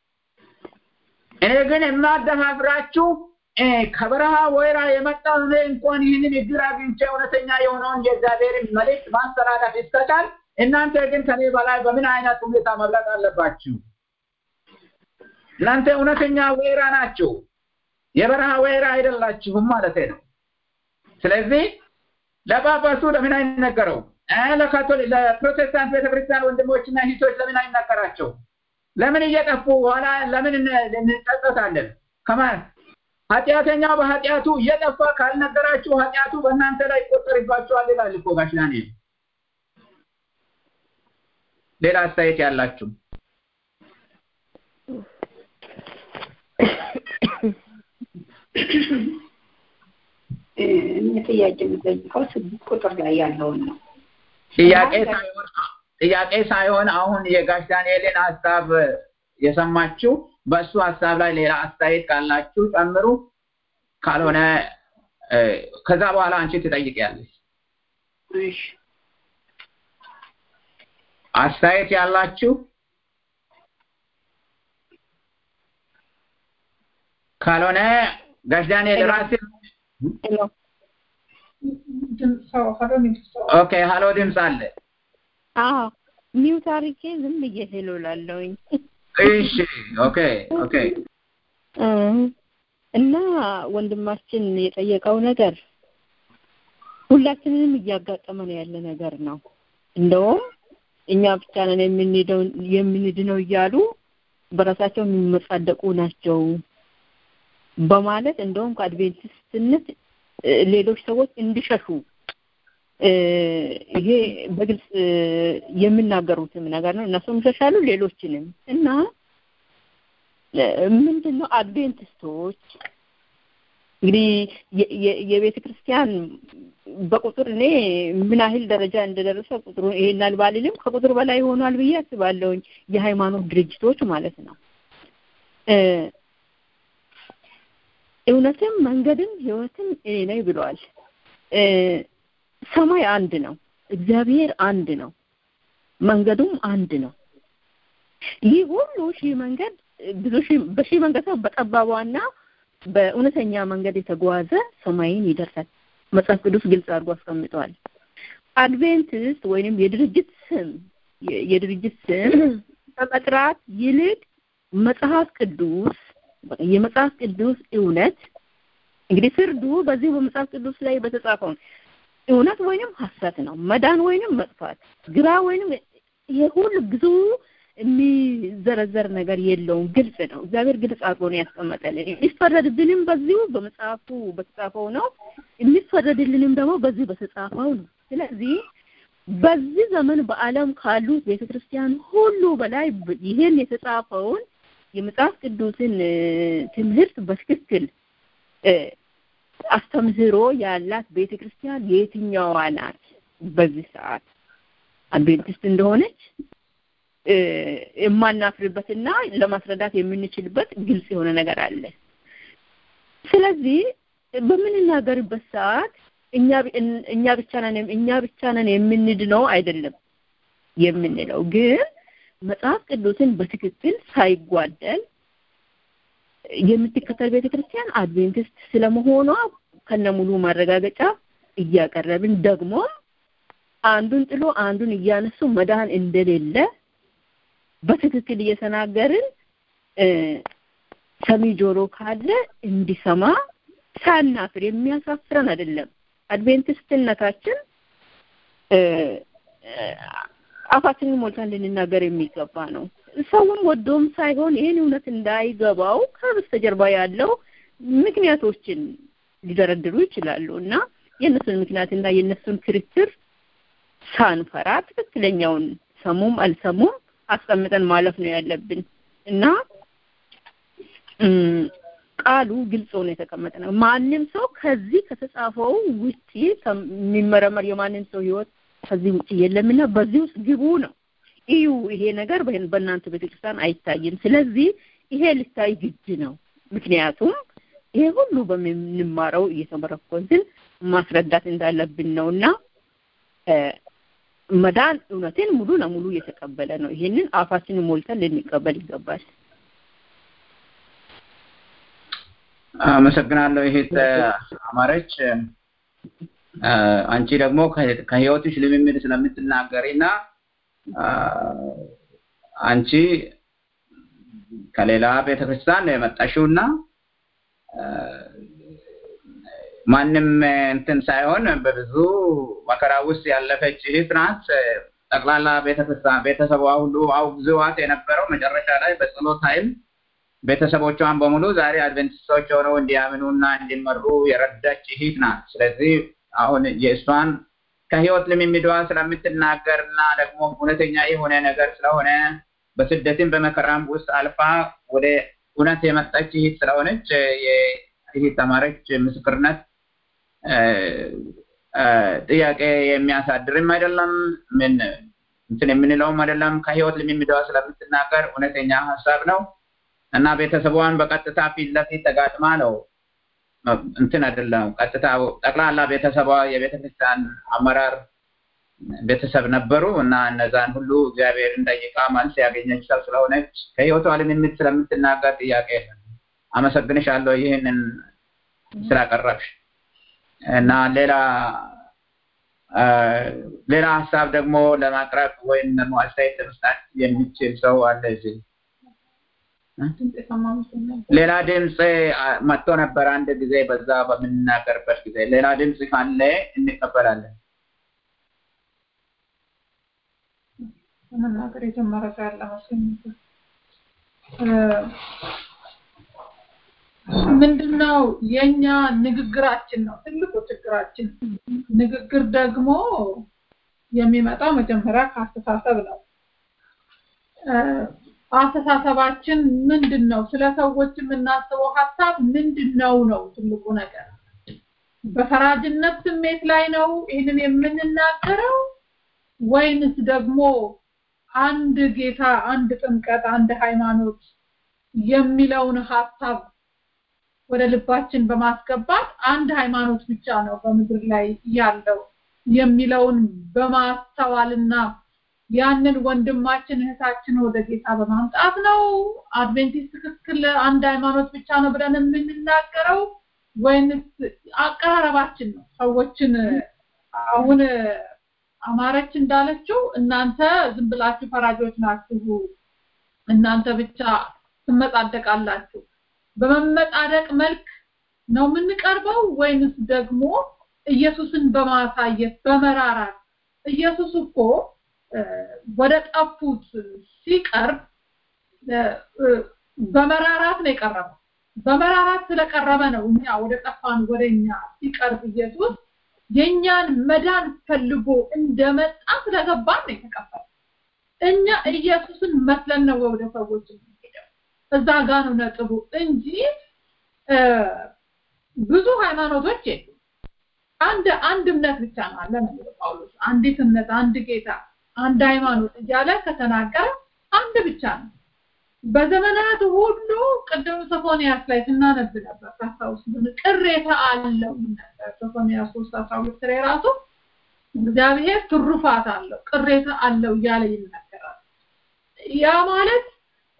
እኔ ግን የማደፋፍራችሁ ከበረሃ ወይራ የመጣው እኔ እንኳን ይህንን እግር አግኝቼ እውነተኛ የሆነውን የእግዚአብሔርን መልእክት ማስተላለፍ ይስተታል እናንተ ግን ከኔ በላይ በምን አይነት ሁኔታ መብለጥ አለባችሁ እናንተ እውነተኛ ወይራ ናችሁ የበረሃ ወይራ አይደላችሁም ማለት ነው። ስለዚህ ለጳጳሱ ለምን አይነገረው? ለካቶሊክ ለፕሮቴስታንት ቤተክርስቲያን ወንድሞችና እህቶች ለምን አይነገራቸው? ለምን እየጠፉ ኋላ ለምን እንጸጸታለን? ከማን ኃጢአተኛው በኃጢአቱ እየጠፋ ካልነገራችሁ ኃጢአቱ በእናንተ ላይ ይቆጠርባችኋል ይላል እኮ ጋሽ ዳንኤል። ሌላ አስተያየት ያላችሁ እኔ ጥያቄ የምጠይቀው ስድስት ቁጥር ላይ ያለውን ነው። ጥያቄ ሳይሆን ጥያቄ ሳይሆን አሁን የጋሽ ዳንኤልን ሀሳብ የሰማችሁ በእሱ ሀሳብ ላይ ሌላ አስተያየት ካላችሁ ጨምሩ። ካልሆነ ከዛ በኋላ አንቺ ትጠይቂያለሽ። እሺ አስተያየት ያላችሁ ካልሆነ ጋሽ ዳንኤል ራሴ ኦኬ፣ ሀሎ ድምፅ አለ። አዎ ሚውት አድርጌ ዝም ብዬ ሄሎ ላለሁኝ። እሺ፣ ኦኬ ኦኬ። እና ወንድማችን የጠየቀው ነገር ሁላችንንም እያጋጠመ ነው ያለ ነገር ነው። እንደውም እኛ ብቻ ነን የምንሄደው የምንድነው እያሉ በራሳቸው የሚመጻደቁ ናቸው በማለት እንደውም ከአድቬንቲስትነት ሌሎች ሰዎች እንዲሸሹ ይሄ በግልጽ የሚናገሩትም ነገር ነው። እነሱም ይሸሻሉ፣ ሌሎችንም እና ምንድን ነው አድቬንቲስቶች እንግዲህ የቤተ ክርስቲያን በቁጥር እኔ ምን ያህል ደረጃ እንደደረሰ ቁጥሩ ይሄን አልባልልም ከቁጥር በላይ ሆኗል ብዬ አስባለሁኝ። የሃይማኖት ድርጅቶች ማለት ነው። እውነትም መንገድም ህይወትም እኔ ነኝ ብለዋል። ሰማይ አንድ ነው፣ እግዚአብሔር አንድ ነው፣ መንገዱም አንድ ነው። ይህ ሁሉ ሺህ መንገድ ብዙ ሺህ በሺህ መንገድ ሳይሆን በጠባቧና በእውነተኛ መንገድ የተጓዘ ሰማይን ይደርሳል። መጽሐፍ ቅዱስ ግልጽ አድርጎ አስቀምጠዋል። አድቬንቲስት ወይንም የድርጅት ስም የድርጅት ስም ከመጥራት ይልቅ መጽሐፍ ቅዱስ የመጽሐፍ ቅዱስ እውነት እንግዲህ ፍርዱ በዚህ በመጽሐፍ ቅዱስ ላይ በተጻፈው እውነት ወይንም ሐሰት ነው። መዳን ወይንም መጥፋት፣ ግራ ወይንም ይሄ ሁሉ ብዙ የሚዘረዘር ነገር የለውም። ግልጽ ነው። እግዚአብሔር ግልጽ አድርጎ ነው ያስቀመጠልን። የሚፈረድብንም በዚሁ በመጽሐፉ በተጻፈው ነው፣ የሚፈረድልንም ደግሞ በዚህ በተጻፈው ነው። ስለዚህ በዚህ ዘመን በዓለም ካሉት ቤተክርስቲያን ሁሉ በላይ ይህን የተጻፈውን የመጽሐፍ ቅዱስን ትምህርት በትክክል አስተምህሮ ያላት ቤተክርስቲያን የትኛዋ ናት? በዚህ ሰዓት አድቬንቲስት እንደሆነች የማናፍርበትና ለማስረዳት የምንችልበት ግልጽ የሆነ ነገር አለ። ስለዚህ በምንናገርበት ሰዓት እኛ እኛ ብቻ ነን እኛ ብቻ ነን የምንድነው አይደለም የምንለው ግን መጽሐፍ ቅዱስን በትክክል ሳይጓደል የምትከተል ቤተክርስቲያን አድቬንቲስት ስለመሆኗ ከነሙሉ ማረጋገጫ እያቀረብን ደግሞ አንዱን ጥሎ አንዱን እያነሱ መዳን እንደሌለ በትክክል እየተናገርን ሰሚ ጆሮ ካለ እንዲሰማ ሳናፍር የሚያሳፍረን አይደለም። አድቬንቲስትነታችን አፋችንን ሞልተን ልንናገር የሚገባ ነው። ሰውም ወዶም ሳይሆን ይህን እውነት እንዳይገባው ከበስተጀርባ ያለው ምክንያቶችን ሊደረድሩ ይችላሉ እና የእነሱን ምክንያትና የእነሱን ክርክር ሳንፈራ ትክክለኛውን ሰሙም አልሰሙም አስቀምጠን ማለፍ ነው ያለብን እና ቃሉ ግልጽ ሆኖ የተቀመጠ ነው። ማንም ሰው ከዚህ ከተጻፈው ውጪ የሚመረመር የማንም ሰው ህይወት ከዚህ ውጪ የለምና በዚህ ውስጥ ግቡ ነው። እዩ ይሄ ነገር በእናንተ ቤተክርስቲያን አይታይም። ስለዚህ ይሄ ሊታይ ግድ ነው። ምክንያቱም ይሄ ሁሉ በምንማረው እየተመረኮዝን ማስረዳት እንዳለብን ነው እና መዳን እውነትን ሙሉ ለሙሉ እየተቀበለ ነው። ይሄንን አፋችንን ሞልተን ልንቀበል ይገባል። አመሰግናለሁ ይሄት አማረች። አንቺ ደግሞ ከህይወትሽ ልምምድ ስለምትናገሪና አንቺ ከሌላ ቤተክርስቲያን ነው የመጣሽውና ማንም እንትን ሳይሆን በብዙ መከራ ውስጥ ያለፈች እህት ናት። ጠቅላላ ቤተክርስቲያን ቤተሰቧ ሁሉ አውግዘዋት የነበረው መጨረሻ ላይ በጸሎት ኃይል ቤተሰቦቿን በሙሉ ዛሬ አድቨንቲስቶች ሆነው እንዲያምኑና እንዲመሩ የረዳች እህት ናት። ስለዚህ አሁን የእሷን ከህይወት ልምምዷ ስለምትናገር እና ደግሞ እውነተኛ የሆነ ነገር ስለሆነ በስደትም በመከራም ውስጥ አልፋ ወደ እውነት የመጣች እህት ስለሆነች የእህት ተማሪች ምስክርነት ጥያቄ የሚያሳድርም አይደለም። ምን እንትን የምንለውም አይደለም። ከህይወት ልምምዷ ስለምትናገር እውነተኛ ሀሳብ ነው እና ቤተሰቧን በቀጥታ ፊት ለፊት ተጋጥማ ነው እንትን አይደለም። ቀጥታ ጠቅላላ ቤተሰቧ የቤተክርስቲያን አመራር ቤተሰብ ነበሩ እና እነዛን ሁሉ እግዚአብሔርን ጠይቃ መልስ ያገኘች ሰው ስለሆነች ከህይወቷ ልምምድ ስለምትናገር ጥያቄ የለም። አመሰግንሻለሁ ይህንን ስላቀረብሽ እና ሌላ ሌላ ሀሳብ ደግሞ ለማቅረብ ወይም ደግሞ አስተያየት ለመስጣት የሚችል ሰው አለ እዚህ? ሌላ ድምፅ መጥቶ ነበር አንድ ጊዜ በዛ በምንናገርበት ጊዜ ሌላ ድምፅ ካለ እንቀበላለን። መናገር የጀመረ ሰው ያለ መስሎኝ ምንድነው የኛ ንግግራችን ነው ትልቁ ችግራችን። ንግግር ደግሞ የሚመጣው መጀመሪያ ከአስተሳሰብ ነው። አስተሳሰባችን ምንድን ነው? ስለ ሰዎች የምናስበው ሀሳብ ምንድን ነው ነው ትልቁ ነገር። በፈራጅነት ስሜት ላይ ነው ይህንን የምንናገረው ወይንስ ደግሞ አንድ ጌታ፣ አንድ ጥምቀት፣ አንድ ሃይማኖት የሚለውን ሀሳብ ወደ ልባችን በማስገባት አንድ ሃይማኖት ብቻ ነው በምድር ላይ ያለው የሚለውን በማስተዋልና ያንን ወንድማችን እህታችን ወደ ጌታ በማምጣት ነው አድቬንቲስት ትክክል አንድ ሃይማኖት ብቻ ነው ብለን የምንናገረው ወይንስ አቀራረባችን ነው ሰዎችን አሁን አማረች እንዳለችው እናንተ ዝም ብላችሁ ፈራጆች ናችሁ እናንተ ብቻ ትመጻደቃላችሁ በመመጻደቅ መልክ ነው የምንቀርበው ወይንስ ደግሞ ኢየሱስን በማሳየት በመራራት ኢየሱስ እኮ ወደ ጠፉት ሲቀርብ በመራራት ነው የቀረበው በመራራት ስለቀረበ ነው እኛ ወደ ጠፋን ወደ እኛ ሲቀርብ ኢየሱስ የኛን መዳን ፈልጎ እንደመጣ ስለገባን ነው የተቀበለው እኛ ኢየሱስን መስለን ነው ወደ ሰዎች የምንሄደው እዛ ጋር ነው ነጥቡ እንጂ ብዙ ሃይማኖቶች የሉ አንድ አንድ እምነት ብቻ ነው አለ ነው ጳውሎስ አንዲት እምነት አንድ ጌታ አንድ ሃይማኖት እያለ ከተናገረ አንድ ብቻ ነው በዘመናት ሁሉ ቅድም ሶፎንያስ ላይ ስናነብ ነበር ታስታውስ ቅሬታ አለው ነበር ሶፎንያስ 3 12 ላይ ራሱ እግዚአብሔር ትሩፋት አለው ቅሬታ አለው እያለ ይናገራል ያ ማለት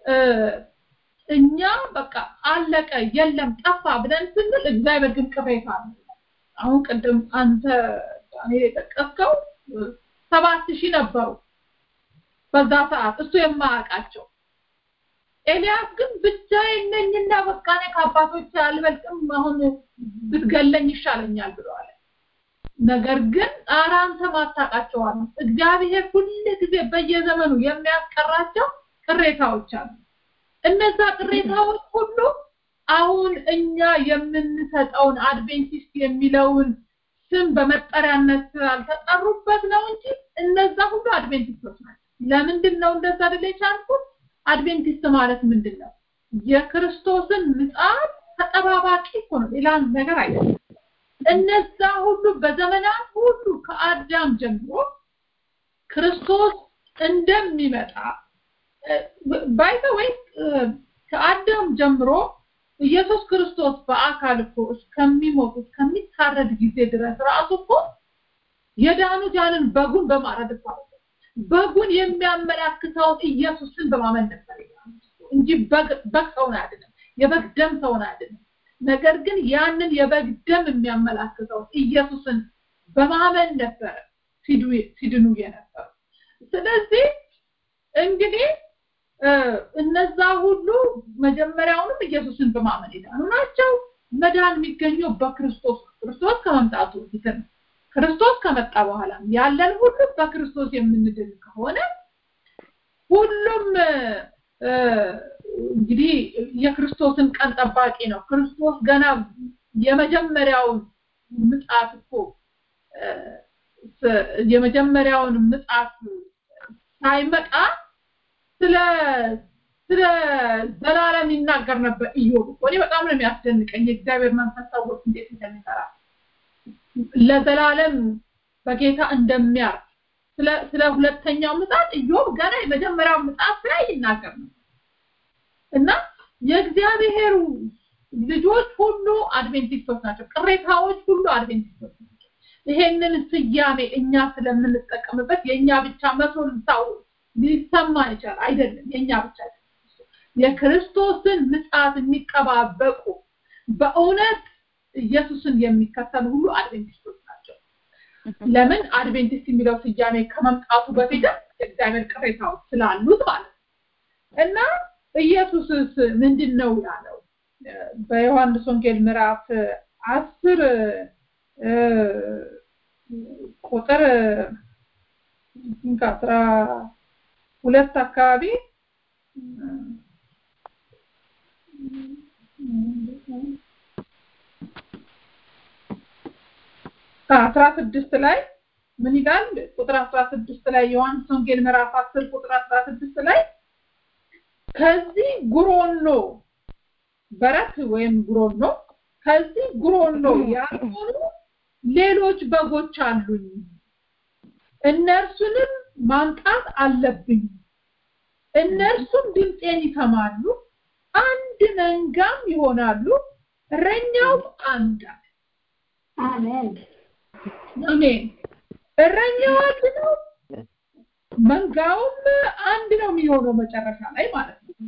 እኛ በቃ አለቀ የለም ጠፋ ብለን ስንል እግዚአብሔር ግን ቅሬታ አለው አሁን ቅድም አንተ ዳንኤል የጠቀስከው ሰባት ሺህ ነበሩ በዛ ሰዓት እሱ የማያውቃቸው ኤልያስ ግን ብቻዬን ነኝና በቃ እኔ ከአባቶች አልበልጥም አሁን ብትገለኝ ይሻለኛል ብለዋል ነገር ግን ኧረ አንተ ማታውቃቸዋል እግዚአብሔር ሁል ጊዜ በየዘመኑ የሚያስቀራቸው ቅሬታዎች አሉ እነዛ ቅሬታዎች ሁሉ አሁን እኛ የምንሰጠውን አድቬንቲስት የሚለውን ስም በመጠሪያነት ስላልተጠሩበት ነው እንጂ እነዛ ሁሉ አድቬንቲስቶች ናቸው ለምንድን ነው እንደዛ አይደለ የቻልኩት አድቬንቲስት ማለት ምንድን ነው የክርስቶስን ምጽአት ተጠባባቂ እኮ ነው ሌላ ነገር አይደለም እነዛ ሁሉ በዘመናት ሁሉ ከአዳም ጀምሮ ክርስቶስ እንደሚመጣ ባይተ ወይ ከአዳም ጀምሮ ኢየሱስ ክርስቶስ በአካል እኮ እስከሚሞት እስከሚታረድ ጊዜ ድረስ ራሱ እኮ የዳኑት ያንን በጉን በማረድ እኮ በጉን የሚያመላክተውን ኢየሱስን በማመን ነበር እንጂ በግ ሰውን አይደለም የበግ ደም ሰውን አይደለም ነገር ግን ያንን የበግ ደም የሚያመላክተው ኢየሱስን በማመን ነበር ሲድኑ የነበሩ ስለዚህ እንግዲህ እነዛ ሁሉ መጀመሪያውንም ኢየሱስን በማመን የዳኑ ናቸው መዳን የሚገኘው በክርስቶስ ክርስቶስ ከመምጣቱ በፊት ነው። ክርስቶስ ከመጣ በኋላ ያለን ሁሉ በክርስቶስ የምንድን ከሆነ ሁሉም እንግዲህ የክርስቶስን ቀን ጠባቂ ነው። ክርስቶስ ገና የመጀመሪያውን ምጽአት እኮ የመጀመሪያውን ምጽአት ሳይመጣ ስለ ስለ ዘላለም ይናገር ነበር ኢዮብ። እኔ በጣም ነው የሚያስደንቀኝ የእግዚአብሔር መንፈስ ሰዎች እንዴት እንደሚሰራ ለዘላለም በጌታ እንደሚያርፍ ስለ ስለ ሁለተኛው ምጽአት ኢዮብ ገና የመጀመሪያው ምጽአት ላይ ይናገር ነበር እና የእግዚአብሔር ልጆች ሁሉ አድቬንቲስቶች ናቸው። ቅሬታዎች ሁሉ አድቬንቲስቶች ናቸው። ይሄንን ስያሜ እኛ ስለምንጠቀምበት የእኛ ብቻ መስሎ ልታው ሊሰማን ይችላል። አይደለም፣ የእኛ ብቻ የክርስቶስን ምጽአት የሚጠባበቁ በእውነት ኢየሱስን የሚከተሉ ሁሉ አድቬንቲስቶች ናቸው። ለምን አድቬንቲስት የሚለው ስያሜ ከመምጣቱ በፊትም የእግዚአብሔር ቅሬታዎች ስላሉት ማለት ነው እና ኢየሱስስ ምንድን ነው ያለው? በዮሐንስ ወንጌል ምዕራፍ አስር ቁጥር ከአስራ ሁለት አካባቢ አስራ ስድስት ላይ ምን ይላል? ቁጥር አስራ ስድስት ላይ ዮሐንስ ወንጌል ምዕራፍ አስር ቁጥር አስራ ስድስት ላይ ከዚህ ጉሮኖ በረት ወይም ጉሮኖ ከዚህ ጉሮኖ ያልሆኑ ሌሎች በጎች አሉኝ እነርሱንም ማምጣት አለብኝ እነርሱም ድምፄን ይሰማሉ አንድ መንጋም ይሆናሉ እረኛው አንድ አሜን አሜን እረኛው አንድ ነው መንጋውም አንድ ነው የሚሆነው መጨረሻ ላይ ማለት ነው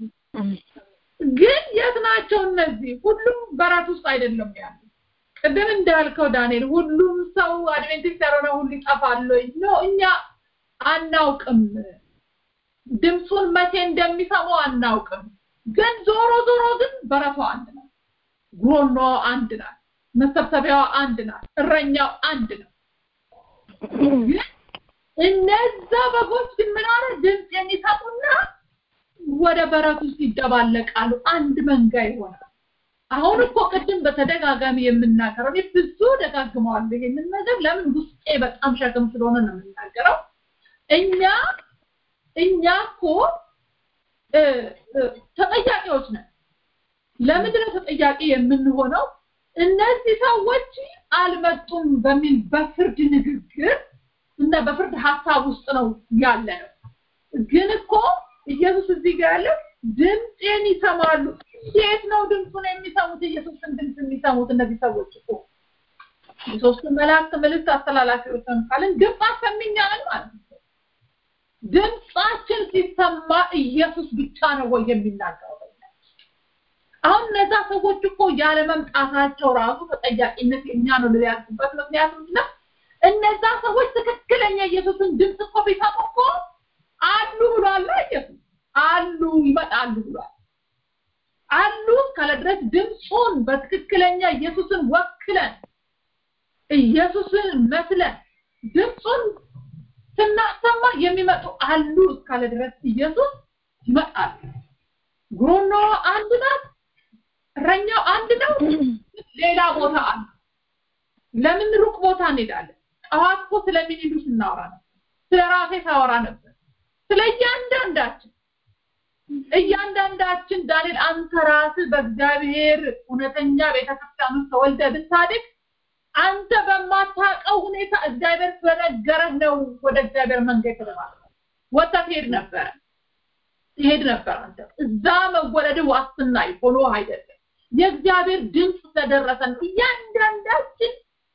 ግን የት ናቸው እነዚህ ሁሉም በራት ውስጥ አይደለም ያሉ ቅድም እንዳልከው ዳንኤል ሁሉም ሰው አድቬንቲስት ያልሆነ ሁሉ ይጠፋል ነው እኛ አናውቅም ድምፁን መቼ እንደሚሰሙ አናውቅም ግን ዞሮ ዞሮ ግን በረቷ አንድ ነው ጉሮኖ አንድ ናት መሰብሰቢያዋ አንድ ናት እረኛው አንድ ነው ግን እነዛ በጎች ግን ምን አለ ድምፅ የሚሰሙና ወደ በረት ውስጥ ይደባለቃሉ አንድ መንጋ ይሆናል አሁን እኮ ቅድም በተደጋጋሚ የምናገረው እኔ ብዙ ደጋግመዋለሁ ይሄንን ነገር ለምን ውስጤ በጣም ሸክም ስለሆነ ነው የምናገረው እኛ እኛ እኮ ተጠያቂዎች ነን ለምንድን ነው ተጠያቂ የምንሆነው እነዚህ ሰዎች አልመጡም በሚል በፍርድ ንግግር እና በፍርድ ሀሳብ ውስጥ ነው ያለ ነው ግን እኮ ኢየሱስ እዚህ ጋር ያለው ድምፄን ይሰማሉ እንዴት ነው ድምፁን የሚሰሙት ኢየሱስን ድምፅ የሚሰሙት እነዚህ ሰዎች እኮ የሶስቱ መላእክት መልእክት አስተላላፊዎች ካልን ድምፅ አሰሚኛለን ማለት ነው ድምፃችን ሲሰማ ኢየሱስ ብቻ ነው ወይ የሚናገረው አሁን እነዛ ሰዎች እኮ ያለ መምጣታቸው ራሱ ተጠያቂነት የኛ ነው ያልኩበት ምክንያት ምንድነው እነዛ ሰዎች ትክክለኛ ኢየሱስን ድምፅ እኮ ቢሰሙ እኮ አሉ ብሏል ኢየሱስ አሉ ይመጣሉ ብሏል አሉ እስካለ ድረስ ድምፁን በትክክለኛ ኢየሱስን ወክለን ኢየሱስን መስለን ድምፁን ስናሰማ የሚመጡ አሉ እስካለ ድረስ ኢየሱስ ይመጣል ጉሮኖ አንድ ናት እረኛው አንድ ነው ሌላ ቦታ አለ ለምን ሩቅ ቦታ እንሄዳለን ጠዋት እኮ ስለሚኒዱ ስናወራ ነበር ስለ ራሴ ሳወራ ነበር ስለ እያንዳንዳችን እያንዳንዳችን ዳንኤል አንተ ራስህ በእግዚአብሔር እውነተኛ ቤተክርስቲያን ውስጥ ተወልደ ብታድግ አንተ በማታውቀው ሁኔታ እግዚአብሔር ስለነገረህ ነው ወደ እግዚአብሔር መንገድ ተባለ ወጣ ትሄድ ነበር ትሄድ ነበር አንተ እዛ መወለድ ዋስትና ሆኖ አይደለም የእግዚአብሔር ድምፅ ስለደረሰን እያንዳንዳችን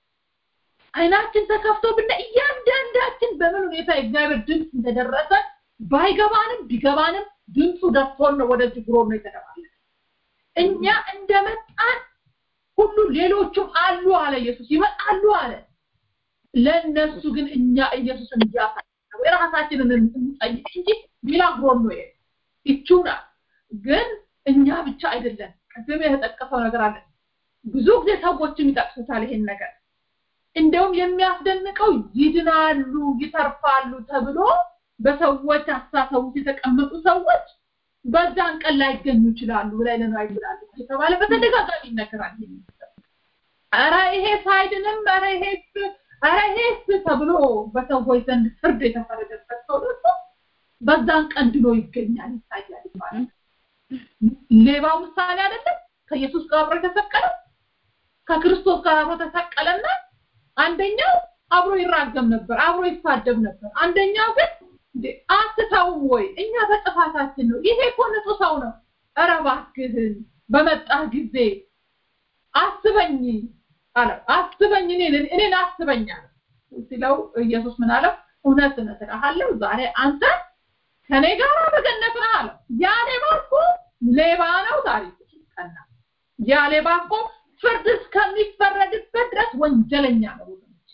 አይናችን ተከፍቶ ብና እያንዳንዳችን በምን ሁኔታ የእግዚአብሔር ድምፅ እንደደረሰ ባይገባንም ቢገባንም ድምፁ ደርሶን ነው ወደዚህ ጉሮ ነው የተደባለ እኛ እንደመጣን ሁሉ ሌሎቹም አሉ አለ ኢየሱስ ይመጣሉ አለ ለነሱ ግን እኛ ኢየሱስን እያሳየ የራሳችንን እንጠይቅ እንጂ ሌላ ጉሮን ነው ይቹና ግን እኛ ብቻ አይደለም ቅድም የተጠቀሰው ነገር አለ ብዙ ጊዜ ሰዎችም ይጠቅሱታል ይሄን ነገር እንደውም የሚያስደንቀው ይድናሉ ይተርፋሉ ተብሎ በሰዎች አስተሳሰብ ውስጥ የተቀመጡ ሰዎች በዛን ቀን ላይገኙ ይችላሉ ላይ ለነው ይችላሉ የተባለ በተደጋጋሚ ይነገራል ኧረ ይሄ ሳይድንም ኧረ ይሄ ኧረ ይሄስ ተብሎ በሰዎች ዘንድ ፍርድ የተፈረደበት ሰው ደግሞ በዛን ቀን ድሎ ይገኛል ይታያል ይባላል ሌባው ምሳሌ አይደለም ከኢየሱስ ጋር አብሮ የተሰቀለ ከክርስቶስ ጋር አብሮ ተሰቀለና አንደኛው አብሮ ይራገም ነበር አብሮ ይሳደብ ነበር አንደኛው ግን እንዴ አትተውም ወይ እኛ በጥፋታችን ነው ይሄ እኮ ንጹህ ሰው ነው ኧረ እባክህን በመጣህ ጊዜ አስበኝ አለ አስበኝ እኔን እኔን አስበኝ አለ ሲለው ኢየሱስ ምን አለው እውነት እውነት እልሃለሁ ዛሬ አንተ ከኔ ጋር በገነት ነህ አለው ያ ሌባ እኮ ሌባ ነው ዛሬ ቀና ያ ሌባ እኮ ፍርድ እስከሚፈረድበት ድረስ ወንጀለኛ ነው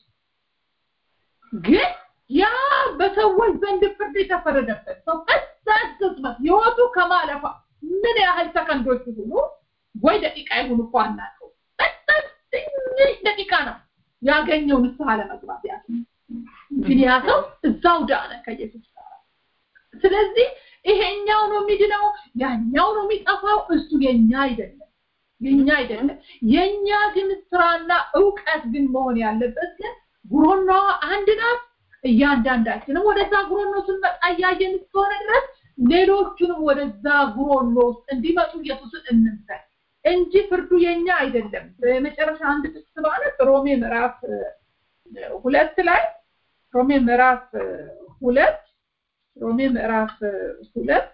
ግን ያ በሰዎች ዘንድ ፍርድ የተፈረደበት ሰው በዛች ቅጽበት ህይወቱ ከማለፋ ምን ያህል ሰከንዶች ይሁኑ ወይ ደቂቃ ይሁኑ እኮ አናውቀው በጣም ትንሽ ደቂቃ ነው ያገኘው ንስሐ ለመግባት ያ ግን ያ ሰው እዛው ዳነ ከኢየሱስ ጋር ስለዚህ ይሄኛው ነው የሚድነው ያኛው ነው የሚጠፋው እሱ የኛ አይደለም የኛ አይደለም የኛ ግን ስራና እውቀት ግን መሆን ያለበት ግን ጉሮኖዋ አንድ ናት እያንዳንዳችንም ወደዛ ጉሮኖ ስንመጣ እያየን እስከሆነ ድረስ ሌሎቹንም ወደዛ ጉሮኖ ውስጥ እንዲመጡ ኢየሱስን እንምሰል እንጂ ፍርዱ የኛ አይደለም በመጨረሻ አንድ ጥቅስ ማለት ሮሜ ምዕራፍ ሁለት ላይ ሮሜ ምዕራፍ ሁለት ሮሜ ምዕራፍ ሁለት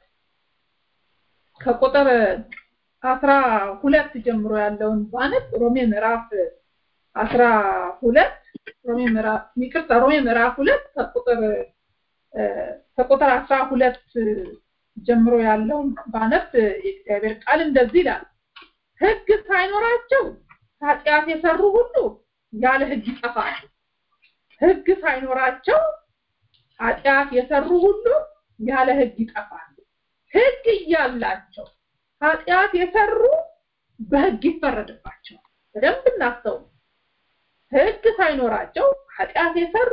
ከቁጥር አስራ ሁለት ጀምሮ ያለውን ባነብ ሮሜ ምዕራፍ አስራ ሁለት ሮሜ ምዕራፍ ይቅርታ ሮሜ ምዕራፍ ሁለት ከቁጥር ከቁጥር አስራ ሁለት ጀምሮ ያለውን ባነብ የእግዚአብሔር ቃል እንደዚህ ይላል ህግ ሳይኖራቸው ኃጢአት የሰሩ ሁሉ ያለ ህግ ይጠፋሉ ህግ ሳይኖራቸው ኃጢአት የሰሩ ሁሉ ያለ ህግ ይጠፋሉ ህግ እያላቸው ኃጢአት የሰሩ በህግ ይፈረድባቸዋል በደንብ እናስተውል ህግ ሳይኖራቸው ኃጢአት የሰሩ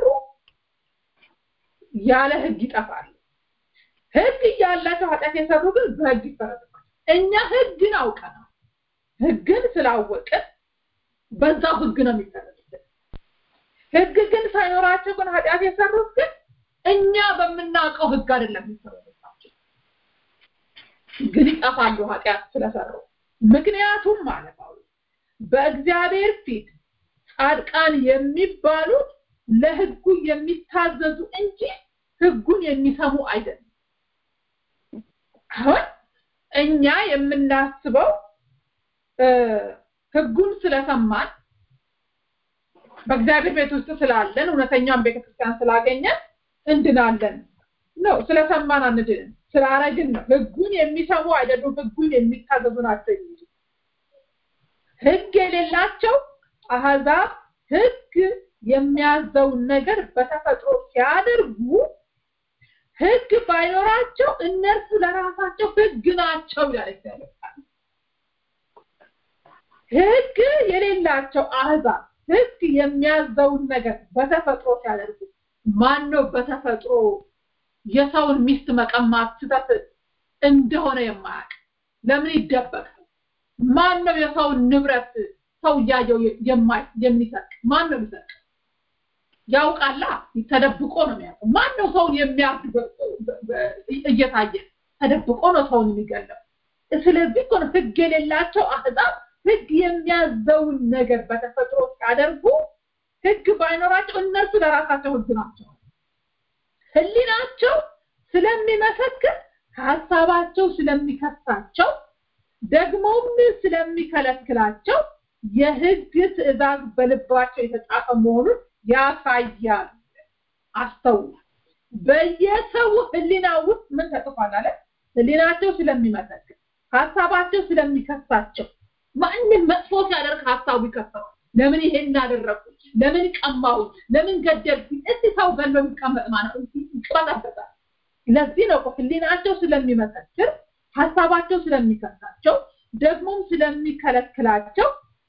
ያለ ህግ ይጠፋሉ ህግ እያላቸው ኃጢአት የሰሩ ግን በህግ ይፈረድባቸዋል እኛ ህግን አውቀናል ህግን ስላወቅን በዛው ህግ ነው የሚፈረድብን ህግ ግን ሳይኖራቸው ግን ኃጢአት የሰሩት ግን እኛ በምናውቀው ህግ አይደለም የሚፈረድባቸው ግን ይጠፋሉ ኃጢአት ስለሰሩ ምክንያቱም ማለት ነው በእግዚአብሔር ፊት ጻድቃን የሚባሉት ለህጉ የሚታዘዙ እንጂ ህጉን የሚሰሙ አይደለም አሁን እኛ የምናስበው ህጉን ስለሰማን በእግዚአብሔር ቤት ውስጥ ስላለን እውነተኛውን ቤተክርስቲያን ስላገኘን እንድናለን ነው ስለሰማን አንድንም ስላረግን ነው ህጉን የሚሰሙ አይደሉም ህጉን የሚታዘዙ ናቸው እንጂ ህግ የሌላቸው አህዛብ ህግ የሚያዘውን ነገር በተፈጥሮ ሲያደርጉ ህግ ባይኖራቸው እነርሱ ለራሳቸው ህግ ናቸው ይላል እግዚአብሔር ህግ የሌላቸው አህዛብ ህግ የሚያዘውን ነገር በተፈጥሮ ሲያደርጉ ማን ነው በተፈጥሮ የሰውን ሚስት መቀማት ስህተት እንደሆነ የማያውቅ ለምን ይደበቅ ማን ነው የሰውን ንብረት ሰው እያየው የሚሰርቅ ማን ነው የሚሰርቅ ያውቃላ ተደብቆ ነው የሚያውቀው ማን ነው ሰውን የሚያርድ እየታየ ተደብቆ ነው ሰውን የሚገለው ስለዚህ እኮ ነው ህግ የሌላቸው አህዛብ ህግ የሚያዘውን ነገር በተፈጥሮ ሲያደርጉ ህግ ባይኖራቸው እነሱ ለራሳቸው ህግ ናቸው ህሊናቸው ስለሚመሰክር ሀሳባቸው ስለሚከሳቸው ደግሞም ስለሚከለክላቸው የህግ ትእዛዝ በልባቸው የተጻፈ መሆኑን ያሳያል አስተውሉ በየሰው ህሊና ውስጥ ምን ተጽፏል አለ ህሊናቸው ስለሚመሰክር ሀሳባቸው ስለሚከሳቸው ማንም መጥፎ ሲያደርግ ሀሳቡ ይከሰዋል ለምን ይሄን አደረኩ ለምን ቀማው ለምን ገደልኩ እስቲ ሰው ገሎ የሚቀመጥ ማለት ይቀበጣበታል ለዚህ ነው ህሊናቸው ስለሚመሰክር ሀሳባቸው ስለሚከሳቸው ደግሞም ስለሚከለክላቸው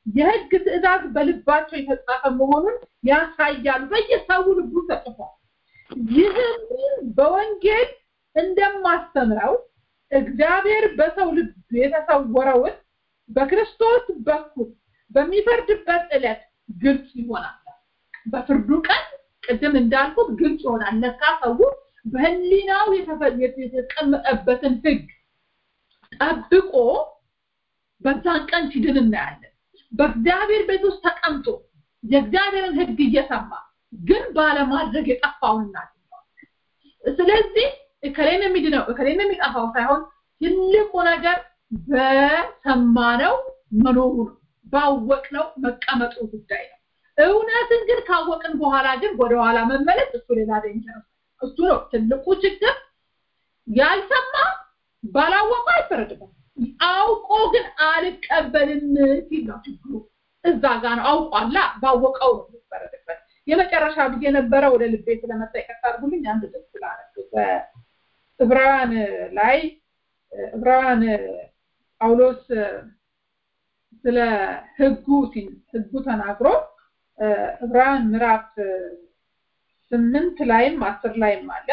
የህግ ትእዛዝ በልባቸው የተጻፈ መሆኑን ያሳያሉ። በየሰው ልቡ ተጽፏል። ይህም በወንጌል እንደማስተምረው እግዚአብሔር በሰው ልብ የተሰወረውን በክርስቶስ በኩል በሚፈርድበት ዕለት ግልጽ ይሆናል። በፍርዱ ቀን ቅድም እንዳልኩት ግልጽ ይሆናል። ለካ ሰው በህሊናው የተቀመጠበትን ህግ ጠብቆ በዛን ቀን ሲድን እናያለን። በእግዚአብሔር ቤት ውስጥ ተቀምጦ የእግዚአብሔርን ህግ እየሰማ ግን ባለማድረግ የጠፋውን እናገኘዋለን። ስለዚህ እከሌን የሚድነው እከሌን የሚጠፋው ሳይሆን ትልቁ ነገር በሰማነው መኖሩ ነው፣ ባወቅነው መቀመጡ ጉዳይ ነው። እውነትን ግን ካወቅን በኋላ ግን ወደኋላ መመለስ እሱ ሌላ ዴንጀር እሱ ነው ትልቁ ችግር። ያልሰማ ባላወቀው አይፈረድበትም። አውቆ ግን አልቀበልም ሲል ነው ችግሩ። እዛ ጋ ነው አውቋላ፣ ባወቀው ነው የሚፈረድበት። የመጨረሻ ብዬ ነበረ ወደ ልቤ ስለመጣ ይቅርታ አድርጉልኝ። አንድ ጥቅስ ስላነሱ በዕብራውያን ላይ ዕብራውያን ጳውሎስ ስለ ህጉ ሲል ህጉ ተናግሮ ዕብራውያን ምዕራፍ ስምንት ላይም አስር ላይም አለ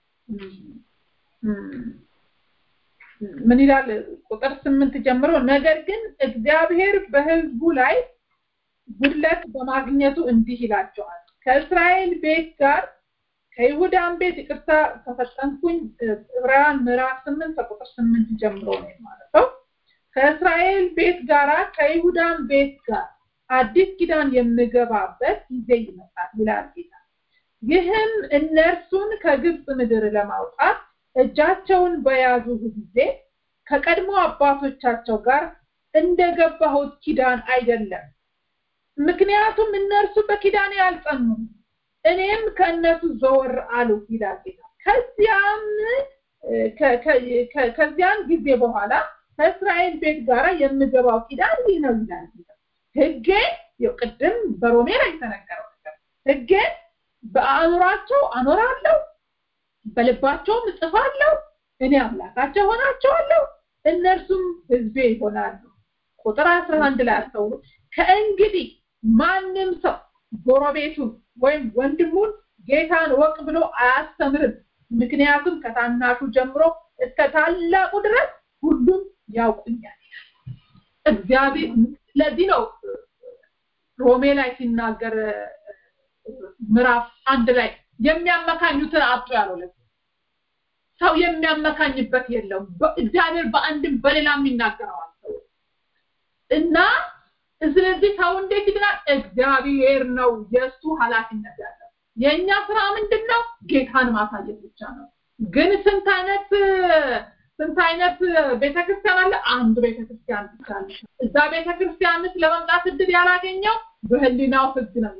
ምን ይላል ቁጥር ስምንት ጀምሮ ነገር ግን እግዚአብሔር በህዝቡ ላይ ጉድለት በማግኘቱ እንዲህ ይላቸዋል ከእስራኤል ቤት ጋር ከይሁዳን ቤት ይቅርታ ከፈጠንኩኝ ዕብራውያን ምዕራፍ ስምንት ከቁጥር ስምንት ጀምሮ ነው ማለት ነው ከእስራኤል ቤት ጋራ ከይሁዳን ቤት ጋር አዲስ ኪዳን የምገባበት ጊዜ ይመጣል ይላል ጌታ ይህም እነርሱን ከግብፅ ምድር ለማውጣት እጃቸውን በያዙ ጊዜ ከቀድሞ አባቶቻቸው ጋር እንደገባሁት ኪዳን አይደለም ምክንያቱም እነርሱ በኪዳኔ አልጸኑም እኔም ከእነሱ ዘወር አሉ ይላል ጌታ ከዚያም ከዚያን ጊዜ በኋላ ከእስራኤል ቤት ጋር የምገባው ኪዳን ይህ ነው ይላል ጌታ ህጌን ቅድም በሮሜ ላይ የተነገረው ነገር ህጌን በአእምሯቸው አኖራለሁ በልባቸውም እጽፋለሁ እኔ አምላካቸው ሆናቸዋለሁ እነርሱም ህዝቤ ይሆናሉ ቁጥር አስራ አንድ ላይ አስተውሉ ከእንግዲህ ማንም ሰው ጎረቤቱን ወይም ወንድሙን ጌታን ወቅ ብሎ አያስተምርም ምክንያቱም ከታናሹ ጀምሮ እስከ ታላቁ ድረስ ሁሉም ያውቁኛል እግዚአብሔር ለዚህ ነው ሮሜ ላይ ሲናገር ምዕራፍ አንድ ላይ የሚያመካኙትን አጡ ያለው ለዚህ ሰው የሚያመካኝበት የለም እግዚአብሔር በአንድም በሌላም ይናገረዋል እና ስለዚህ ሰው እንዴት ይድናል እግዚአብሔር ነው የእሱ ኃላፊነት ያለው የእኛ ስራ ምንድን ነው ጌታን ማሳየት ብቻ ነው ግን ስንት አይነት ስንት አይነት ቤተክርስቲያን አለ አንድ ቤተክርስቲያን ብቻ አለ እዛ ቤተክርስቲያን ውስጥ ለመምጣት እድል ያላገኘው በህሊናው ህግ ነው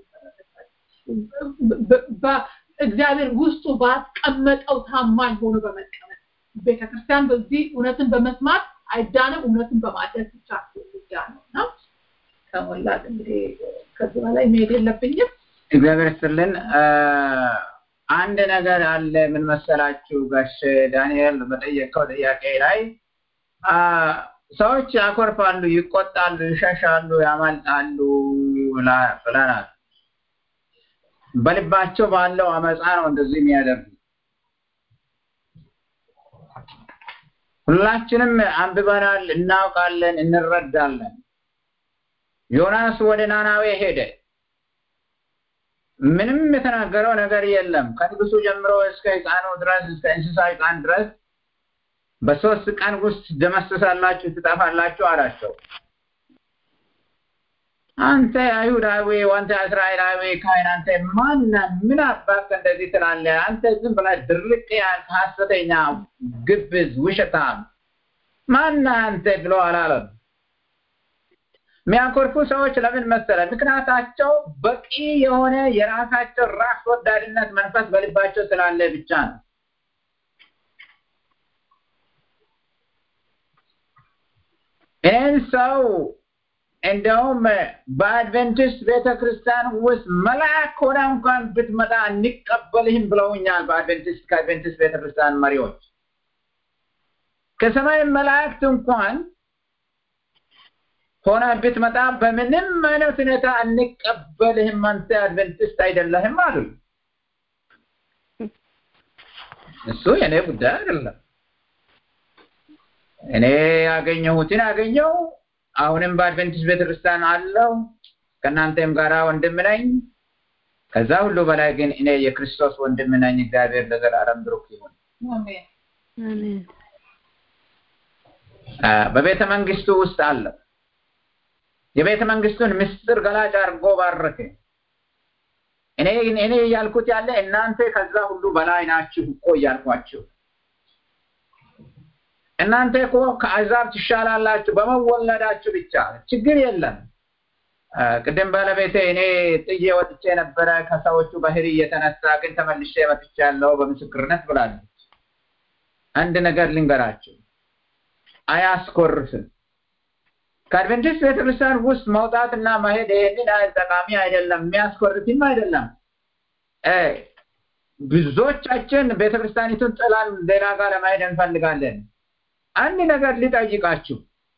እግዚአብሔር ውስጡ ባስቀመጠው ታማኝ ሆኖ በመቀመጥ ቤተክርስቲያን በዚህ እውነትን በመስማት አይዳንም እውነትን በማድረግ ብቻ ብቻ ነው እና ከሞላት እንግዲህ ከዚህ በላይ መሄድ የለብኝም እግዚአብሔር ይስጥልን አንድ ነገር አለ ምን መሰላችሁ ጋሽ ዳንኤል በጠየቀው ጥያቄ ላይ ሰዎች ያኮርፋሉ ይቆጣሉ ይሸሻሉ ያማልጣሉ ብለናል በልባቸው ባለው አመፃ ነው እንደዚህ የሚያደርጉ ሁላችንም አንብበናል እናውቃለን እንረዳለን ዮናስ ወደ ናናዌ ሄደ ምንም የተናገረው ነገር የለም ከንጉሱ ጀምሮ እስከ ህፃኑ ድረስ እስከ እንስሳ ህፃን ድረስ በሶስት ቀን ውስጥ ደመስሳላችሁ ትጠፋላችሁ አላቸው አንተ አይሁዳዊ አንተ እስራኤላዊ ካህን አንተ ማና ምን አባክ እንደዚህ ትላለህ አንተ ዝም ብለህ ድርቅ ያልክ ሀሰተኛ ግብዝ ውሸታም ማና አንተ ብሎ አላለም የሚያኮርፉ ሰዎች ለምን መሰለ ምክንያታቸው በቂ የሆነ የራሳቸው ራስ ወዳድነት መንፈስ በልባቸው ስላለ ብቻ ነው ይህን ሰው እንደውም በአድቨንቲስት ቤተክርስቲያን ውስጥ መልአክ ሆነ እንኳን ብትመጣ እንቀበልህም ብለውኛል በአድቨንቲስት ከአድቨንቲስት ቤተክርስቲያን መሪዎች ከሰማይ መላእክት እንኳን ሆነ ብትመጣ በምንም አይነት ሁኔታ እንቀበልህም፣ አንተ አድቨንቲስት አይደለህም አሉ። እሱ የኔ ጉዳይ አይደለም። እኔ ያገኘሁትን አገኘው። አሁንም በአድቨንቲስት ቤተክርስቲያን አለው። ከእናንተም ጋራ ወንድም ነኝ። ከዛ ሁሉ በላይ ግን እኔ የክርስቶስ ወንድም ነኝ። እግዚአብሔር ለዘላለም ብሩክ ይሁን። አሜን በቤተ መንግስቱ ውስጥ አለው። የቤተ መንግስቱን ምስጢር ገላጭ አድርጎ ባረከ። እኔ እኔ እያልኩት ያለ እናንተ ከዛ ሁሉ በላይ ናችሁ እኮ እያልኳችሁ እናንተ እኮ ከአሕዛብ ትሻላላችሁ በመወለዳችሁ ብቻ ችግር የለም። ቅድም ባለቤቴ እኔ ጥዬ ወጥቼ ነበረ ከሰዎቹ ባህሪ እየተነሳ ግን ተመልሼ መጥቻለሁ በምስክርነት ብላለች። አንድ ነገር ልንገራችሁ፣ አያስኮርፍም። ከአድቨንቲስት ቤተክርስቲያን ውስጥ መውጣትና መሄድ ይህንን ያህል ጠቃሚ አይደለም፣ የሚያስኮርፍም አይደለም። ብዙዎቻችን ቤተክርስቲያኒቱን ጥላን ሌላ ጋር ለመሄድ እንፈልጋለን። አንድ ነገር ልጠይቃችሁ።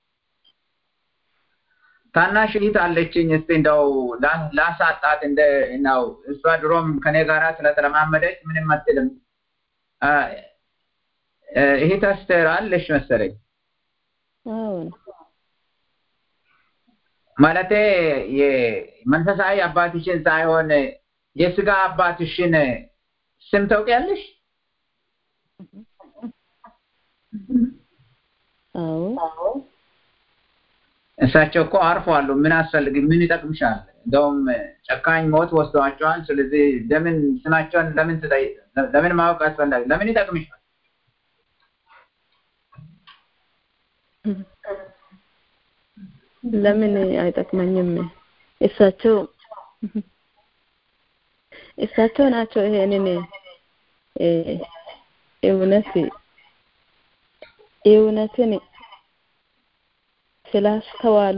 ታናሽ እህት አለችኝ። እስቲ እንደው ላሳጣት እንደ ነው እሷ ድሮም ከኔ ጋራ ስለተለማመደች ምንም አትልም። እህት አስቴር አለሽ መሰለኝ። አዎን ማለቴ የመንፈሳዊ አባትሽን ሳይሆን የስጋ አባትሽን ስም ታውቂያለሽ? አዎ እሳቸው እኮ አርፈዋል። ምን አስፈልግ ምን ይጠቅምሻል? እንደውም ጨካኝ ሞት ወስደዋቸዋል። ስለዚህ ለምን ስማቸውን ለምን ትጠይቅ? ለምን ማወቅ አስፈላጊ? ለምን ይጠቅምሻል? ለምን አይጠቅመኝም? እሳቸው እሳቸው ናቸው ይሄንን እውነት እውነትን ስላስተዋሉ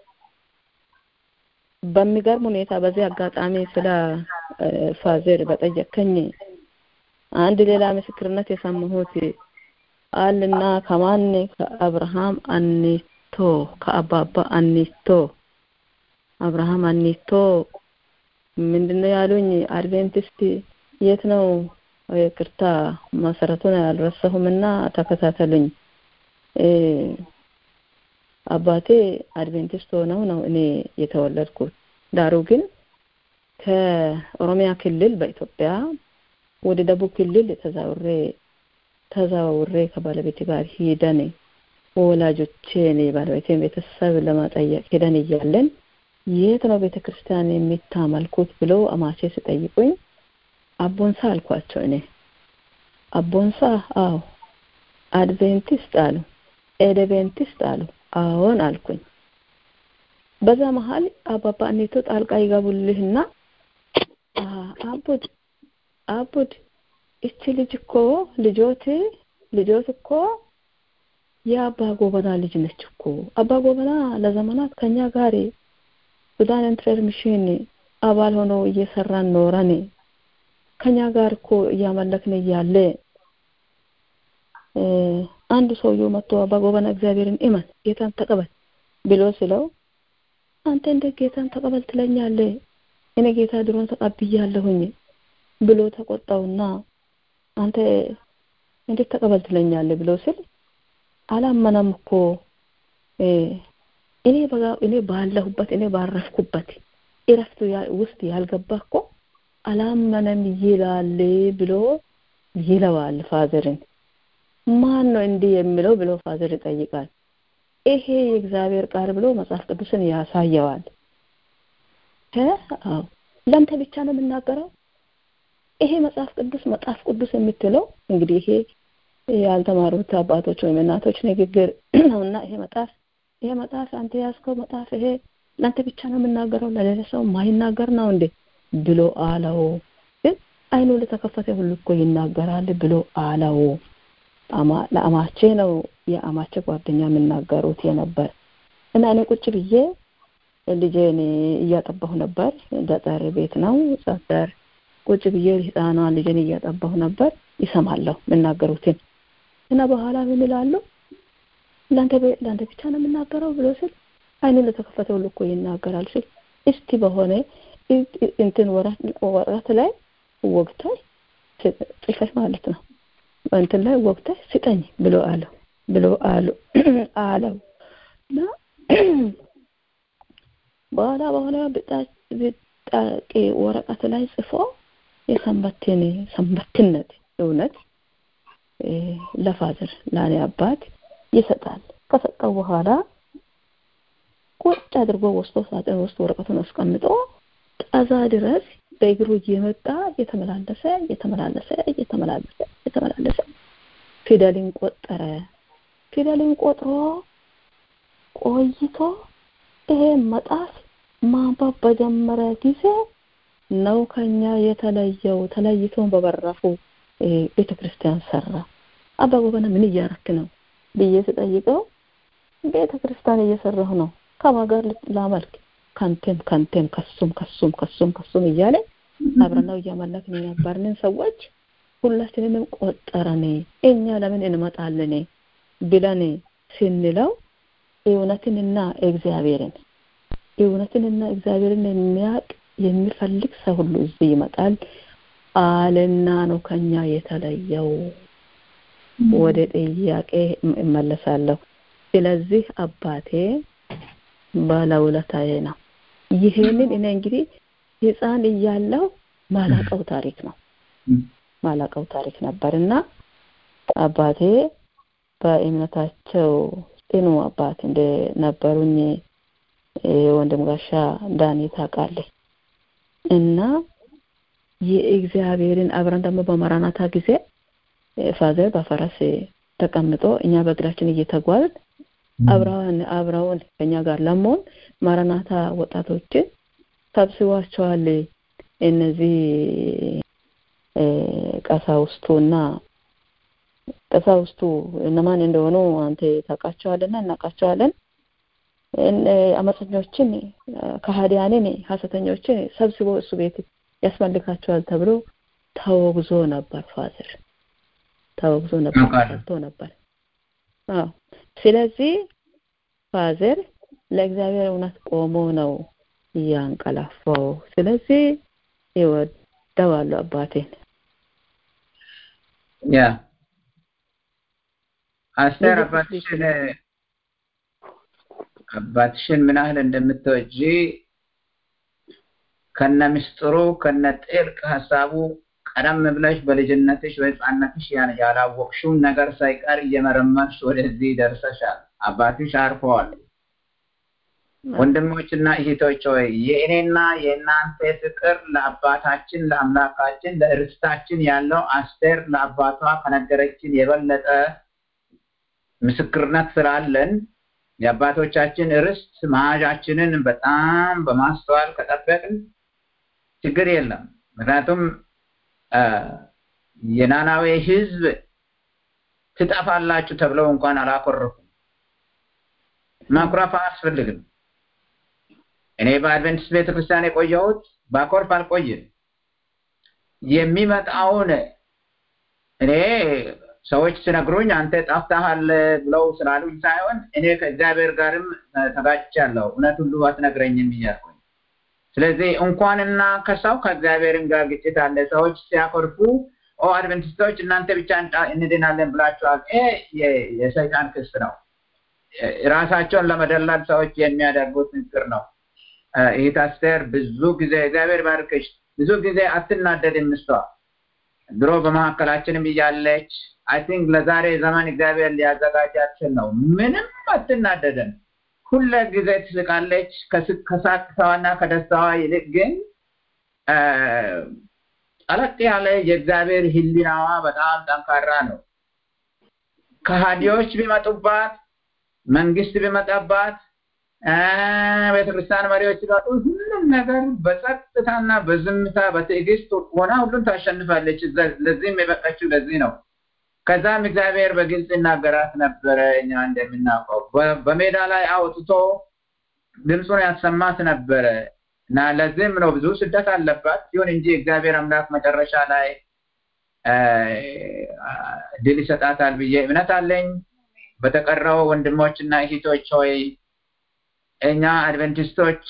በሚገርም ሁኔታ በዚህ አጋጣሚ ስለ ፋዘር በጠየከኝ አንድ ሌላ ምስክርነት የሰማሁት አልና ከማን ከአብርሃም አኒቶ ከአባባ አኒቶ አብርሃም አኒቶ ምንድነው ያሉኝ? አድቬንቲስት የት ነው? ይቅርታ መሰረቱን አልረሳሁምና ተከታተሉኝ። አባቴ አድቬንቲስት ሆነው ነው እኔ የተወለድኩት። ዳሩ ግን ከኦሮሚያ ክልል በኢትዮጵያ ወደ ደቡብ ክልል ተዛውሬ ተዛውሬ ከባለቤቴ ጋር ሂደን ወላጆቼን የባለቤቴን ቤተሰብ ለማጠየቅ ሄደን እያለን የት ነው ቤተ ክርስቲያን የሚታመልኩት ብሎ አማቼ ሲጠይቁኝ አቦንሳ አልኳቸው። እኔ አቦንሳ? አዎ። አድቬንቲስት አሉ። ኤደቬንቲስት አሉ። አዎን አልኩኝ። በዛ መሀል አባባ እኔቶ ጣልቃ ይገቡልህና አቡድ አቡድ እቺ ልጅ እኮ ልጆት ልጆት እኮ የአባ ጎበና ልጅ ነች እኮ አባ ጎበና ለዘመናት ከኛ ጋር ሱዳን ኢንትረር ሚሽን አባል ሆኖ እየሰራን ኖረን ከኛ ጋር እኮ እያመለክን እያለ አንድ ሰውዬው መጥቶ አባ ጎበና እግዚአብሔርን እመን ጌታን ተቀበል ብሎ ስለው አንተ እንደ ጌታን ተቀበል ትለኛለህ? እኔ ጌታ ድሮን ተቀብያለሁኝ ብሎ ተቆጣውና አንተ እንዴት ተቀበል ትለኛለህ ብሎ ስል አላመነም እኮ እኔ በጋ እኔ ባለሁበት እኔ ባረፍኩበት እረፍቱ ውስጥ ያልገባ እኮ አላመነም ይላል ብሎ ይለዋል ፋዘርን። ማን ነው እንዲህ የሚለው ብሎ ፋዘር ይጠይቃል። ይሄ የእግዚአብሔር ቃል ብሎ መጽሐፍ ቅዱስን ያሳየዋል። አዎ ለአንተ ብቻ ነው የምናገረው። ይሄ መጽሐፍ ቅዱስ መጽሐፍ ቅዱስ የምትለው እንግዲህ ይሄ ያልተማሩት አባቶች ወይም እናቶች ንግግር ነውና ይሄ መጽሐፍ ይሄ መጽሐፍ አንተ ያዝከው መጽሐፍ ይሄ ለአንተ ብቻ ነው የምናገረው ለሌላ ሰው ማይናገር ነው እንዴ ብሎ አለው። ግን አይኑ ለተከፈተ ሁሉ እኮ ይናገራል ብሎ አለው። ለአማቼ ነው የአማቼ ጓደኛ የምናገሩት የነበር እና እኔ ቁጭ ብዬ ልጄን እያጠባሁ ነበር። ገጠር ቤት ነው ገጠር ቁጭ ብዬ ህፃኗን ልጄን እያጠባሁ ነበር። ይሰማለሁ የምናገሩትን እና በኋላ ምን ይላሉ? ለአንተ ለአንተ ብቻ ነው የምናገረው ብሎ ስል አይን ለተከፈተ ሁሉ እኮ ይናገራል ሲል እስቲ በሆነ እንትን ወረቀት ላይ ወግታይ ጽፈሽ ማለት ነው እንትን ላይ ወግታይ ስጠኝ ብሎ አለው ብሎ አሉ አለው እና በኋላ በኋላ ብጣቂ ወረቀት ላይ ጽፎ የሰንበትን ሰንበትነት እውነት ለፋዘር ለኔ አባት ይሰጣል። ከሰጠው በኋላ ቁጭ አድርጎ ወስዶ ሳጥን ውስጥ ወረቀቱን አስቀምጦ ጠዛ ድረስ በእግሩ እየመጣ እየተመላለሰ እየተመላለሰ እየተመላለሰ እየተመላለሰ ፊደልን ቆጠረ። ፊደልን ቆጥሮ ቆይቶ ይሄ መጣፍ ማንበብ በጀመረ ጊዜ ነው ከኛ የተለየው። ተለይቶን በበራፉ ቤተ ክርስቲያን ሰራ። አባ ጎበና ምን እያረክ ነው ብዬ ስጠይቀው ቤተ ክርስቲያን እየሰራሁ ነው ከማን ጋር ላመልክ ከንቴም ከንቴም ከሱም ከሱም ከሱም ከሱም እያለ አብረናው እያመለክን የነበርንን ሰዎች ሁላችንንም ቆጠረን። እኛ ለምን እንመጣለን ብለን ስንለው እውነትንና እግዚአብሔርን እውነትንና እግዚአብሔርን የሚያውቅ የሚፈልግ ሰው ሁሉ እዚህ ይመጣል አለና ነው ከኛ የተለየው። ወደ ጥያቄ እመለሳለሁ። ስለዚህ አባቴ ባለውለታዬ ነው። ይሄንን እኔ እንግዲህ ህፃን እያለሁ ማላቀው ታሪክ ነው ማላቀው ታሪክ ነበርና አባቴ በእምነታቸው ጽኑ አባት እንደነበሩኝ ወንድም ጋሻ ዳኒ ታውቃለህ እና የእግዚአብሔርን አብረን ደግሞ በመራናታ ጊዜ ፋዘር በፈረስ ተቀምጦ እኛ በእግራችን እየተጓዝን አብረውን አብረውን ከኛ ጋር ለመሆን ማራናታ ወጣቶችን ሰብስቧቸዋል። እነዚህ ቀሳውስቱና ቀሳውስቱ እነማን እንደሆኑ አንተ ታውቃቸዋልና እናውቃቸዋለን። አመፀኞችን፣ ከሃዲያንን፣ ሀሰተኞችን ሰብስቦ እሱ ቤት ያስመልካቸዋል ተብሎ ተወግዞ ነበር። ፋዘር ተወግዞ ነበር፣ ተሰርቶ ነበር። አዎ ስለዚህ ፋዘር ለእግዚአብሔር እውነት ቆሞ ነው እያንቀላፋው። ስለዚህ ይወደዋለሁ አባቴን። ያ አስቴር አባትሽን አባትሽን ምን ያህል እንደምትወጂ ከነ ምስጢሩ ከነ ጥልቅ ሀሳቡ ቀደም ብለሽ በልጅነትሽ በህፃነትሽ ያላወቅሽውን ነገር ሳይቀር እየመረመርሽ ወደዚህ ደርሰሻል። አባትሽ አርፈዋል። ወንድሞችና እህቶች ሆይ የእኔና የእናንተ ፍቅር ለአባታችን ለአምላካችን ለእርስታችን ያለው አስቴር ለአባቷ ከነገረችን የበለጠ ምስክርነት ስላለን የአባቶቻችን ርስት መያዣችንን በጣም በማስተዋል ከጠበቅን ችግር የለም። ምክንያቱም የናናዌ ህዝብ ትጠፋላችሁ ተብለው እንኳን አላኮረፉም። ማኩረፍ አያስፈልግም። እኔ በአድቨንቲስት ቤተክርስቲያን የቆየሁት ባኮርፍ አልቆይም። የሚመጣውን እኔ ሰዎች ሲነግሩኝ አንተ ጠፍተሃል ብለው ስላሉኝ ሳይሆን እኔ ከእግዚአብሔር ጋርም ተጋጭቻለሁ። እውነት ሁሉ አትነግረኝም እያልኩኝ ስለዚህ እንኳንና ከሰው ከእግዚአብሔርም ጋር ግጭት አለ። ሰዎች ሲያኮርፉ ኦ አድቨንቲስቶች እናንተ ብቻ እንድናለን ብላችኋል። ይሄ የሰይጣን ክስ ነው። ራሳቸውን ለመደላል ሰዎች የሚያደርጉት ንግግር ነው። ይህ አስቴር ብዙ ጊዜ እግዚአብሔር ባርክሽ፣ ብዙ ጊዜ አትናደድም። እሷ ድሮ በመካከላችንም እያለች አይ ቲንክ ለዛሬ ዘመን እግዚአብሔር ሊያዘጋጃት ነው። ምንም አትናደድም። ሁለ ጊዜ ትስቃለች። ከሳቅታዋና ከደስታዋ ይልቅ ግን ጠለቅ ያለ የእግዚአብሔር ህሊናዋ በጣም ጠንካራ ነው። ከሃዲዎች ቢመጡባት፣ መንግስት ቢመጣባት፣ ቤተክርስቲያን መሪዎች ሲመጡ ሁሉም ነገር በጸጥታና በዝምታ በትዕግስት ሆና ሁሉም ታሸንፋለች። ለዚህም የበቃችው ለዚህ ነው። ከዛም እግዚአብሔር በግልጽ ይናገራት ነበረ። እኛ እንደምናውቀው በሜዳ ላይ አውጥቶ ድምፁን ያሰማት ነበረ እና ለዚህም ነው ብዙ ስደት አለባት። ይሁን እንጂ እግዚአብሔር አምላክ መጨረሻ ላይ ድል ይሰጣታል ብዬ እምነት አለኝ። በተቀረው ወንድሞችና እህቶች ሆይ እኛ አድቨንቲስቶች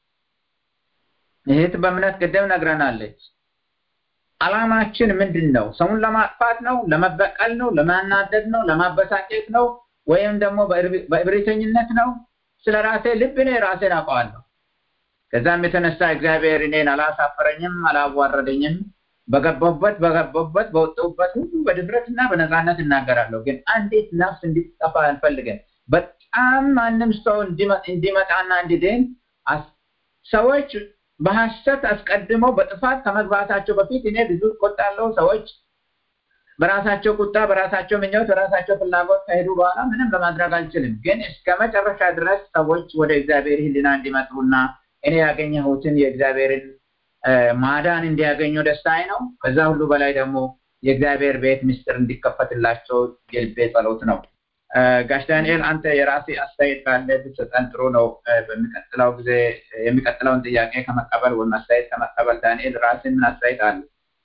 እህት በእምነት ቅድም ነግረናለች። አላማችን ምንድን ነው? ሰውን ለማጥፋት ነው? ለመበቀል ነው? ለማናደድ ነው? ለማበሳጨት ነው? ወይም ደግሞ በእብሪተኝነት ነው? ስለ ራሴ ልብ እኔ ራሴን አውቀዋለሁ። ከዛም የተነሳ እግዚአብሔር እኔን አላሳፈረኝም፣ አላዋረደኝም። በገባበት በገባበት በወጣሁበት ሁሉ በድፍረትና በነፃነት እናገራለሁ። ግን አንዲት ነፍስ እንዲጠፋ አንፈልግም። በጣም ማንም ሰው እንዲመጣና እንዲድን ሰዎች በሐሰት አስቀድመው በጥፋት ከመግባታቸው በፊት እኔ ብዙ እቆጣለሁ። ሰዎች በራሳቸው ቁጣ፣ በራሳቸው ምኞት፣ በራሳቸው ፍላጎት ከሄዱ በኋላ ምንም ለማድረግ አልችልም። ግን እስከ መጨረሻ ድረስ ሰዎች ወደ እግዚአብሔር ሕሊና እንዲመጡና እኔ ያገኘሁትን የእግዚአብሔርን ማዳን እንዲያገኙ ደስታዬ ነው። ከዛ ሁሉ በላይ ደግሞ የእግዚአብሔር ቤት ምስጢር እንዲከፈትላቸው የልቤ ጸሎት ነው። ጋሽ ዳንኤል አንተ የራሴ አስተያየት ካለ ብትሰጠን ጥሩ ነው። በሚቀጥለው ጊዜ የሚቀጥለውን ጥያቄ ከመቀበል ወይም አስተያየት ከመቀበል ዳንኤል ራስን ምን አስተያየት አለ?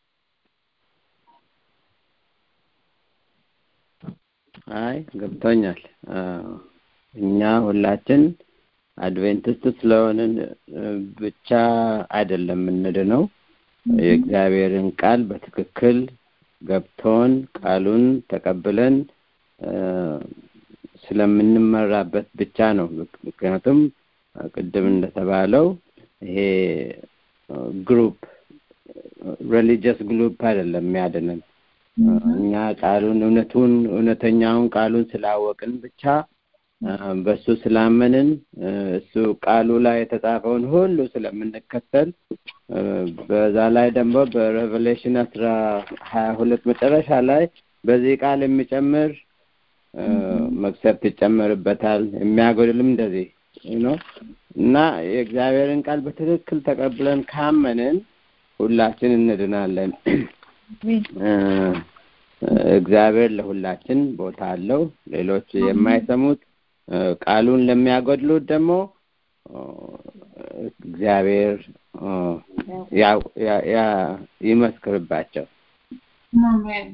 አይ ገብቶኛል። እኛ ሁላችን አድቬንቲስት ስለሆንን ብቻ አይደለም የምንድነው የእግዚአብሔርን ቃል በትክክል ገብቶን ቃሉን ተቀብለን ስለምንመራበት ብቻ ነው። ምክንያቱም ቅድም እንደተባለው ይሄ ግሩፕ ሪሊጂየስ ግሩፕ አይደለም የሚያድነን። እኛ ቃሉን እውነቱን እውነተኛውን ቃሉን ስላወቅን ብቻ በሱ ስላመንን እሱ ቃሉ ላይ የተጻፈውን ሁሉ ስለምንከተል በዛ ላይ ደግሞ በሬቨሌሽን አስራ ሀያ ሁለት መጨረሻ ላይ በዚህ ቃል የሚጨምር መቅሰፍት ይጨመርበታል፣ የሚያጎድልም እንደዚህ ነው እና የእግዚአብሔርን ቃል በትክክል ተቀብለን ካመንን ሁላችን እንድናለን። እግዚአብሔር ለሁላችን ቦታ አለው። ሌሎች የማይሰሙት ቃሉን ለሚያጎድሉት ደግሞ እግዚአብሔር ይመስክርባቸው። አሜን።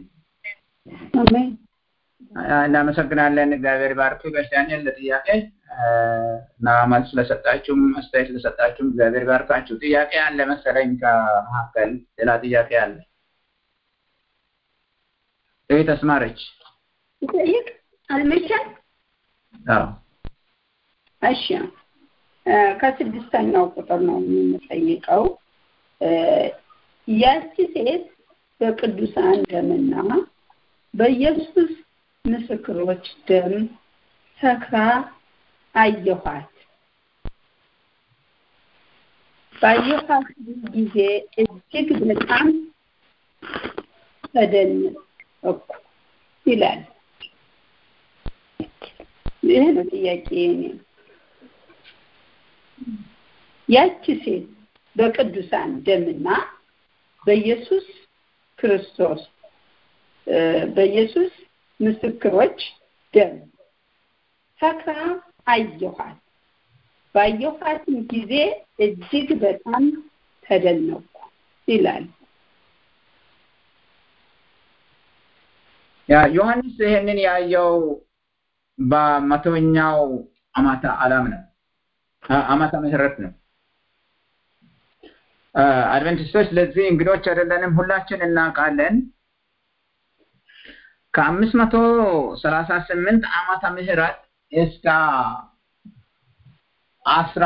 እናመሰግናለን። እግዚአብሔር ባርክ። ጋሽ ዳንኤል ለጥያቄ እና መልስ ስለሰጣችሁም አስተያየት ስለሰጣችሁም እግዚአብሔር ባርካችሁ። ጥያቄ አለ መሰለኝ ከመካከል ሌላ ጥያቄ አለ። ይህ ተስማረች ይጠይቅ አልመቻል። አዎ እሺ ከስድስተኛው ቁጥር ነው የምንጠይቀው። ያቺ ሴት በቅዱሳን ደምና በኢየሱስ ምስክሮች ደም ሰክራ አየኋት። ባየኋት ጊዜ እጅግ በጣም ተደነቅኩ ይላል። ይህ ነው ጥያቄ የእኔ። ያቺ ሴት በቅዱሳን ደምና በኢየሱስ ክርስቶስ በኢየሱስ ምስክሮች ደም ሰክራ አየኋት። ባየኋትም ጊዜ እጅግ በጣም ተደነቅኩ ይላል። ያ ዮሐንስ ይሄንን ያየው በመቶኛው ዓመተ ዓለም ነው ዓመተ ምህረት ነው። አድቨንቲስቶች ለዚህ እንግዶች አይደለንም፣ ሁላችን እናውቃለን። ከአምስት መቶ ሰላሳ ስምንት ዓመተ ምህረት እስከ አስራ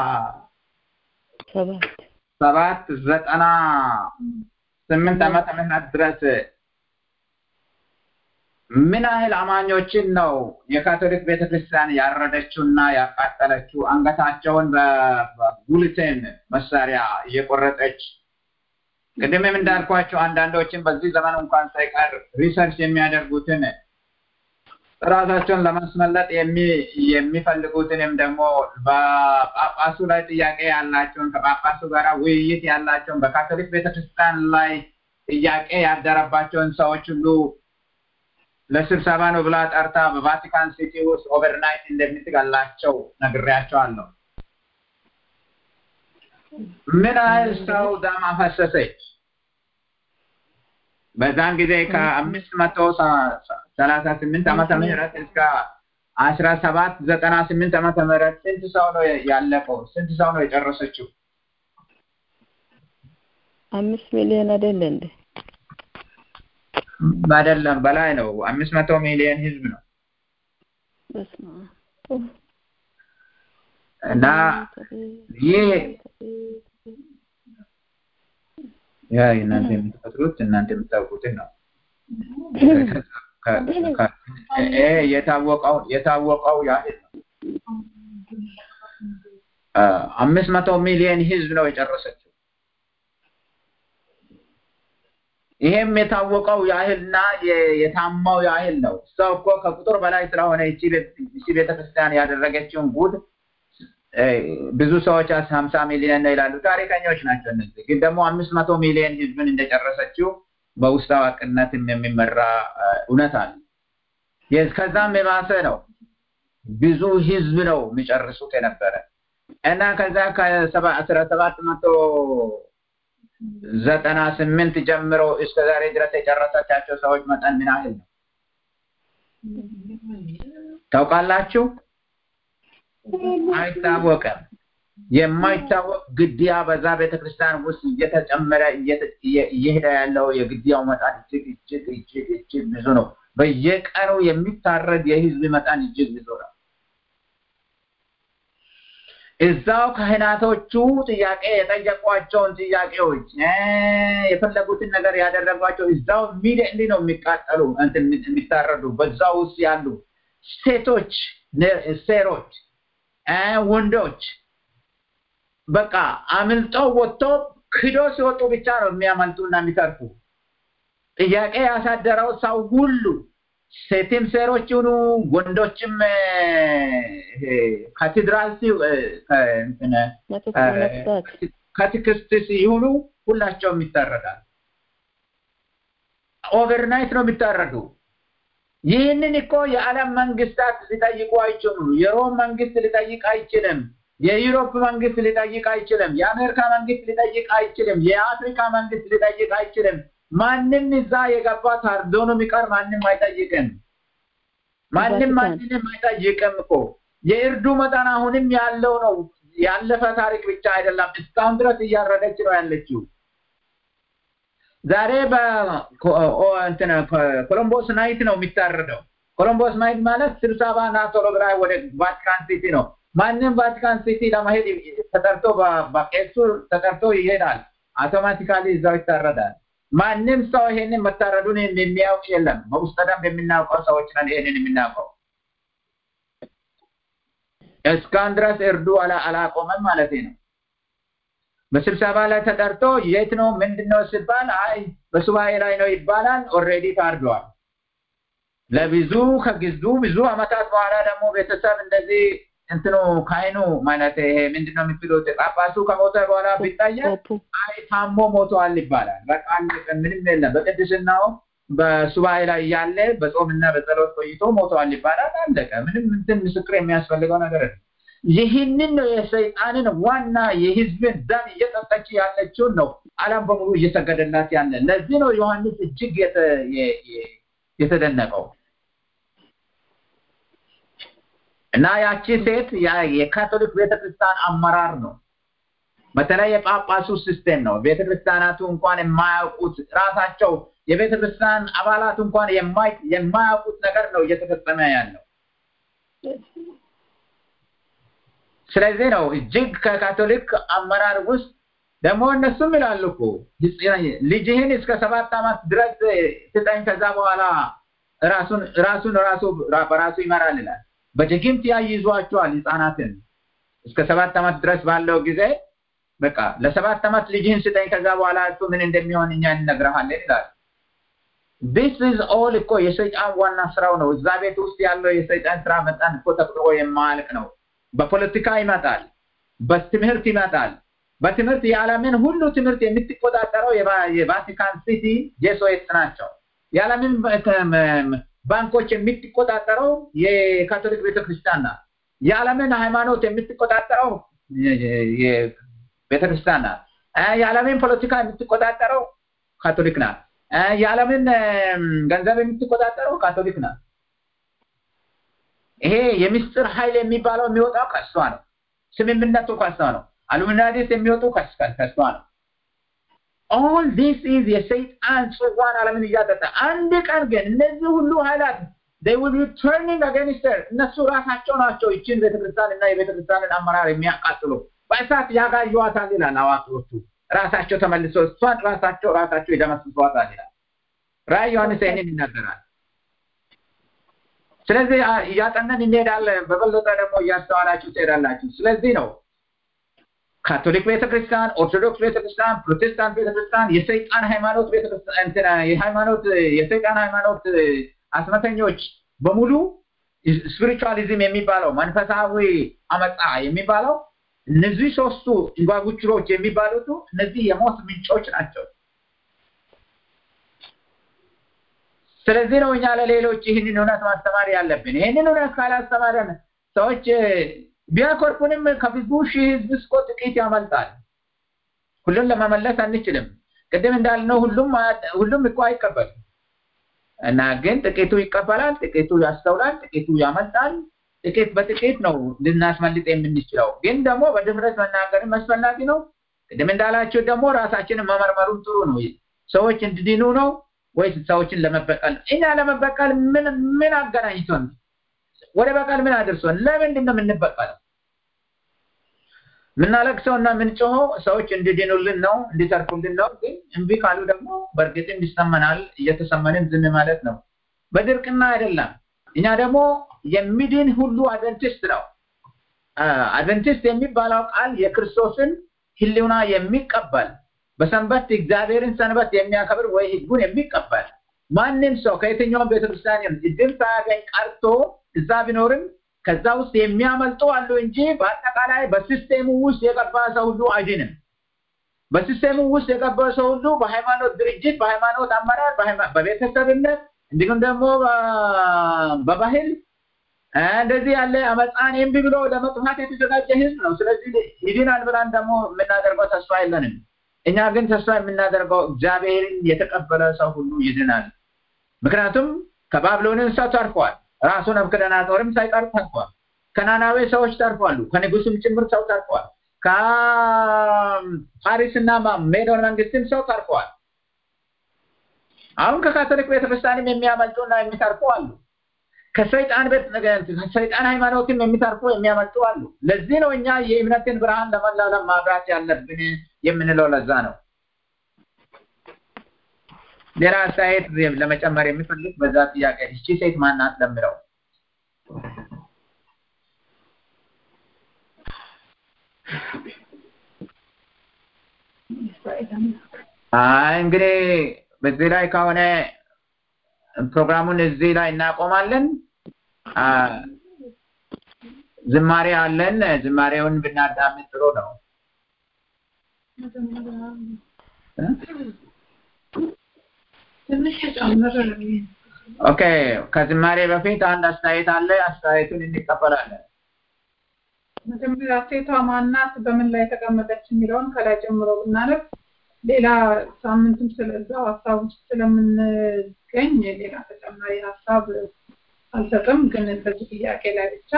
ሰባት ዘጠና ስምንት ዓመተ ምህረት ድረስ ምን ያህል አማኞችን ነው የካቶሊክ ቤተክርስቲያን ያረደችውና ያቃጠለችው? አንገታቸውን በጉልቴን መሳሪያ እየቆረጠች ቅድምም እንዳልኳቸው አንዳንዶችን በዚህ ዘመን እንኳን ሳይቀር ሪሰርች የሚያደርጉትን ራሳቸውን ለማስመለጥ የሚፈልጉትንም ደግሞ በጳጳሱ ላይ ጥያቄ ያላቸውን ከጳጳሱ ጋር ውይይት ያላቸውን በካቶሊክ ቤተክርስቲያን ላይ ጥያቄ ያደረባቸውን ሰዎች ሁሉ ለስብሰባ ነው ብላ ጠርታ በቫቲካን ሲቲ ውስጥ ኦቨርናይት እንደምትገላቸው ነግሬያቸዋለሁ። ምን ያህል ሰው ደም አፈሰሰች? በዛን ጊዜ ከአምስት መቶ ሰላሳ ስምንት ዓመተ ምህረት እስከ አስራ ሰባት ዘጠና ስምንት ዓመተ ምህረት ስንት ሰው ነው ያለቀው? ስንት ሰው ነው የጨረሰችው? አምስት ሚሊዮን አይደለ እንዴ? አይደለም፣ በላይ ነው። አምስት መቶ ሚሊዮን ህዝብ ነው በስመ አብ እና ይህ ያ እናንተ የምትፈጥሩት እናንተ የምታውቁትን ነው። ይሄ የታወቀው የታወቀው ያህል ነው። አምስት መቶ ሚሊዮን ህዝብ ነው የጨረሰችው። ይሄም የታወቀው ያህልና የታማው ያህል ነው። ሰው እኮ ከቁጥር በላይ ስለሆነ እቺ ቤተክርስቲያን ያደረገችውን ጉድ ብዙ ሰዎች ሀምሳ ሚሊዮን ነው ይላሉ። ታሪከኞች ናቸው እነዚህ። ግን ደግሞ አምስት መቶ ሚሊዮን ህዝብን እንደጨረሰችው በውስጥ አዋቂነትም የሚመራ እውነት አለ። ከዛም የባሰ ነው። ብዙ ህዝብ ነው የሚጨርሱት የነበረ እና ከዛ ከአስራ ሰባት መቶ ዘጠና ስምንት ጀምሮ እስከ ዛሬ ድረስ የጨረሰቻቸው ሰዎች መጠን ምን ያህል ነው ታውቃላችሁ? አይታወቅም። የማይታወቅ ግድያ በዛ ቤተክርስቲያን ውስጥ እየተጨመረ እየሄደ ያለው የግድያው መጠን እጅግ እጅግ እጅግ እጅግ ብዙ ነው። በየቀኑ የሚታረድ የህዝብ መጠን እጅግ ብዙ ነው። እዛው ካህናቶቹ ጥያቄ የጠየቋቸውን ጥያቄዎች የፈለጉትን ነገር ያደረጓቸው እዛው ኢሚዲየትሊ ነው የሚቃጠሉ የሚታረዱ በዛው ውስጥ ያሉ ሴቶች፣ ሴሮች፣ ወንዶች በቃ አምልጠው ወጥቶ ክዶ ሲወጡ ብቻ ነው የሚያመልጡና የሚተርፉ። ጥያቄ ያሳደረው ሰው ሁሉ ሴትም ሴሮች ይሁኑ ወንዶችም ካቴድራል ከትክስት ሲሆኑ ሁላቸውም ይታረዳል። ኦቨርናይት ነው የሚታረዱ። ይህንን እኮ የዓለም መንግስታት ሊጠይቁ አይችሉም። የሮም መንግስት ሊጠይቅ አይችልም። የዩሮፕ መንግስት ሊጠይቅ አይችልም። የአሜሪካ መንግስት ሊጠይቅ አይችልም። የአፍሪካ መንግስት ሊጠይቅ አይችልም። ማንም እዛ የገባ ታርዶ ነው የሚቀር። ማንም አይጠይቅም። ማንም ማንንም አይጠይቅም እኮ የእርዱ መጠን አሁንም ያለው ነው። ያለፈ ታሪክ ብቻ አይደለም። እስካሁን ድረስ እያረደች ነው ያለችው። ዛሬ በኮሎምቦስ ናይት ነው የሚታረደው። ኮሎምቦስ ናይት ማለት ስብሰባ እና ቶሎ ብላ ወደ ቫቲካን ሲቲ ነው። ማንም ቫቲካን ሲቲ ለመሄድ ተጠርቶ በቄሱ ተጠርቶ ይሄዳል። አውቶማቲካሊ እዛው ይታረዳል። ማንም ሰው ይሄንን መታረዱን የሚያውቅ የለም። በውስጥ ደንብ የምናውቀው ሰዎች ነን ይሄንን የምናውቀው። እስካሁን ድረስ እርዱ አላቆመም ማለት ነው። በስብሰባ ላይ ተጠርቶ የት ነው ምንድን ነው ሲባል አይ በሱባኤ ላይ ነው ይባላል። ኦልሬዲ ታርዷል። ለብዙ ከግዙ ብዙ አመታት በኋላ ደግሞ ቤተሰብ እንደዚህ እንትኑ ካይኑ ማለት ይሄ ምንድን ነው የሚሉት ጳጳሱ ከሞተ በኋላ ቢታያል አይ ታሞ ሞተዋል ይባላል። በቃ ምንም የለም። በቅድስናው በሱባኤ ላይ እያለ በጾምና በጸሎት ቆይቶ ሞተዋል ይባላል። አለቀ። ምንም እንትን ምስክር የሚያስፈልገው ነገር ነው። ይህንን ነው የሰይጣንን ዋና የህዝብን ደም እየጠጠች ያለችውን ነው ዓለም በሙሉ እየሰገደላት ያለ። ለዚህ ነው ዮሐንስ እጅግ የተደነቀው። እና ያቺ ሴት የካቶሊክ ቤተክርስቲያን አመራር ነው። በተለይ የጳጳሱ ሲስቴም ነው። ቤተክርስቲያናቱ እንኳን የማያውቁት ራሳቸው የቤተክርስቲያን አባላት እንኳን የማያውቁት ነገር ነው እየተፈጸመ ያለው። ስለዚህ ነው እጅግ ከካቶሊክ አመራር ውስጥ ደግሞ እነሱም ይላሉ እኮ ልጅህን እስከ ሰባት ዓመት ድረስ ስጠኝ፣ ከዛ በኋላ ራሱን ራሱን ራሱ በራሱ ይመራል ይላል። በድግምት ያይዟቸዋል ህፃናትን እስከ ሰባት ዓመት ድረስ ባለው ጊዜ በቃ ለሰባት ዓመት ልጅህን ስጠኝ ከዛ በኋላ እሱ ምን እንደሚሆን እኛ እንነግረሃለን ይላል። ዲስ ኢዝ ኦል እኮ የሰይጣን ዋና ስራው ነው። እዛ ቤት ውስጥ ያለው የሰይጣን ስራ መጠን እኮ ተቆጥሮ የማያልቅ ነው። በፖለቲካ ይመጣል፣ በትምህርት ይመጣል። በትምህርት የዓለምን ሁሉ ትምህርት የምትቆጣጠረው የቫቲካን ሲቲ ጄሱዊትስ ናቸው። የዓለምን ባንኮች የምትቆጣጠረው የካቶሊክ ቤተክርስቲያን ናት። የዓለምን ሃይማኖት የምትቆጣጠረው ቤተክርስቲያን ናት። የዓለምን ፖለቲካ የምትቆጣጠረው ካቶሊክ ናት። የዓለምን ገንዘብ የምትቆጣጠረው ካቶሊክ ናት። ይሄ የምስጢር ኃይል የሚባለው የሚወጣው ከእሷ ነው። ስምምነቱ ከእሷ ነው። አሉሚናዲስ የሚወጡ ከእሷ ነው። ኦል ዲስ ኢዝ የሰይጣን ጽዋን ዓለምን እያጠጣ አንድ ቀን ግን እነዚህ ሁሉ ኃይላት they will be turning against her እነሱ ራሳቸው ናቸው ይችን ቤተክርስቲያን እና የቤተክርስቲያንን አመራር የሚያቃጥሉ በእሳት ያጋዩዋታል ይላል አዋቂዎቹ። ራሳቸው ተመልሶ እሷን ራሳቸው ራሳቸው ይደመስሷታል ይላል። ራዕይ ዮሐንስ ይህንን ይናገራል። ስለዚህ እያጠነን እንሄዳለን። በበለጠ ደግሞ እያስተዋላችሁ ትሄዳላችሁ። ስለዚህ ነው ካቶሊክ ቤተክርስቲያን፣ ኦርቶዶክስ ቤተክርስቲያን፣ ፕሮቴስታንት ቤተክርስቲያን የሰይጣን ሃይማኖት ቤተክርስቲያን የሃይማኖት የሰይጣን ሃይማኖት አስመተኞች በሙሉ ስፒሪቹዋሊዝም የሚባለው መንፈሳዊ አመፃ የሚባለው እነዚህ ሶስቱ እንጓጉችሮች የሚባሉት እነዚህ የሞት ምንጮች ናቸው። ስለዚህ ነው እኛ ለሌሎች ይህንን እውነት ማስተማር ያለብን። ይህንን እውነት ካላስተማረን ሰዎች ቢያኮርፉንም ከብዙ ሺህ ህዝብ እስኮ ጥቂት ያመልጣል። ሁሉን ለመመለስ አንችልም። ቅድም እንዳልነው ሁሉም ሁሉም እኮ አይቀበልም እና ግን ጥቂቱ ይቀበላል፣ ጥቂቱ ያስተውላል፣ ጥቂቱ ያመልጣል። ጥቂት በጥቂት ነው ልናስመልጥ የምንችለው። ግን ደግሞ በድፍረት መናገርም አስፈላጊ ነው። ቅድም እንዳላችሁ ደግሞ ራሳችንን መመርመሩም ጥሩ ነው። ሰዎች እንዲድኑ ነው ወይስ ሰዎችን ለመበቀል? እኛ ለመበቀል ምን ምን አገናኝቶን ወደ በቀል ምን አድርሶን? ለምንድን ነው የምንበቀለው? የምናለቅሰው እና የምንጮኸው ሰዎች እንዲድኑልን ነው እንዲተርፉልን ነው። ግን እምቢ ካሉ ደግሞ በእርግጥም ይሰማናል። እየተሰማንን ዝም ማለት ነው። በድርቅና አይደለም። እኛ ደግሞ የሚድን ሁሉ አድቨንቲስት ነው። አድቨንቲስት የሚባለው ቃል የክርስቶስን ህልውና የሚቀበል በሰንበት እግዚአብሔርን ሰንበት የሚያከብር ወይ ህጉን የሚቀበል ማንም ሰው ከየትኛውም ቤተክርስቲያን እድል ሳያገኝ ቀርቶ እዛ ቢኖርም ከዛ ውስጥ የሚያመልጡ አሉ እንጂ በአጠቃላይ በሲስቴሙ ውስጥ የገባ ሰው ሁሉ አይድንም። በሲስቴሙ ውስጥ የገባ ሰው ሁሉ በሃይማኖት ድርጅት፣ በሃይማኖት አመራር፣ በቤተሰብነት እንዲሁም ደግሞ በባህል እንደዚህ ያለ አመፃን እምቢ ብሎ ለመጥፋት የተዘጋጀ ህዝብ ነው። ስለዚህ ይድናል ብለን ደግሞ የምናደርገው ተስፋ የለንም። እኛ ግን ተስፋ የምናደርገው እግዚአብሔርን የተቀበለ ሰው ሁሉ ይድናል። ምክንያቱም ከባቢሎንን ሰው ተርፏል። ራሱ ናቡከደነፆርም ሳይቀር ተርፏል። ከናናዌ ሰዎች ተርፏሉ። ከንጉሱም ጭምር ሰው ተርፏል። ከፓሪስና ሜዶን መንግስትም ሰው ተርፏል። አሁን ከካቶሊክ ቤተክርስቲያንም የሚያመልጡና የሚተርፉ አሉ። ከሰይጣን ቤት ከሰይጣን ሃይማኖትም የሚተርፉ የሚያመልጡ አሉ። ለዚህ ነው እኛ የእምነትን ብርሃን ለመላለም ማብራት ያለብን የምንለው ለዛ ነው። ሌላ አስተያየት ለመጨመር የሚፈልግ በዛ ጥያቄ እቺ ሴት ማናት ለምለው አይ እንግዲህ በዚህ ላይ ከሆነ ፕሮግራሙን እዚህ ላይ እናቆማለን። ዝማሬ አለን። ዝማሬውን ብናዳምጥ ጥሩ ነው። ትንሽ ጨምር ኦኬ። ከዝማሬ በፊት አንድ አስተያየት አለ። አስተያየቱን እንቀበላለን። መጀመሪያ ሴቷ ማናት፣ በምን ላይ ተቀመጠች የሚለውን ከላይ ጀምሮ ብናነብ ሌላ ሳምንትም ስለዛው ሀሳብ ውስጥ ስለምንገኝ ሌላ ተጨማሪ ሀሳብ አልሰጥም፣ ግን በዚህ ጥያቄ ላይ ብቻ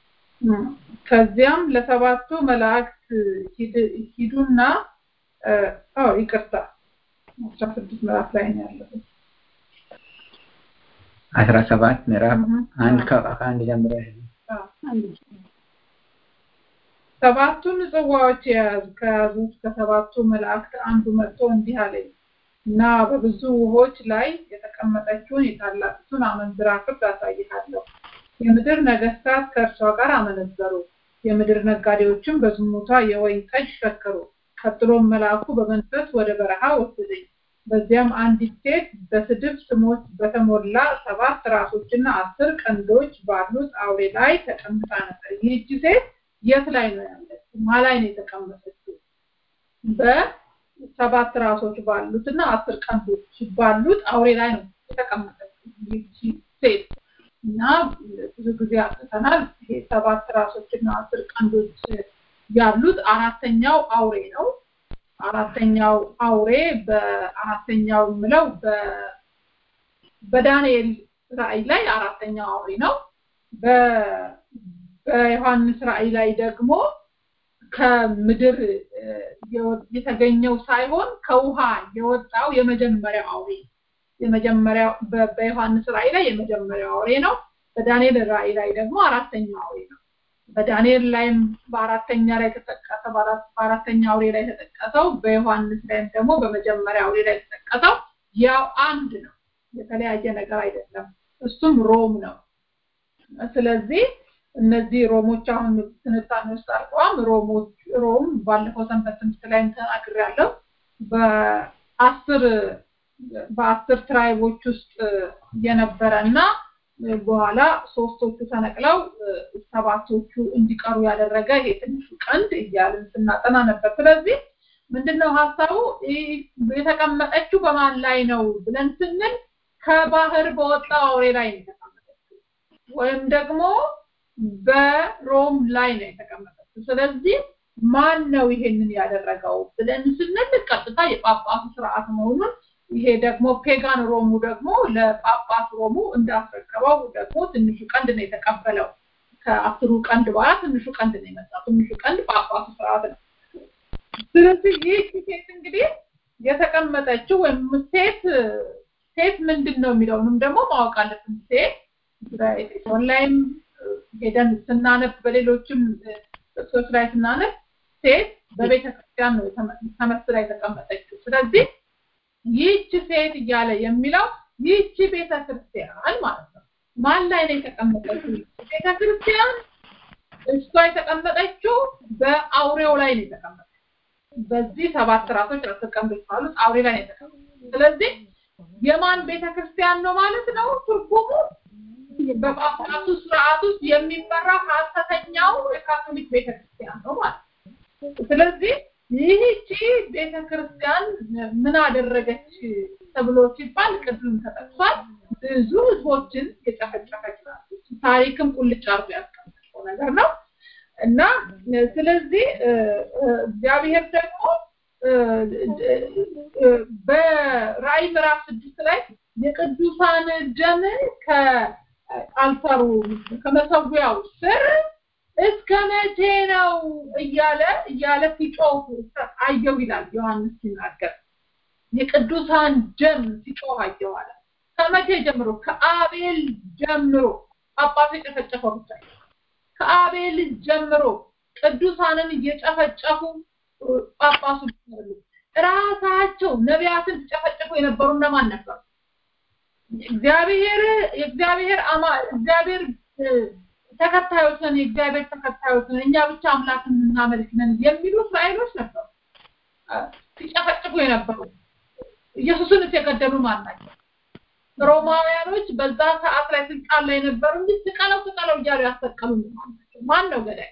ከዚያም ለሰባቱ መላእክት ሂዱና አዎ ይቅርታ አስራ ስድስት ምዕራፍ ላይ ነው ያለው አስራ ሰባት ምዕራፍ አንድ ከአንድ ጀምሮ ሰባቱን ጽዋዎች የያዙ ከያዙት ከሰባቱ መላእክት አንዱ መጥቶ እንዲህ አለኝ እና በብዙ ውሆች ላይ የተቀመጠችውን የታላቂቱን አመንዝራ ፍርድ አሳይሃለሁ። የምድር ነገስታት ከእርሷ ጋር አመነዘሩ፣ የምድር ነጋዴዎችም በዝሙቷ የወይን ጠጅ ሰከሩ። ቀጥሎም መልአኩ በመንፈስ ወደ በረሃ ወሰደኝ። በዚያም አንዲት ሴት በስድብ ስሞች በተሞላ ሰባት ራሶችና አስር ቀንዶች ባሉት አውሬ ላይ ተቀምጣ ነበር። ይህቺ ሴት የት ላይ ነው ያለችው? ማ ላይ ነው የተቀመጠችው? በሰባት ራሶች ባሉት እና አስር ቀንዶች ባሉት አውሬ ላይ ነው የተቀመጠችው ይህቺ ሴት እና ብዙ ጊዜ አጥተናል። ይሄ ሰባት ራሶች እና አስር ቀንዶች ያሉት አራተኛው አውሬ ነው። አራተኛው አውሬ በአራተኛው የምለው በዳንኤል ራእይ ላይ አራተኛው አውሬ ነው። በዮሐንስ ራእይ ላይ ደግሞ ከምድር የተገኘው ሳይሆን ከውሃ የወጣው የመጀመሪያው አውሬ የመጀመሪያው በዮሐንስ ራእይ ላይ የመጀመሪያው አውሬ ነው። በዳንኤል ራእይ ላይ ደግሞ አራተኛው አውሬ ነው። በዳንኤል ላይም በአራተኛ ላይ ተጠቀሰ በአራተኛ አውሬ ላይ ተጠቀሰው በዮሐንስ ላይም ደግሞ በመጀመሪያ አውሬ ላይ ተጠቀሰው ያው አንድ ነው የተለያየ ነገር አይደለም እሱም ሮም ነው ስለዚህ እነዚህ ሮሞች አሁን ትንታኔ ውስጥ አልቀዋም ሮሞች ሮም ባለፈው ሰንበት ትምህርት ላይ ተናግሬያለሁ በአስር በአስር ትራይቦች ውስጥ የነበረ እና በኋላ ሶስቶቹ ተነቅለው ሰባቶቹ እንዲቀሩ ያደረገ ይሄ ትንሹ ቀንድ እያልን ስናጠና ነበር ስለዚህ ምንድነው ሀሳቡ የተቀመጠችው በማን ላይ ነው ብለን ስንል ከባህር በወጣው አውሬ ላይ ነው የተቀመጠችው ወይም ደግሞ በሮም ላይ ነው የተቀመጠችው ስለዚህ ማን ነው ይሄንን ያደረገው ብለን ስንል ቀጥታ የጳጳሱ ስርዓት መሆኑን ይሄ ደግሞ ፔጋን ሮሙ ደግሞ ለጳጳስ ሮሙ እንዳስረከበው ደግሞ ትንሹ ቀንድ ነው የተቀበለው ከአስሩ ቀንድ በኋላ ትንሹ ቀንድ ነው የመጣው ትንሹ ቀንድ ጳጳሱ ስርዓት ነው ስለዚህ ይህ ሴት እንግዲህ የተቀመጠችው ወይም ሴት ሴት ምንድን ነው የሚለውንም ደግሞ ማወቅ አለብን ሴት በኤፌሶን ላይም ሄደን ስናነብ በሌሎችም ጥቅሶች ላይ ስናነብ ሴት በቤተ ክርስቲያን ነው ተመስላ የተቀመጠችው ስለዚህ ይህች ሴት እያለ የሚለው ይህች ቤተ ክርስቲያን ማለት ነው ማን ላይ ነው የተቀመጠችው ቤተ ክርስቲያን እሷ የተቀመጠችው በአውሬው ላይ ነው የተቀመጠችው በዚህ ሰባት ራሶች ተቀምጠው ካሉት አውሬ ላይ ነው የተቀመጠችው ስለዚህ የማን ቤተ ክርስቲያን ነው ማለት ነው ትርጉሙ በጳጳሱ ስርዓት ውስጥ የሚመራው ሀሰተኛው የካቶሊክ ቤተክርስቲያን ነው ማለት ነው ስለዚህ ይህቺ ቤተክርስቲያን ምን አደረገች ተብሎ ሲባል ቅድም ተጠቅሷል ብዙ ህዝቦችን የጨፈጨፈች ናት ታሪክም ቁልጭ አርጎ ያስቀመጠው ነገር ነው እና ስለዚህ እግዚአብሔር ደግሞ በራእይ ምዕራፍ ስድስት ላይ የቅዱሳን ደም ከአልታሩ ከመሰዊያው ስር እስከ መቼ ነው እያለ እያለ ሲጮህ አየው ይላል ዮሐንስ ሲናገር የቅዱሳን ደም ሲጮህ አየው አለ ከመቼ ጀምሮ ከአቤል ጀምሮ ጳጳሱ የጨፈጨፈው ብቻ ከአቤል ጀምሮ ቅዱሳንን እየጨፈጨፉ ጳጳሱ ራሳቸው ነቢያትን ሲጨፈጭፉ የነበሩ እነማን ነበሩ እግዚአብሔር የእግዚአብሔር አማ እግዚአብሔር ተከታዮች ነን የእግዚአብሔር ተከታዮች ነን እኛ ብቻ አምላክን እናመልክ ነን የሚሉ እስራኤሎች ነበሩ ሲጨፈጭፉ የነበሩ ኢየሱስን የገደሉ ማን ናቸው ሮማውያኖች በዛ ሰዓት ላይ ስልጣን ላይ የነበሩ እንጂ ስቀለው ስቀለው እያሉ ያሰቀሉ ማን ነው ገዳይ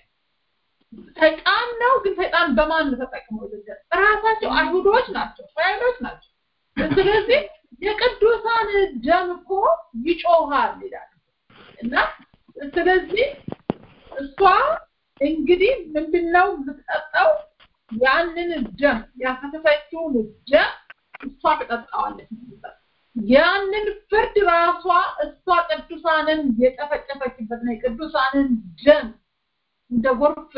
ሰይጣን ነው ግን ሰይጣን በማን ተጠቅመው ልገል ራሳቸው አይሁዶች ናቸው እስራኤሎች ናቸው ስለዚህ የቅዱሳን ደም እኮ ይጮሃል ይላል እና ስለዚህ እሷ እንግዲህ ምንድነው የምትጠጣው ያንን ደም ያፈሰሰችውን ደም እሷ ትጠጣዋለች ያንን ፍርድ ራሷ እሷ ቅዱሳንን የጨፈጨፈችበት ነው የቅዱሳንን ደም እንደ ጎርፍ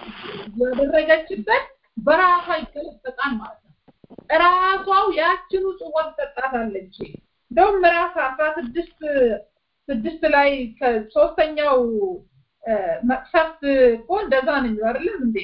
ያደረገችበት በራሷ ይገለበጣል ማለት ነው ራሷው ያችኑ ጽዋ ትጠጣታለች እንደውም ምዕራፍ አስራ ስድስት ስድስት ላይ ከሶስተኛው መቅሰፍት እኮ እንደዛ ነው የሚለው አይደለም እንዴ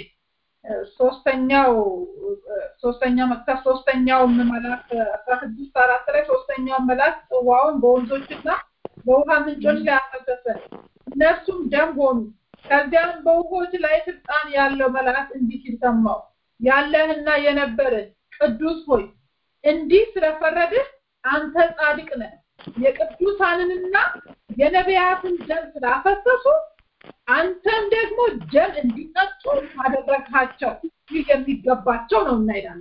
ሶስተኛው ሶስተኛው መቅሰፍ ሶስተኛው መልአክ አስራ ስድስት አራት ላይ ሶስተኛው መልአክ ጽዋውን በወንዞችና በውሃ ምንጮች ላይ አፈሰሰ እነርሱም ደም ሆኑ ከዚያም በውሆች ላይ ስልጣን ያለው መልአክ እንዲህ ሲል ሰማው ያለህና የነበረ ቅዱስ ሆይ እንዲህ ስለፈረድህ አንተ ጻድቅ ነህ የቅዱሳንንና የነቢያትን ደም ስላፈሰሱ አንተም ደግሞ ደም እንዲጠጡ አደረግሃቸው ይህ የሚገባቸው ነው እና ይላል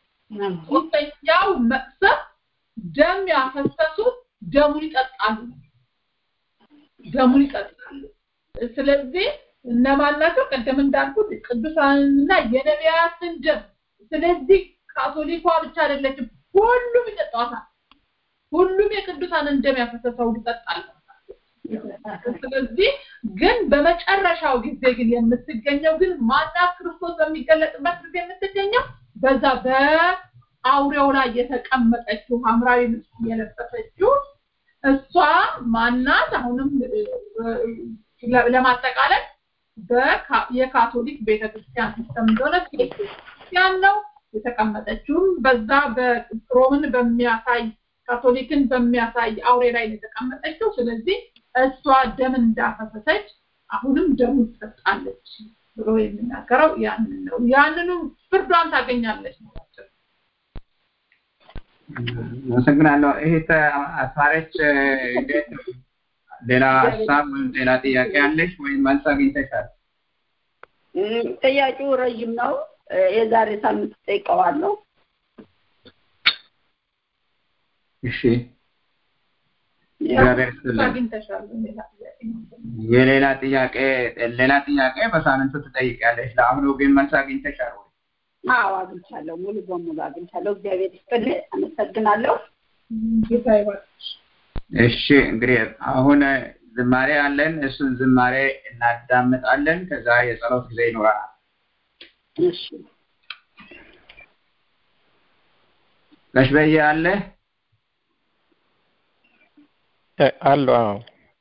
ሶስተኛው መቅሰፍ ደም ያፈሰሱት ደሙን ይጠጣሉ ደሙን ይጠጣሉ ስለዚህ እነማን ናቸው ቀደም እንዳልኩት ቅዱሳንና የነቢያትን ደም ስለዚህ ካቶሊኳ ብቻ አይደለችም ሁሉም ይጠጣዋታል ሁሉም የቅዱሳንን ደም ያፈሰሰው ይጠጣል ስለዚህ ግን በመጨረሻው ጊዜ ግን የምትገኘው ግን ማናት ክርስቶስ በሚገለጥበት ጊዜ የምትገኘው በዛ በአውሬው ላይ የተቀመጠችው ሐምራዊ ልብስ የለበሰችው እሷ ማናት? አሁንም ለማጠቃለል የካቶሊክ ቤተክርስቲያን ሲስተም እንደሆነ ቤተክርስቲያን ነው የተቀመጠችውም በዛ በሮምን በሚያሳይ ካቶሊክን በሚያሳይ አውሬ ላይ የተቀመጠችው። ስለዚህ እሷ ደም እንዳፈሰሰች አሁንም ደሙ ትጠጣለች ብሎ የሚናገረው ያንን ነው። ያንኑ ፍርዷን ታገኛለች ነው። አመሰግናለሁ። እህት አስማረች ሌላ ሀሳብ ወይም ሌላ ጥያቄ አለሽ ወይም መልስ አግኝተሻል? ጥያቄው ረዥም ነው። የዛሬ ሳምንት ጠይቀዋለሁ። እሺ እግዚአብሔር ይስጥልን። የሌላ ጥያቄ ሌላ ጥያቄ በሳምንቱ ትጠይቂያለሽ። ለአሁኑ ግን መልስ አግኝተሻል ወይ? አዎ አግኝቻለሁ። ሙሉ በሙሉ አግኝቻለሁ። እግዚአብሔር ይስጥልኝ። አመሰግናለሁ። እሺ እንግዲህ አሁን ዝማሬ አለን። እሱን ዝማሬ እናዳምጣለን። ከዛ የጸሎት ጊዜ ይኖረናል። እሺ ጋሽ በየ አለ አሉ። አዎ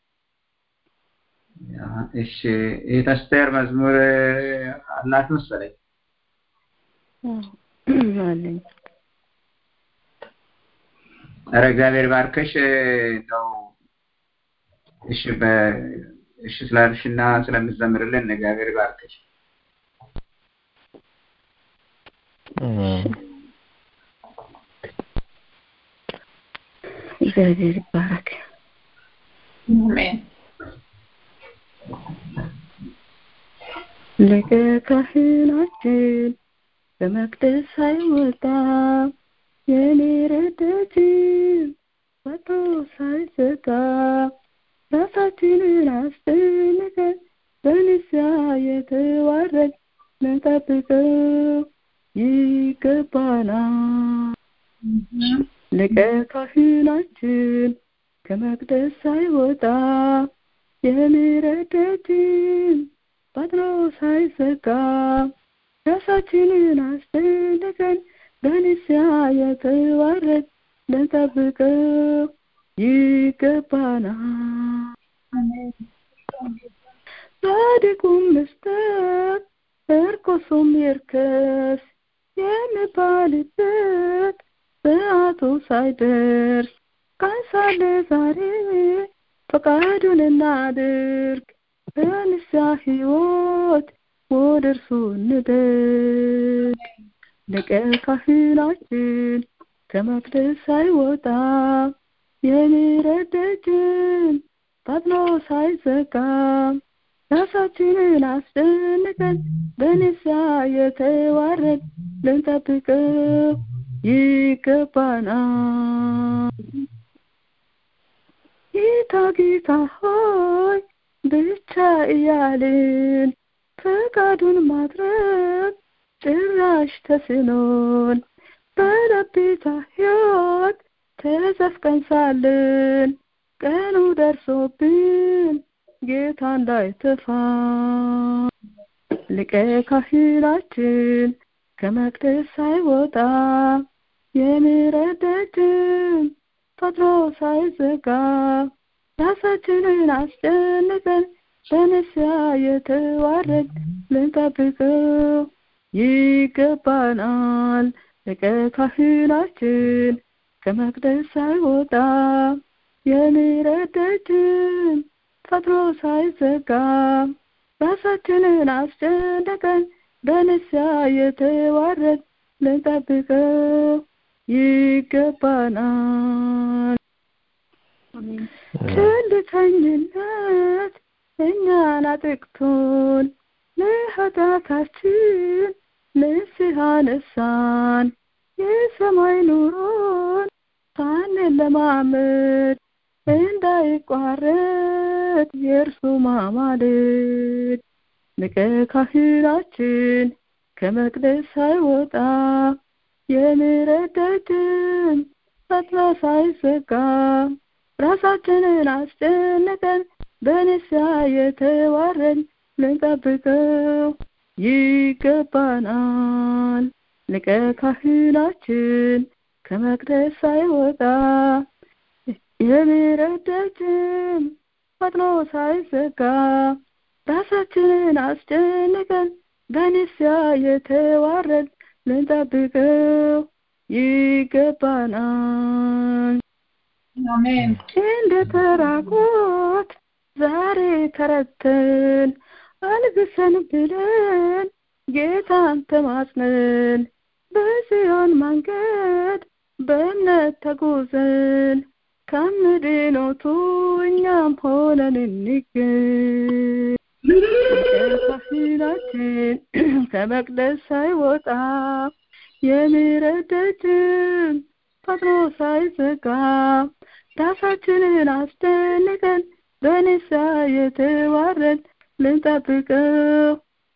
እሺ እህት አስቴር መዝሙር አላት መሰለኝ። አለኝ። ኧረ እግዚአብሔር ባርከሽ ነው። እሺ በ እሺ ስላልሽና ስለምትዘምርልን እግዚአብሔር ባርከሽ። እግዚአብሔር ይባረክ። አሜን። ሊቀ ካህናችን በመቅደስ ሳይወጣ የምህረት ደጅን ወጥቶ ሳይዘጋ ራሳችንን አስጨንቀን በንስሐ የተዋረድ ልንጠብቀው ይገባናል። ሊቀ ካህናችን ከመቅደስ ሳይወጣ የምህረት ደጅን ፈጥኖ ሳይዘጋ ራሳችንን አስጨንቀን በንስሐ የተዋረድ ልንጠብቀው ይገባናል። ጻድቁም መስጠት እርኩሱም ይርከስ የሚባልበት ሰዓቱ ሳይደርስ ቀን ሳለ ዛሬ ፈቃዱን እናድርግ በንስሐ ሕይወት ወደ እርሱ እንደግ። ሊቀ ካህናችን ከመቅደስ ሳይወጣ የምህረት ደጅን ፈጥኖ ሳይዘጋ ራሳችንን አስጨንቀን በንስሐ የተዋረድ ልንጠብቀው ይገባናል። ጌታ ጌታ ሆይ ብቻ እያልን ፈቃዱን ማድረግ ጭራሽ ተስኖን በለቤታ ሕይወት ተዘፍቀን ሳለን ቀኑ ደርሶብን ጌታ እንዳይተፋ ሊቀ ካህናችን ከመቅደስ ሳይወጣ የምህረት ደጅን ፈጥኖ ሳይዘጋ ራሳችንን አስጨንቀን በንስሐ የተዋረድ ልንጠብቀው ይገባናል። ሊቀ ካህናችን ከመቅደስ ሳይወጣ የምህረት ደጅን ፈጥኖ ሳይዘጋ ራሳችንን አስጨንቀን በንስሐ የተዋረድ ልንጠብቀው ይገባናል። ቸልተኝነት እኛን አጥቅቶን ለኃጢአታችን ንስሐ ነሳን። የሰማይ ኑሮን ሳንለማመድ እንዳይቋረጥ የእርሱ ማማለድ ሊቀ ካህናችን ከመቅደስ ሳይወጣ የምህረት ደጅን ፈጥኖ ሳይዘጋ ራሳችንን አስጨንቀን በንስሐ የተዋረን ልንጠብቀው ይገባናል። ሊቀ ካህናችን ከመቅደስ ሳይወጣ የምህረት ደጅም ፈጥኖ ሳይዘጋ ራሳችንን አስጨንቀን በንስሐ የተዋረን ልንጠብቀው ይገባናል። አሜን። እንደ ተራቆት ዛሬ ተረተን አልብሰን ብለን ጌታን ተማጽነን በጽዮን መንገድ በእምነት ተጉዘን ከምድኖቱ እኛም ሆነን እንገኝ። ካህናችን ከመቅደስ ሳይወጣ የምህረት ደጅም ፈጥኖ ሳይዘጋ ራሳችንን አስጨንቀን በንስሐ የተዋረን ልንጠብቀው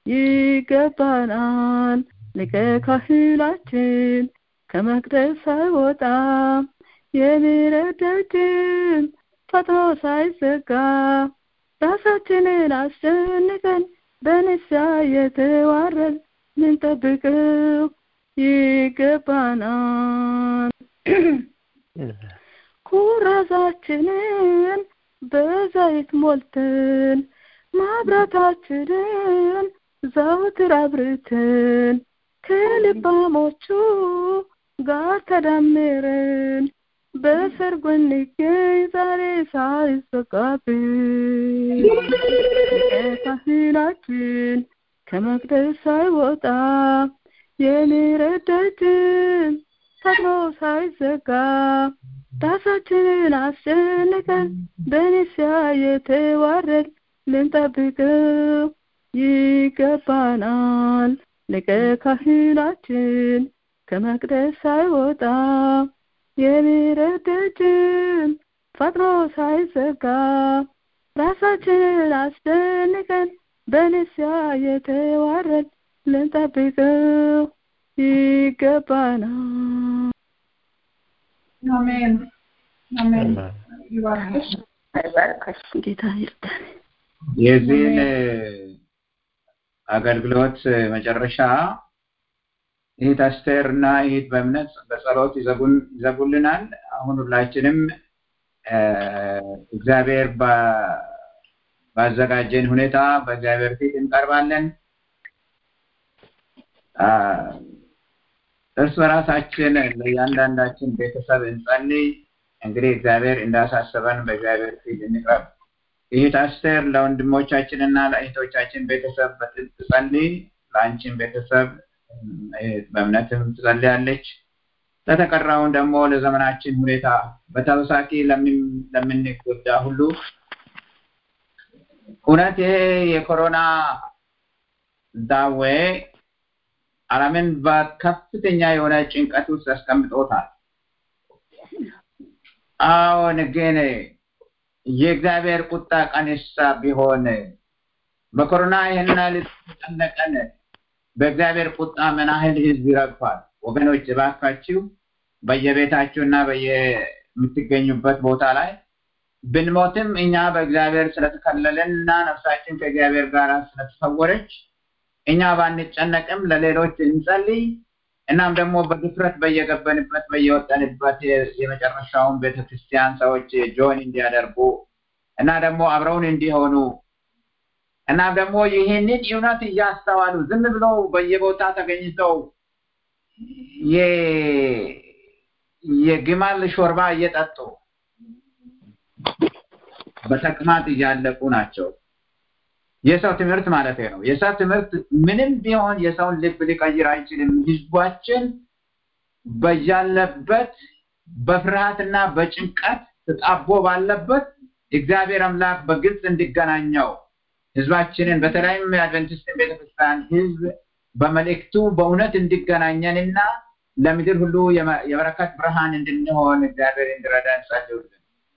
ይገባናል። ሊቀ ካህናችን ከመቅደስ ሳይወጣ የምህረት ደጅም ፈጥኖ ሳይዘጋ ራሳችንን አስጨንቀን በንስሐ የተዋረን ልንጠብቀው ይገባናል። ኩራዛችንን በዘይት ሞልተን ማብራታችንን ዘውትር አብርተን ከልባሞቹ ጋር ተዳምረን በሰርጉ እንገኝ ዛሬ ሳይዘጋብን ካህናችን ከመቅደስ ሳይወጣ የምህረት ደጅም ፈጥኖ ሳይዘጋ ራሳችንን አስጨንቀን በንስሐ የተዋረን ልንጠብቀው ይገባናል። ሊቀ ካህናችን ከመቅደስ ሳይወጣ የምህረት ደጅም ፈጥኖ ሳይዘጋ ራሳችንን አስጨንቀን በንስሐ የተዋረን ልንጠብቀው ይገባናል። አሜን አሜን። ይባርክሽ። ይባርክሽ። ጌታ ይርዳን። የዚህን አገልግሎት መጨረሻ ይህ አስቴር እና ይህ በእምነት በጸሎት ይዘጉን- ይዘጉልናል። አሁን ሁላችንም እ፣ እግዚአብሔር ባ- ባዘጋጀን ሁኔታ በእግዚአብሔር ፊት እንቀርባለን። አ፣ እርስ በራሳችን ለእያንዳንዳችን ቤተሰብ እንጸልይ። እንግዲህ እግዚአብሔር እንዳሳሰበን በእግዚአብሔር ፊት እንቅረብ። ይህ አስቴር ለወንድሞቻችን እና ለእህቶቻችን ቤተሰብ በጥብቅ ጸልይ። ለአንቺን ቤተሰብ እ፣ በእምነትም ትጸልያለች። ለተቀራውን ደግሞ ለዘመናችን ሁኔታ በተወሳኪ ለምን- ለምንጎዳ ሁሉ እውነት ይሄ የኮሮና ዳዌ ዓለምን በከፍተኛ የሆነ ጭንቀት ውስጥ ያስቀምጦታል። አዎን ግን የእግዚአብሔር ቁጣ ቀንሳ ቢሆን በኮሮና ይህን ያህል ተጨነቀን፣ በእግዚአብሔር ቁጣ ምን ያህል ህዝብ ይረግፋል? ወገኖች እባካችሁ በየቤታችሁ እና በየምትገኙበት ቦታ ላይ ብንሞትም እኛ በእግዚአብሔር ስለተከለለን እና ነፍሳችን ከእግዚአብሔር ጋር ስለተሰወረች እኛ ባንጨነቅም ለሌሎች እንጸልይ። እናም ደግሞ በድፍረት በየገበንበት በየወጠንበት የ- የመጨረሻውን ቤተክርስቲያን ሰዎች ጆይን እንዲያደርጉ እና ደግሞ አብረውን እንዲሆኑ እናም ደግሞ ይህንን እውነት እያስተዋሉ ዝም ብለው በየቦታ ተገኝተው የ- የግመል ሾርባ እየጠጡ በተቅማጥ እያለቁ ናቸው። የሰው ትምህርት ማለት ነው። የሰው ትምህርት ምንም ቢሆን የሰውን ልብ ሊቀይር አይችልም። ህዝባችን በያለበት በፍርሃትና በጭንቀት ተጣቦ ባለበት እግዚአብሔር አምላክ በግልጽ እንዲገናኘው ህዝባችንን በተለይም የአድቨንቲስትን ቤተክርስቲያን ህዝብ በመልእክቱ በእውነት እንዲገናኘንና ለምድር ሁሉ የመ- የበረከት ብርሃን እንድንሆን እግዚአብሔር እንዲረዳን ጸልዩልን።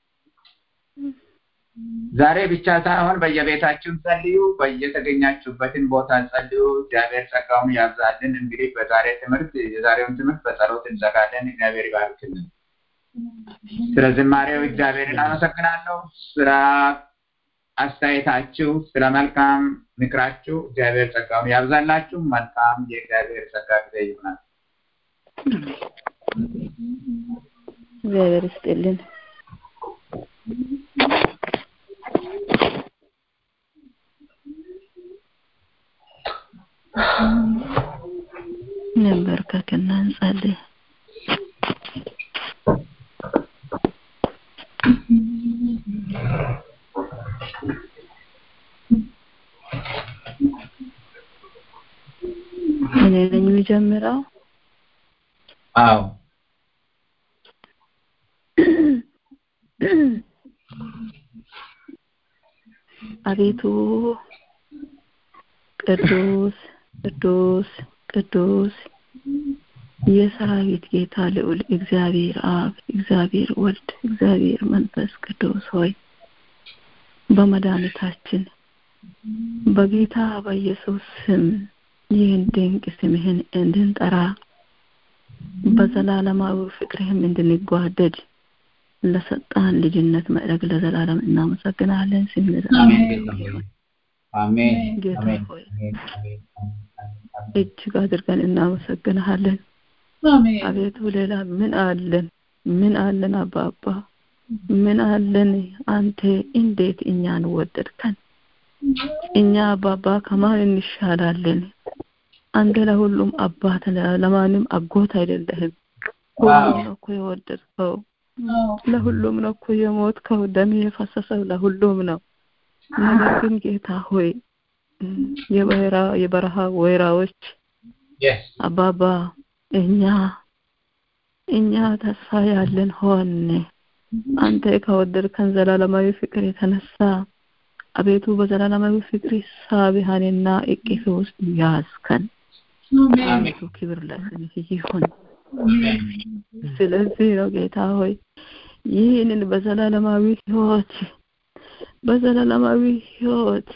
ዛሬ ብቻ ሳይሆን በየቤታችሁም ጸልዩ፣ በየተገኛችሁበትን ቦታ ጸልዩ። እግዚአብሔር ጸጋውን ያብዛልን። እንግዲህ በዛሬ ትምህርት የዛሬውን ትምህርት በጸሎት እንዘጋለን። እግዚአብሔር ይባርክልን። ስለ ዝማሬው እግዚአብሔርን አመሰግናለሁ። ስለ አስተያየታችሁ፣ ስለ መልካም ምክራችሁ እግዚአብሔር ጸጋውን ያብዛላችሁ። መልካም የእግዚአብሔር ጸጋ ጊዜ ይሆናል። እግዚአብሔር ይስጥልን። እንበርከክና እንጸልይ። እኔ ነኝ የሚጀምረው። አዎ አቤቱ ቅዱስ ቅዱስ ቅዱስ የሰራዊት ጌታ ልዑል እግዚአብሔር አብ፣ እግዚአብሔር ወልድ፣ እግዚአብሔር መንፈስ ቅዱስ ሆይ በመድኃኒታችን በጌታ በኢየሱስ ስም ይህን ድንቅ ስምህን እንድንጠራ በዘላለማዊ ፍቅርህም እንድንጓደድ ለሰጣን ልጅነት ማዕረግ ለዘላለም እናመሰግናለን። ስም ለዘላለም አሜን ጌታ አሜን ሆይ አሜን አሜን እጅግ አድርገን እናመሰግንሃለን። አሜን አቤቱ ሌላ ምን አለን? ምን አለን? አባባ ምን አለን? አንተ እንዴት እኛን ወደድከን? እኛ አባባ ከማን እንሻላለን? አንተ ለሁሉም አባት ለ- ለማንም አጎት አይደለህም። ሁሉም ነው እኮ የወደድከው፣ ለሁሉም ነው እኮ የሞትከው፣ ደም የፈሰሰው ለሁሉም ነው። ነገር ግን ጌታ ሆይ እም፣ የበረሃ የበረሃ ወይራዎች yes አባባ እኛ እኛ ተስፋ ያለን ሆን አንተ ከወደድከን ዘላለማዊ ፍቅር የተነሳ አቤቱ በዘላለማዊ ፍቅር ሳቢሃንና እቅፍ ውስጥ ያዝከን። አቤቱ ክብር ለስምህ ይሁን። ስለዚህ ነው ጌታ ሆይ ይህንን በዘላለማዊ ሕይወት በዘላለማዊ ሕይወት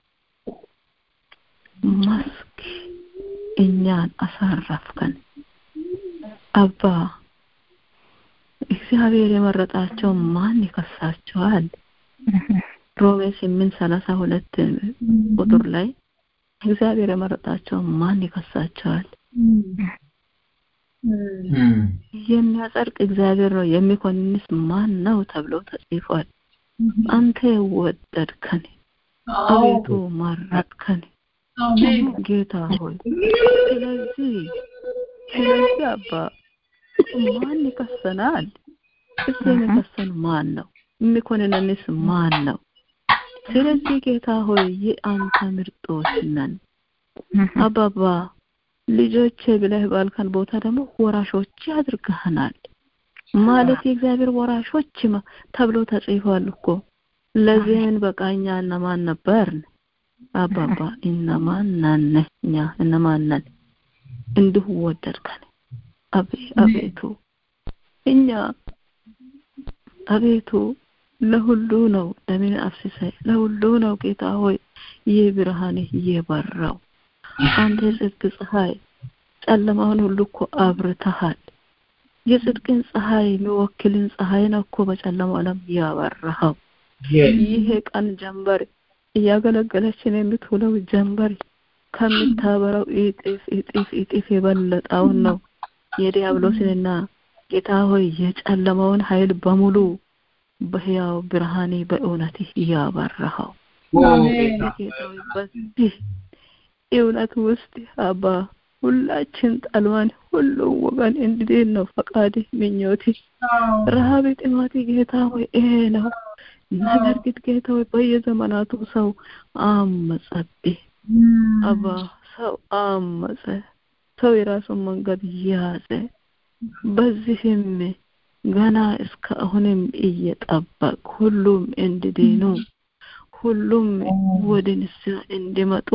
መስክ እኛን አሳረፍከን። አባ እግዚአብሔር የመረጣቸው ማን ይከሳቸዋል? ሮሜ ስምንት ሰላሳ ሁለት ቁጥር ላይ እግዚአብሔር የመረጣቸው ማን ይከሳቸዋል? እም፣ የሚያጸድቅ እግዚአብሔር ነው፣ የሚኮንንስ ማን ነው ተብሎ ተጽፏል። አንተ ወደድከን፣ አቤቱ መረጥከን። አሜን ጌታ ሆይ ስለዚህ ስለዚህ አባ ማን ይከሰናል? እሱ የሚከሰን ማን ነው? የሚኮንነንስ ማን ነው? ስለዚህ ጌታ ሆይ የአንተ ምርጦች ነን። አባባ ልጆቼ ብለህ ባልከን ቦታ ደግሞ ወራሾች አድርገህናል። ማለት የእግዚአብሔር ወራሾች ማ- ተብሎ ተጽፏል እኮ። ለዚህን በቃ እኛ እነማን ነበርን? አባባ እነማን ነን? እኛ እነማን ነን? እንዲሁ ወደድከን። አቤ አቤቱ እኛ አቤቱ ለሁሉ ነው ደምን አፍስሰ ለሁሉ ነው ጌታ ሆይ ይህ ብርሃንህ እየበራው አንተ የጽድቅ ፀሐይ ጨለማውን ሁሉ እኮ አብርተሃል። የጽድቅን ፀሐይ የሚወክልን ፀሐይ ነው እኮ በጨለማው ዓለም ያበራኸው። yes ይሄ ቀን ጀንበር እያገለገለችን የምትውለው ጀንበር ከምታበራው እጥፍ እጥፍ እጥፍ የበለጠውን ነው የዲያብሎስንና ጌታ ሆይ የጨለማውን ኃይል በሙሉ በሕያው ብርሃኔ በእውነትህ እያበራኸው አሜን ጌታ ሆይ በዚህ እውነት ውስጥ አባ ሁላችን ጠልዋን ሁሉም ወገን እንድድን ነው ፈቃድህ ምኞትህ ረሃብ ጥማት ጌታ ሆይ ይሄ ነው ነገር ግን ጌታ ሆይ በየዘመናቱ ሰው አመጸብህ አባ ሰው አመጸ ሰው የራሱን መንገድ ያዘ በዚህም ገና እስከ አሁንም እየጠበቅ ሁሉም እንዲድኑ ሁሉም ወደ ንስሐ እንዲመጡ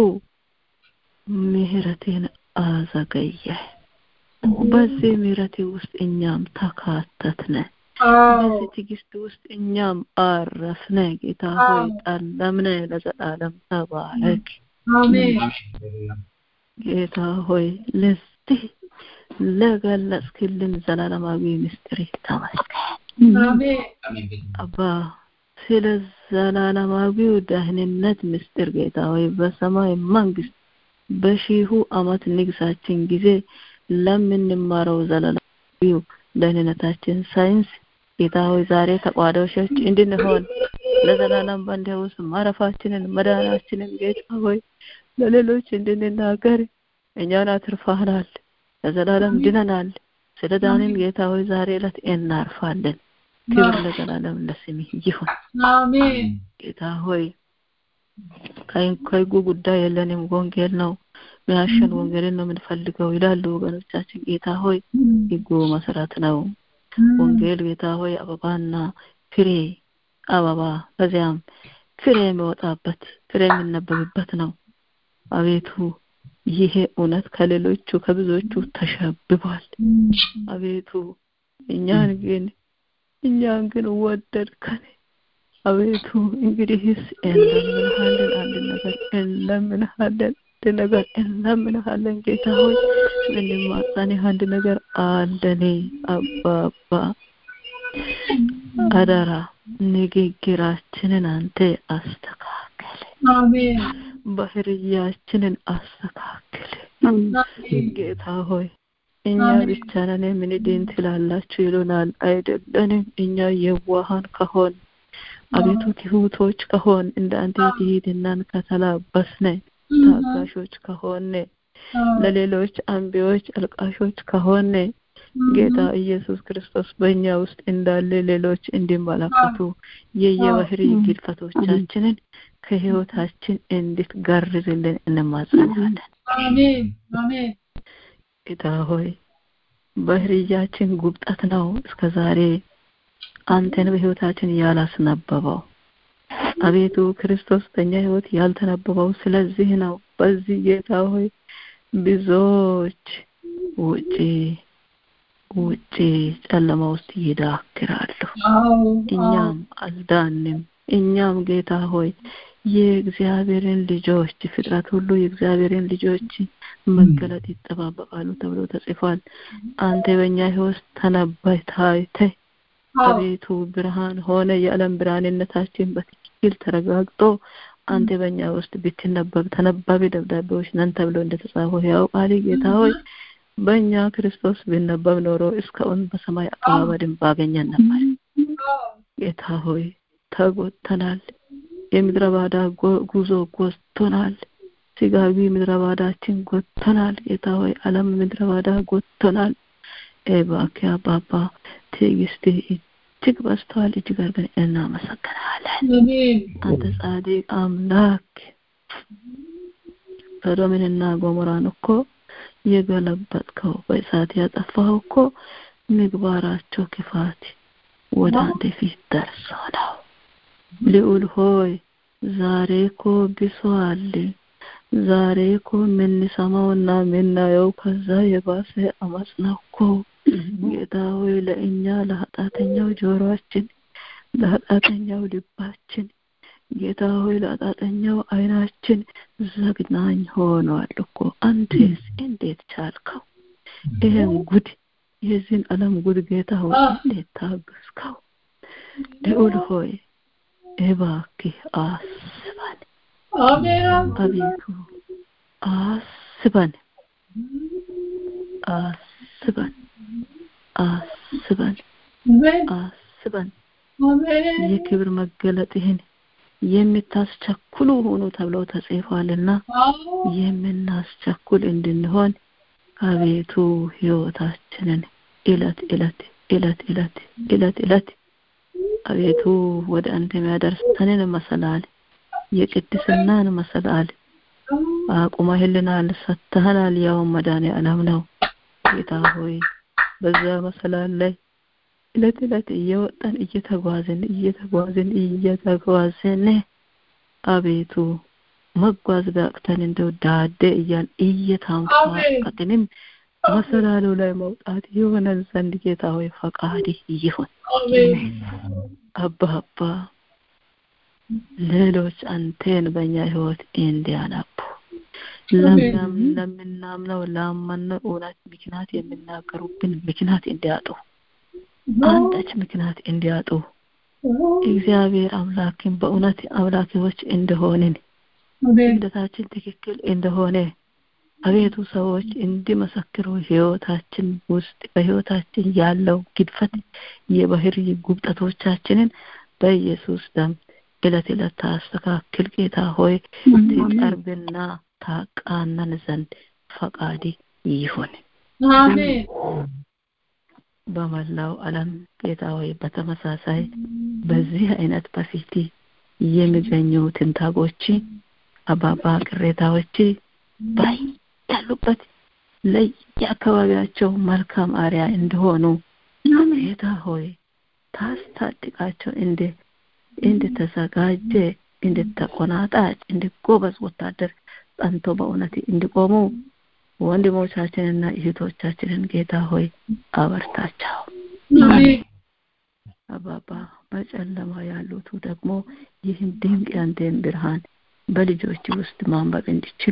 ምህረትን አዘገየ በዚህ ምህረት ውስጥ እኛም ተካተትነ በዚህ ትዕግስት ውስጥ እኛም አረፍነ ጌታ ሆይ ጠለምነ ለዘላለም ተባረክ አሜን ጌታ ሆይ ለዚህ ለገለጽክልን ዘላለማዊ ምስጢር ተመስገን አሜን አባ ስለ ዘላለማዊው ደህንነት ምስጢር ጌታ ሆይ በሰማይ መንግስት በሺሁ አመት ንግሳችን ጊዜ ለምንማረው ዘላለማዊው ደህንነታችን ሳይንስ ጌታ ሆይ ዛሬ ተቋዳሾች እንድንሆን ለዘላለም በአንተ ውስጥ ማረፋችንን መዳናችንን ጌታ ሆይ ለሌሎች እንድንናገር እኛን አትርፋናል። ለዘላለም ድነናል። ስለ ዳንን ጌታ ሆይ ዛሬ ዕለት እናርፋለን። ክብር ለዘላለም ለስምህ ይሁን። አሜን ጌታ ሆይ ከህጉ ጉዳይ የለንም፣ ወንጌል ነው ሚያሸን ወንጌልን ነው የምንፈልገው ይላሉ ወገኖቻችን። ጌታ ሆይ ህጉ መሰረት ነው። ወንጌል ጌታ ሆይ አበባና ፍሬ አበባ ከዚያም ፍሬ የሚወጣበት ፍሬ የሚነበብበት ነው። አቤቱ ይሄ እውነት ከሌሎቹ ከብዙዎቹ ተሸብቧል። አቤቱ እኛን ግን እኛን ግን ወደድከን። አቤቱ እንግዲህስ እንለምንሃለን፣ አንድ ነገር እንለምንሃለን፣ አንድ ነገር እንለምንሃለን። ጌታ ሆይ እንማጸንህ አንድ ነገር አለኔ አባባ አደራ ንግግራችንን አንተ አስተካክል። አሜን ባህርያችንን አስተካክል። ጌታ ሆይ እኛ ብቻ ነን የምንድን ትላላችሁ ይሉናል። አይደለንም። እኛ የዋሃን ከሆን አቤቱ ትሁቶች ከሆን እንደ አንተ ትህትናን ከተላበስነ ታጋሾች ከሆነ ለሌሎች አንቢዎች አልቃሾች ከሆነ ጌታ ኢየሱስ ክርስቶስ በእኛ ውስጥ እንዳለ ሌሎች እንዲመለከቱ የየባህሪ ግድፈቶቻችንን ከህይወታችን እንድትጋርዝልን እንማጸናለን። አሜን አሜን ጌታ ሆይ ባህርያችን ጉብጠት ነው እስከ ዛሬ አንተን በህይወታችን ያላስነበበው አቤቱ ክርስቶስ በእኛ ህይወት ያልተነበበው ስለዚህ ነው። በዚህ ጌታ ሆይ ብዙዎች ውጪ ውጪ ጨለማ ውስጥ ይዳክራሉ። እኛም አልዳንም። እኛም ጌታ ሆይ የእግዚአብሔርን ልጆች ፍጥረት ሁሉ የእግዚአብሔርን ልጆች መገለጥ ይጠባበቃሉ ተብሎ ተጽፏል። አንተ በእኛ ህይወት ተነበይ ታይተህ አቤቱ ብርሃን ሆነ የዓለም ብርሃንነታችን በትክክል ተረጋግጦ አንተ በእኛ ውስጥ ብትነበብ ተነባቢ ደብዳቤዎች ነን ተብሎ እንደተጻፈው ያው ቃል ጌታ ሆይ በእኛ ክርስቶስ ቢነበብ ኖሮ እስካሁን በሰማይ አቀባበልን ባገኘን ነበር። ጌታ ሆይ ተጎተናል። የምድረ ባዳ ጉዞ ጎትቶናል። ስጋዊ ምድረ ባዳችን ጎትቶናል። ጌታ ሆይ ዓለም ምድረ ባዳ ጎትቶናል። እባክህ አባባ ትዕግስትህ እጅግ በዝተዋል። እጅግ አድርገን እናመሰግናለን። አንተ ጻድቅ አምላክ ሶዶምንና ጎሞራን እኮ የገለበጥከው በእሳት ያጠፋው እኮ ምግባራቸው ክፋት ወደ አንተ ፊት ደርሶ ነው። ልዑል ሆይ ዛሬ እኮ ብሷል። ዛሬ እኮ የምንሰማውና የምናየው ከዛ የባሰ አመፅ ነው እኮ ጌታ ሆይ ለእኛ ለኃጢአተኛው ጆሮአችን ለኃጢአተኛው ልባችን ጌታ ሆይ ለኃጢአተኛው አይናችን ዘግናኝ ሆኗል እኮ አንተስ እንዴት ቻልከው ይህን ጉድ የዚህን ዓለም ጉድ ጌታ ሆይ እንዴት ታገስከው ልዑል ሆይ እባክህ አስበን አቤቱ አስበን አስበን አስበን አስበን የክብር መገለጥህን የምታስቸኩሉ ሆኑ ተብለው ተጽፏልና የምናስቸኩል እንድንሆን አቤቱ ህይወታችንን እለት እለት እለት እለት እለት እለት አቤቱ ወደ አንተ የሚያደርሰንን መሰላል የቅድስናን መሰላል አቁመህልናል፣ ሰጥተህናል። ያው መድኃኔ ዓለም ነው ጌታ ሆይ በዛ መሰላል ላይ እለት እለት እየወጣን እየተጓዝን እየተጓዝን እየተጓዝን አቤቱ መጓዝ ቢያቅተን እንደው ዳዴ እያል እየታንፏቀቅንም መሰላሉ ላይ መውጣት የሆነን ዘንድ ጌታ ሆይ ፈቃድህ ይሁን። አባ አባ ሌሎች አንቴን በእኛ ህይወት እንዲያነቡ ለምናምነው ላመነው እውነት ምክንያት የሚናገሩብን ምክንያት እንዲያጡ አንዳች ምክንያት እንዲያጡ እግዚአብሔር አምላክን በእውነት አምላኪዎች እንደሆንን እምነታችን ትክክል እንደሆነ አቤቱ ሰዎች እንዲመሰክሩ ህይወታችን ውስጥ በህይወታችን ያለው ግድፈት የባህሪ ጉብጠቶቻችንን በኢየሱስ ደም እለት እለት ታስተካክል ጌታ ሆይ ትቀርብና ታቃነን ዘንድ ፈቃዲ ይሁን አሜን በመላው ዓለም ጌታ ሆይ በተመሳሳይ በዚህ አይነት በፊት የሚገኙ ትንታጎች አባባ ቅሬታዎች ባይ ያሉበት ለየአካባቢያቸው መልካም አሪያ እንደሆኑ ጌታ ሆይ ታስታጥቃቸው እንደ እንደተዘጋጀ እንደተቆናጣጭ እንደ ጎበዝ ወታደር ጸንቶ በእውነት እንዲቆሙ ወንድሞቻችንና እህቶቻችንን ጌታ ሆይ አበርታቸው። አባባ በጨለማ ያሉቱ ደግሞ ይህን ድንቅ ያንተን ብርሃን በልጆች ውስጥ ማንበብ እንዲችሉ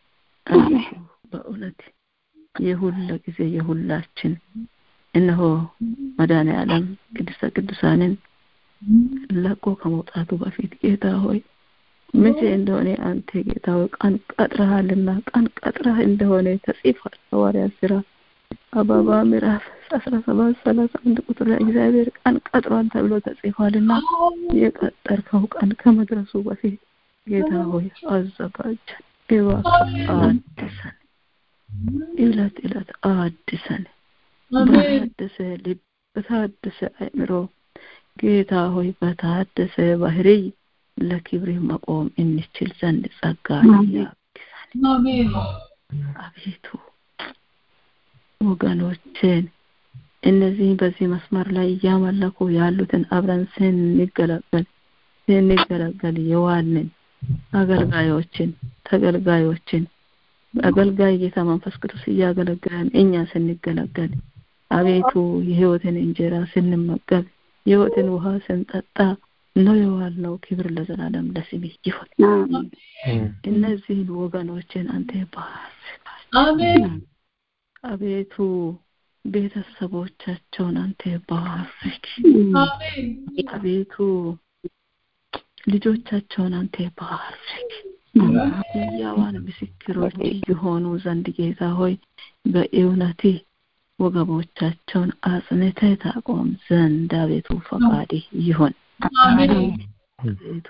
በእውነት የሁለ ጊዜ የሁላችን እነሆ መድኃኔ ዓለም ቅድስተ ቅዱሳንን ለቆ ከመውጣቱ በፊት ጌታ ሆይ መቼ እንደሆነ አንተ ጌታ ሆይ ቀን ቀጥረሃልና ቀን ቀጥረህ እንደሆነ ተጽፏል። ሐዋርያ ስራ አባባ ምዕራፍ አስራ ሰባት ሰላሳ አንድ ቁጥር ላይ እግዚአብሔር ቀን ቀጥሯል ተብሎ ተጽፏልና የቀጠርከው ቀን ከመድረሱ በፊት ጌታ ሆይ አዘጋጀን፣ እባክህ አድሰን፣ እለት እለት አድሰን፣ በታደሰ ልብ በታደሰ አእምሮ ጌታ ሆይ በታደሰ ባህሪ ለክብር መቆም እንችል ዘንድ ጸጋ ያግዛል። አቤቱ ወገኖችን እነዚህ በዚህ መስመር ላይ እያመለኩ ያሉትን አብረን ስንገለገል ስንገለገል የዋልን አገልጋዮችን ተገልጋዮችን አገልጋይ ጌታ መንፈስ ቅዱስ እያገለገለን እኛ ስንገለገል አቤቱ የህይወትን እንጀራ ስንመገብ የህይወትን ውሃ ስንጠጣ ነው የዋልነው። ክብር ለዘላለም ለስምህ ይሁን። እነዚህን ወገኖችን አንተ ባርካቸው። አቤቱ ቤተሰቦቻቸውን አንተ ባርክ። አቤቱ ልጆቻቸውን አንተ ባርክ። ሕያዋን ምስክሮች የሆኑ ዘንድ ጌታ ሆይ በእውነት ወገቦቻቸውን አጽንተህ ታቆም ዘንድ አቤቱ ፈቃድ ይሁን። አቤቱ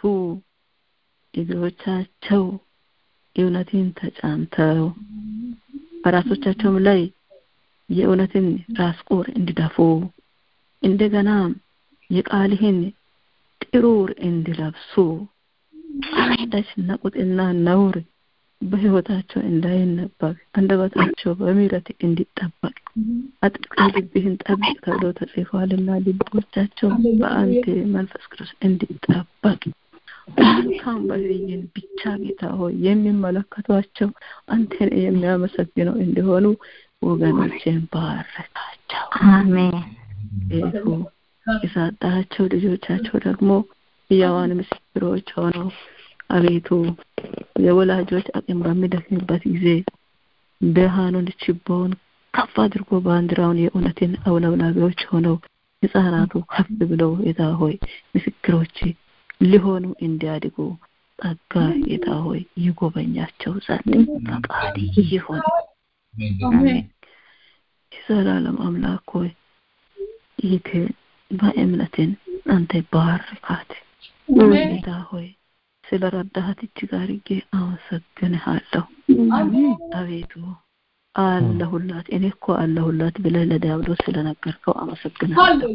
እግሮቻቸው እውነትን ተጫንተው በራሶቻቸውም ላይ የእውነትን ራስ ቁር እንዲደፉ እንደገና የቃልህን ጥሩር እንዲለብሱ አንዳች ነቁጥና ነውር በህይወታቸው እንዳይነበብ አንደበታቸው በምህረት እንዲጠበቅ አጥብቀህ ልብህን ጠብቅ ተብሎ ተጽፏልና ልቦቻቸው በአንተ መንፈስ ቅዱስ እንዲጠበቅ መልካም ባህሪን ብቻ ጌታ ሆይ የሚመለከቷቸው አንተን የሚያመሰግነው እንዲሆኑ ወገኖችን ባረካቸው። አሜን። ቤቱ የሰጣቸው ልጆቻቸው ደግሞ ሕያዋን ምስክሮች ሆነው አቤቱ የወላጆች አቅም በሚደክምበት ጊዜ ብርሃኑን ችቦውን ከፍ አድርጎ ባንዲራውን የእውነትን አውለብላቢዎች ሆነው ህጻናቱ ከፍ ብለው ጌታ ሆይ ምስክሮች ሊሆኑ እንዲያድጉ ጸጋ ጌታ ሆይ ይጎበኛቸው ዘንድ ፈቃድ ይሁን። የዘላለም አምላክ ሆይ ይህትን በእምነትን አንተ ባርካት ጌታ ሆይ ስለ ረዳሃት እጅግ አድርጌ አመሰግንሃለሁ። አቤቱ አለሁላት እኔ እኮ አለሁላት ብለህ ለዲያብሎስ ስለነገርከው አመሰግንሃለሁ።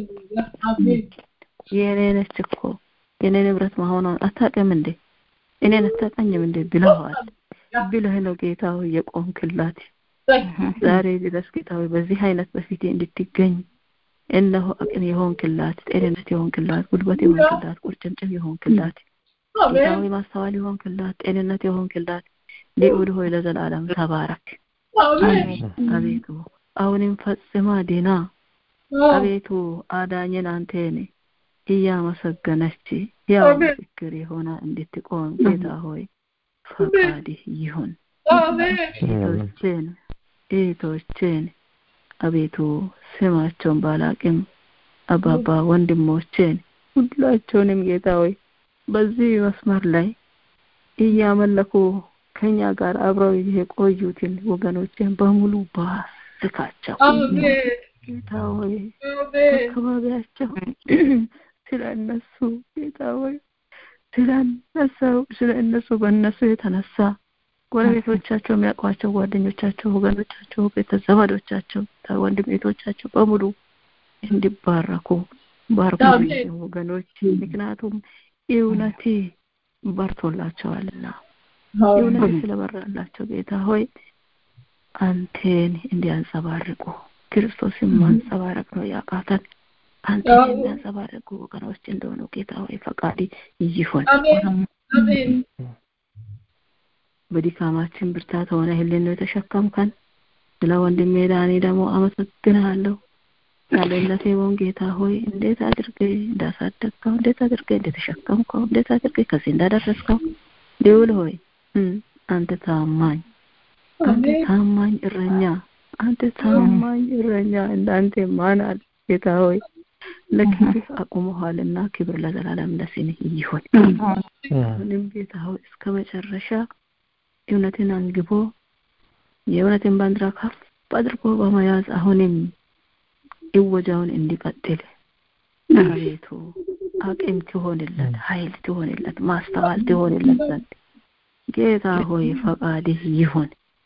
የእኔ ነች እኮ የእኔ ንብረት መሆኗን አታውቅም እንዴ? እኔን አታውቀኝም እንዴ ብለዋል ብለህ ነው ጌታ ሆይ የቆምክላት። ዛሬ ድረስ ጌታ ሆይ በዚህ አይነት በፊቴ እንድትገኝ እነሆ አቅም የሆንክላት፣ ጤንነት የሆንክላት፣ ጉልበት የሆንክላት፣ ቁርጭምጭም የሆንክላት ጌታ ሆይ ማስተዋል የሆንክላት፣ ጤንነት የሆንክላት ልዑል ሆይ ለዘላለም ተባረክ። አቤቱ አሁንም ፈጽማ ዲና አቤቱ አዳኝን አንቴን እያመሰገነች ያው ምስክር የሆነ እንድትቆም ጌታ ሆይ ፈቃድህ ይሁን። እህቶቼን እህቶቼን አቤቱ ስማቸውን ባላቅም አባባ ወንድሞቼን ሁላቸውንም ጌታ ሆይ በዚህ መስመር ላይ እያመለኩ ከኛ ጋር አብረው የቆዩትን ወገኖችን በሙሉ ባስካቸው ጌታ ሆይ አካባቢያቸው ስለ እነሱ ጌታ ሆይ ስለ እነሱ ስለ እነሱ በእነሱ የተነሳ ጎረቤቶቻቸው የሚያውቋቸው ጓደኞቻቸው ወገኖቻቸው ቤተዘመዶቻቸው ወንድም ቤቶቻቸው በሙሉ እንዲባረኩ ባርኩ ወገኖች ምክንያቱም እውነቴ በርቶላቸዋልና እውነት ስለበራላቸው ጌታ ሆይ አንቴን እንዲያንጸባርቁ ክርስቶስን ማንጸባረቅ ነው ያቃተን አንተን የሚያንጸባርቁ ወገኖች እንደሆኑ ጌታ ሆይ ፈቃድ ይሁን በድካማችን ብርታት ሆነ ህልን ነው የተሸከምከን ስለ ወንድሜ ዳኒ ደግሞ አመሰግናለሁ ያለለቴ ወን ጌታ ሆይ እንዴት አድርጌ እንዳሳደግከው እንዴት አድርጌ እንደተሸከምከው እንዴት አድርጌ ከዚህ እንዳደረስከው ልውል ሆይ አንተ ታማኝ አንተ ታማኝ እረኛ አንተ ታማኝ እረኛ እንዳንተ ማን አለ ጌታ ሆይ ለክብር አቁመኋልና ክብር ለዘላለም ለስምህ ይሁን አሁንም ጌታ ሆይ እስከ መጨረሻ እውነትን አንግቦ የእውነትን ባንዲራ ከፍ አድርጎ በመያዝ አሁንም እወጃውን እንዲቀጥል አቤቱ አቅም ትሆንለት ኃይል ትሆንለት ማስተዋል ትሆንለት ዘንድ ጌታ ሆይ ፈቃድህ ይሁን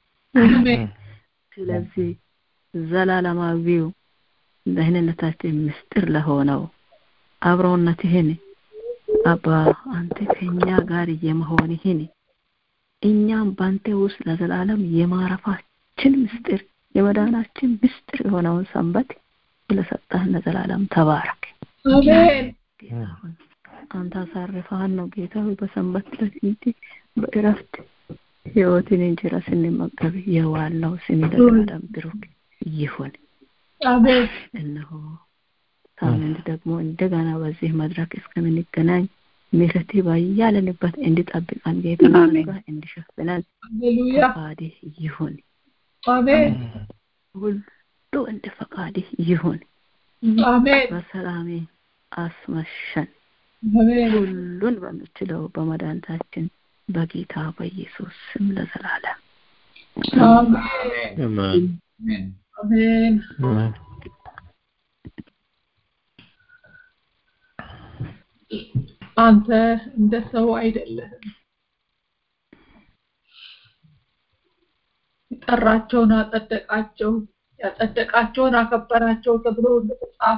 ስለዚህ ዘላለማዊው ደህንነታችን ምስጢር ለሆነው አብሮነትህን አባ አንተ ከኛ ጋር የመሆንህን እኛም ባንተ ውስጥ ለዘላለም የማረፋችን ምስጢር የመዳናችን ምስጢር የሆነውን ሰንበት ስለሰጠህን ለዘላለም ተባረክ አሜን አንተ አሳርፈሃን ነው ጌታ ሆይ በሰንበት ዕለት እንዲህ በእረፍት ህይወትን እንጀራ ስንመገብ የዋልነው ስም ለዘላለም ብሩክ ይሁን አሜን እነሆ ሳምንት ደግሞ እንደገና በዚህ መድረክ እስከምንገናኝ ምሕረት ባያለንበት እንዲጠብቀን ጌታ እንዲሸፍነን ሃሌሉያ ፈቃድህ ይሁን አሜን ሁሉ እንደ ፈቃድህ ይሁን አሜን በሰላሜ አስመሸን አሜን ሁሉን በምችለው በመድኃኒታችን በጌታ በኢየሱስ ስም ለዘላለም አሜን አሜን አሜን አሜን አንተ እንደ ሰው አይደለህም የጠራቸውን አጸደቃቸው ያጸደቃቸውን አከበራቸው ተብሎ እንደተጻፈ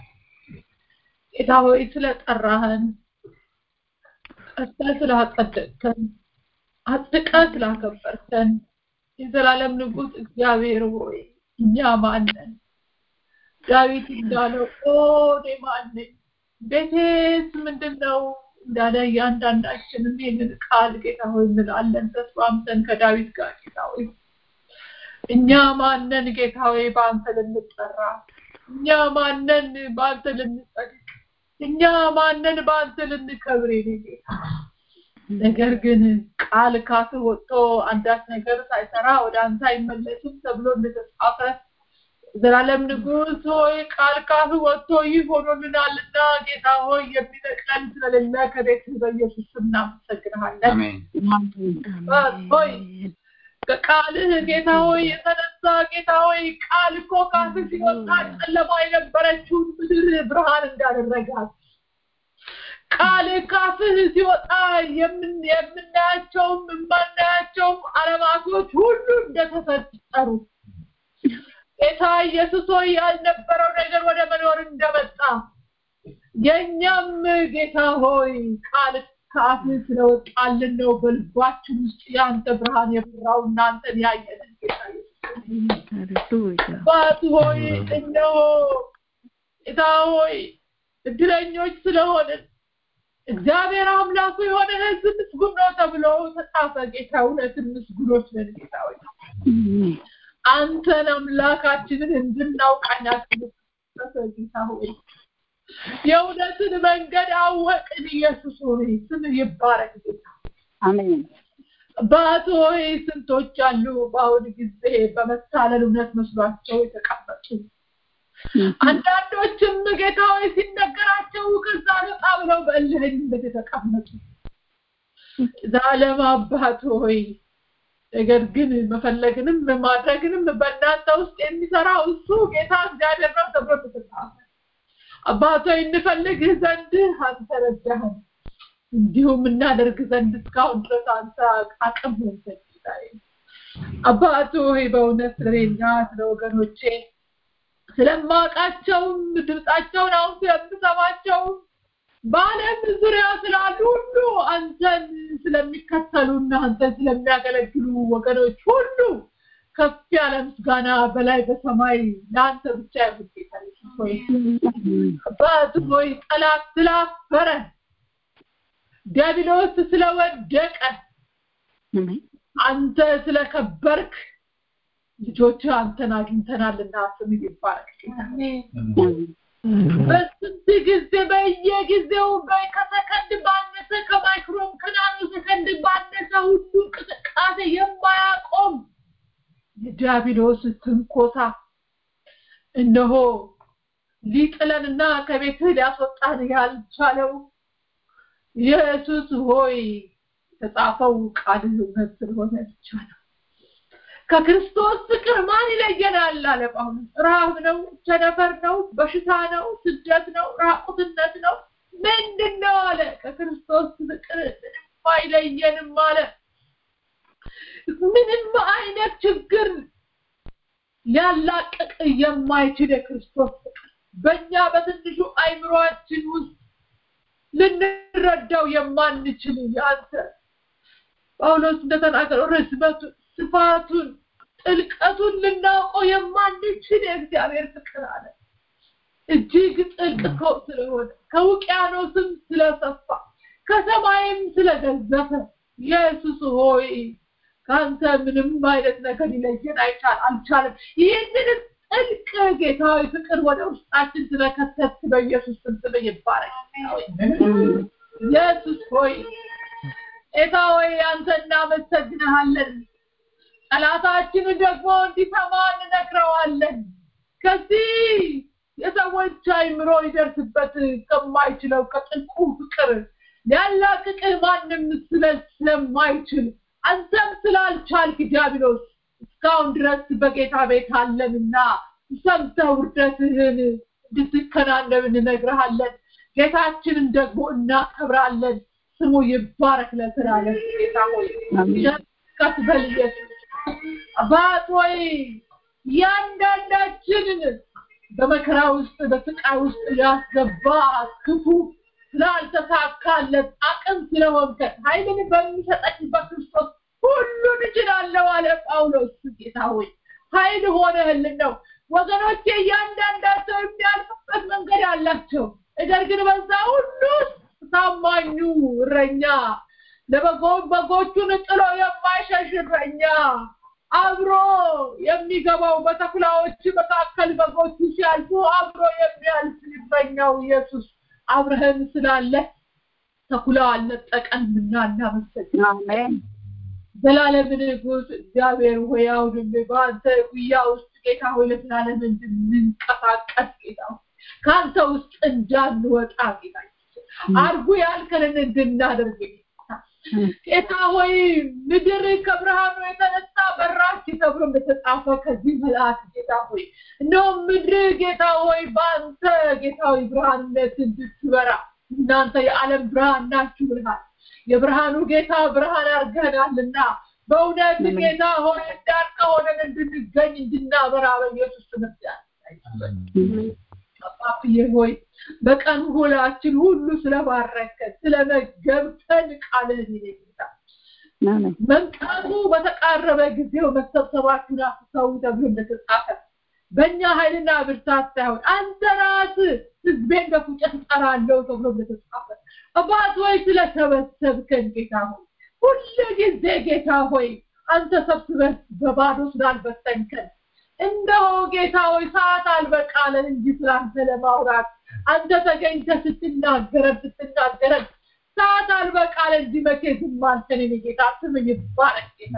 ጌታ ሆይ ስለጠራህን ጠርተህ ስላጸደቅከን አጽድቀህ ስላከበርከን የዘላለም ንጉሥ እግዚአብሔር ሆይ እኛ ማነን ዳዊት እንዳለው ኦ እኔ ማነኝ ቤቴስ ምንድን ነው እንዳለ እያንዳንዳችንም ይህንን ቃል ጌታ ሆይ እንላለን ተስማምተን ከዳዊት ጋር ጌታ ሆይ እኛ ማነን ጌታ ሆይ በአንተ ልንጠራ እኛ ማነን በአንተ ልንጸድቅ እኛ ማነን በአንተ ልንከብር የኔ ጌታ ነገር ግን ቃል ካፍ ወጥቶ አንዳች ነገር ሳይሰራ ወደ አንተ አይመለስም ተብሎ እንደተጻፈ ዘላለም ንጉሥ ሆይ ቃል ካፍ ወጥቶ ይህ ሆኖልናልና ጌታ ሆይ የሚነቅለን ስለሌለ ከቤት በኢየሱስ ስም እናመሰግንሃለን ሆይ ከቃልህ ጌታ ሆይ የተነሳ ጌታ ሆይ ቃል እኮ ካፍህ ሲወጣ ጨለማ የነበረችውን ምድር ብርሃን እንዳደረጋት ቃል ካፍህ ሲወጣ የምናያቸውም የማናያቸውም አለማቶች ሁሉ እንደተፈጠሩ ጌታ ኢየሱስ ሆይ ያልነበረው ነገር ወደ መኖር እንደመጣ የእኛም ጌታ ሆይ ቃል ከአፍህ ስለወጣልን ነው በልባችን ውስጥ የአንተ ብርሃን የበራው እናንተን ያየንን ጌታ አባት ሆይ እነሆ ጌታ ሆይ እድለኞች ስለሆንን እግዚአብሔር አምላኩ የሆነ ህዝብ ምስጉን ነው ተብሎ ተጻፈ ጌታ እውነትን ምስጉኖች ነን ጌታ ሆይ አንተን አምላካችንን እንድናውቃኛችን ጌታ ሆይ የእውነትን መንገድ አወቅን ኢየሱስ ሆይ ስም ይባረክ ጌታ አሜን አባት ሆይ ስንቶች አሉ በአሁን ጊዜ በመታለል እውነት መስሏቸው የተቀመጡ አንዳንዶችም ጌታ ሆይ ሲነገራቸው ከዛ ነጣ ብለው በእልህኝነት የተቀመጡ ዘላለም አባት ሆይ ነገር ግን መፈለግንም ማድረግንም በእናንተ ውስጥ የሚሰራው እሱ ጌታ እግዚአብሔር ነው ተብሎ ተጻፈ። አባት ሆይ እንፈልግህ ዘንድ አንተ ረዳህን፣ እንዲሁም እናደርግ ዘንድ እስካሁን ድረስ አንተ አቅም ሆንሰን ጌታዬ። አባት ሆይ በእውነት ስለኔና ስለ ወገኖቼ ስለማውቃቸውም ድምፃቸውን አሁን ስለምሰማቸውም በዓለም ዙሪያ ስላሉ ሁሉ አንተን ስለሚከተሉና አንተን ስለሚያገለግሉ ወገኖች ሁሉ ከፍ ያለ ምስጋና በላይ በሰማይ ለአንተ ብቻ ይሁን ጌታ ኢየሱስ ሆይ። አባት ሆይ ጠላት ስላፈረ ዲያብሎስ ስለወደቀ አንተ ስለከበርክ ልጆች አንተን አግኝተናልና ስም ይባረክ ጌታ። በስንት ጊዜ በየጊዜው ከሰከንድ ባነሰ ከማይክሮን ከናኖ ሰከንድ ባነሰ ሁሉ እንቅስቃሴ የማያቆም የዲያብሎስ ትንኮሳ እነሆ ሊጥለንና ከቤትህ ሊያስወጣን ያልቻለው ኢየሱስ ሆይ የተጻፈው ቃል እውነት ስለሆነ ብቻ ነው። ከክርስቶስ ፍቅር ማን ይለየናል አለ ጳውሎስ። ረሃብ ነው፣ ቸነፈር ነው፣ በሽታ ነው፣ ስደት ነው፣ ራቁትነት ነው፣ ምንድን ነው አለ። ከክርስቶስ ፍቅር ምንም አይለየንም አለ። ምንም አይነት ችግር ሊያላቅቅ የማይችል የክርስቶስ ፍቅር በእኛ በትንሹ አይምሯችን ውስጥ ልንረዳው የማንችል ያንተ ጳውሎስ እንደተናገረው ርዝመቱን ስፋቱን ጥልቀቱን ልናውቀው የማንችል የእግዚአብሔር ፍቅር አለ። እጅግ ጥልቅ ስለሆነ ከውቅያኖስም ስለሰፋ ከሰማይም ስለገዘፈ ኢየሱስ ሆይ ከአንተ ምንም አይነት ነገር ሊለየን አይቻል አልቻለም። ይህንን ጥልቅ ጌታዊ ፍቅር ወደ ውስጣችን ስለከተት በኢየሱስ ስም ስም ይባረክ። ኢየሱስ ሆይ ጌታ ሆይ አንተ እናመሰግንሃለን። ጠላታችንን ደግሞ እንዲሰማ እንነግረዋለን። ከዚህ የሰዎች አይምሮ ሊደርስበት ከማይችለው ከጥልቁ ፍቅር ሊያላቅቅህ ማንም ስለማይችል አንተም ስላልቻልክ ዲያብሎስ እስካሁን ድረስ በጌታ ቤት አለንና ሰምተህ ውርደትህን እንድትከናነብ እንነግርሃለን። ጌታችንን ደግሞ እናከብራለን። ስሙ ይባረክ ለዘላለም ጌታ ሆይ ከፍ በል ኢየሱስ አባት ሆይ እያንዳንዳችንን በመከራ ውስጥ በስቃይ ውስጥ ያስገባ ክፉ ስላልተሳካለት አቅም ስለሆንከን ኃይልን በሚሰጠኝ በክርስቶስ ሁሉን እችላለሁ አለ ጳውሎስ። ጌታ ሆይ ኃይል ሆነህልን ነው። ወገኖቼ እያንዳንዳቸው የሚያልፉበት መንገድ አላቸው። ነገር ግን በዛ ሁሉ ታማኙ እረኛ ለበጎቹን ጥሎ የማይሸሽ እረኛ አብሮ የሚገባው በተኩላዎች መካከል በጎቹ ሲያልፉ አብሮ የሚያልፍ እረኛው ኢየሱስ አብረህን ስላለ ተኩላ አልነጠቀንምና እናመሰግናለን። ዘላለም ንጉስ እግዚአብሔር ሆይ አሁንም በአንተ ጉያ ውስጥ ጌታ ሆይ ለዘላለም እንድንንቀሳቀስ ጌታ ከአንተ ውስጥ እንዳንወጣ ጌታ አርጉ ያልከንን እንድናደርግ ጌታ ሆይ ምድር ከብርሃኑ የተነሳ በራች ተብሎ እንደተጻፈ ከዚህ መልአክ ጌታ ሆይ እነሆ ምድር ጌታ ሆይ በአንተ ጌታ ሆይ ብርሃንነት እንድትበራ እናንተ የዓለም ብርሃን ናችሁ ብልሃል የብርሃኑ ጌታ ብርሃን አድርገናልና በእውነት ጌታ ሆይ እንዳልከ ሆነን እንድንገኝ እንድናበራ በኢየሱስ ትምህርት አባብዬ ሆይ በቀን ሁላችን ሁሉ ስለባረከን ስለመገብተን ቃልህን ይነግታ መምጣቱ በተቃረበ ጊዜው መሰብሰባችሁን አስተው ተብሎ እንደተጻፈ በእኛ ኃይልና ብርታት ሳይሆን አንተ ራስህ ህዝቤን በፉጨት እጠራለሁ ተብሎ እንደተጻፈ አባት ሆይ ስለሰበሰብከን ጌታ ሆይ ሁሉ ጊዜ ጌታ ሆይ አንተ ሰብስበህ በባዶ ስላልበተንከን እንደው ጌታ ሆይ ሰዓት አልበቃለን እንጂ ስላንተ ለማውራት አንተ ተገኝተ ስትናገረን ስትናገረን ሰዓት አልበቃ ቃል እንዲህ መቼ ዝም አልከን? የኔ ጌታ ስምህ ይባረክ ጌታ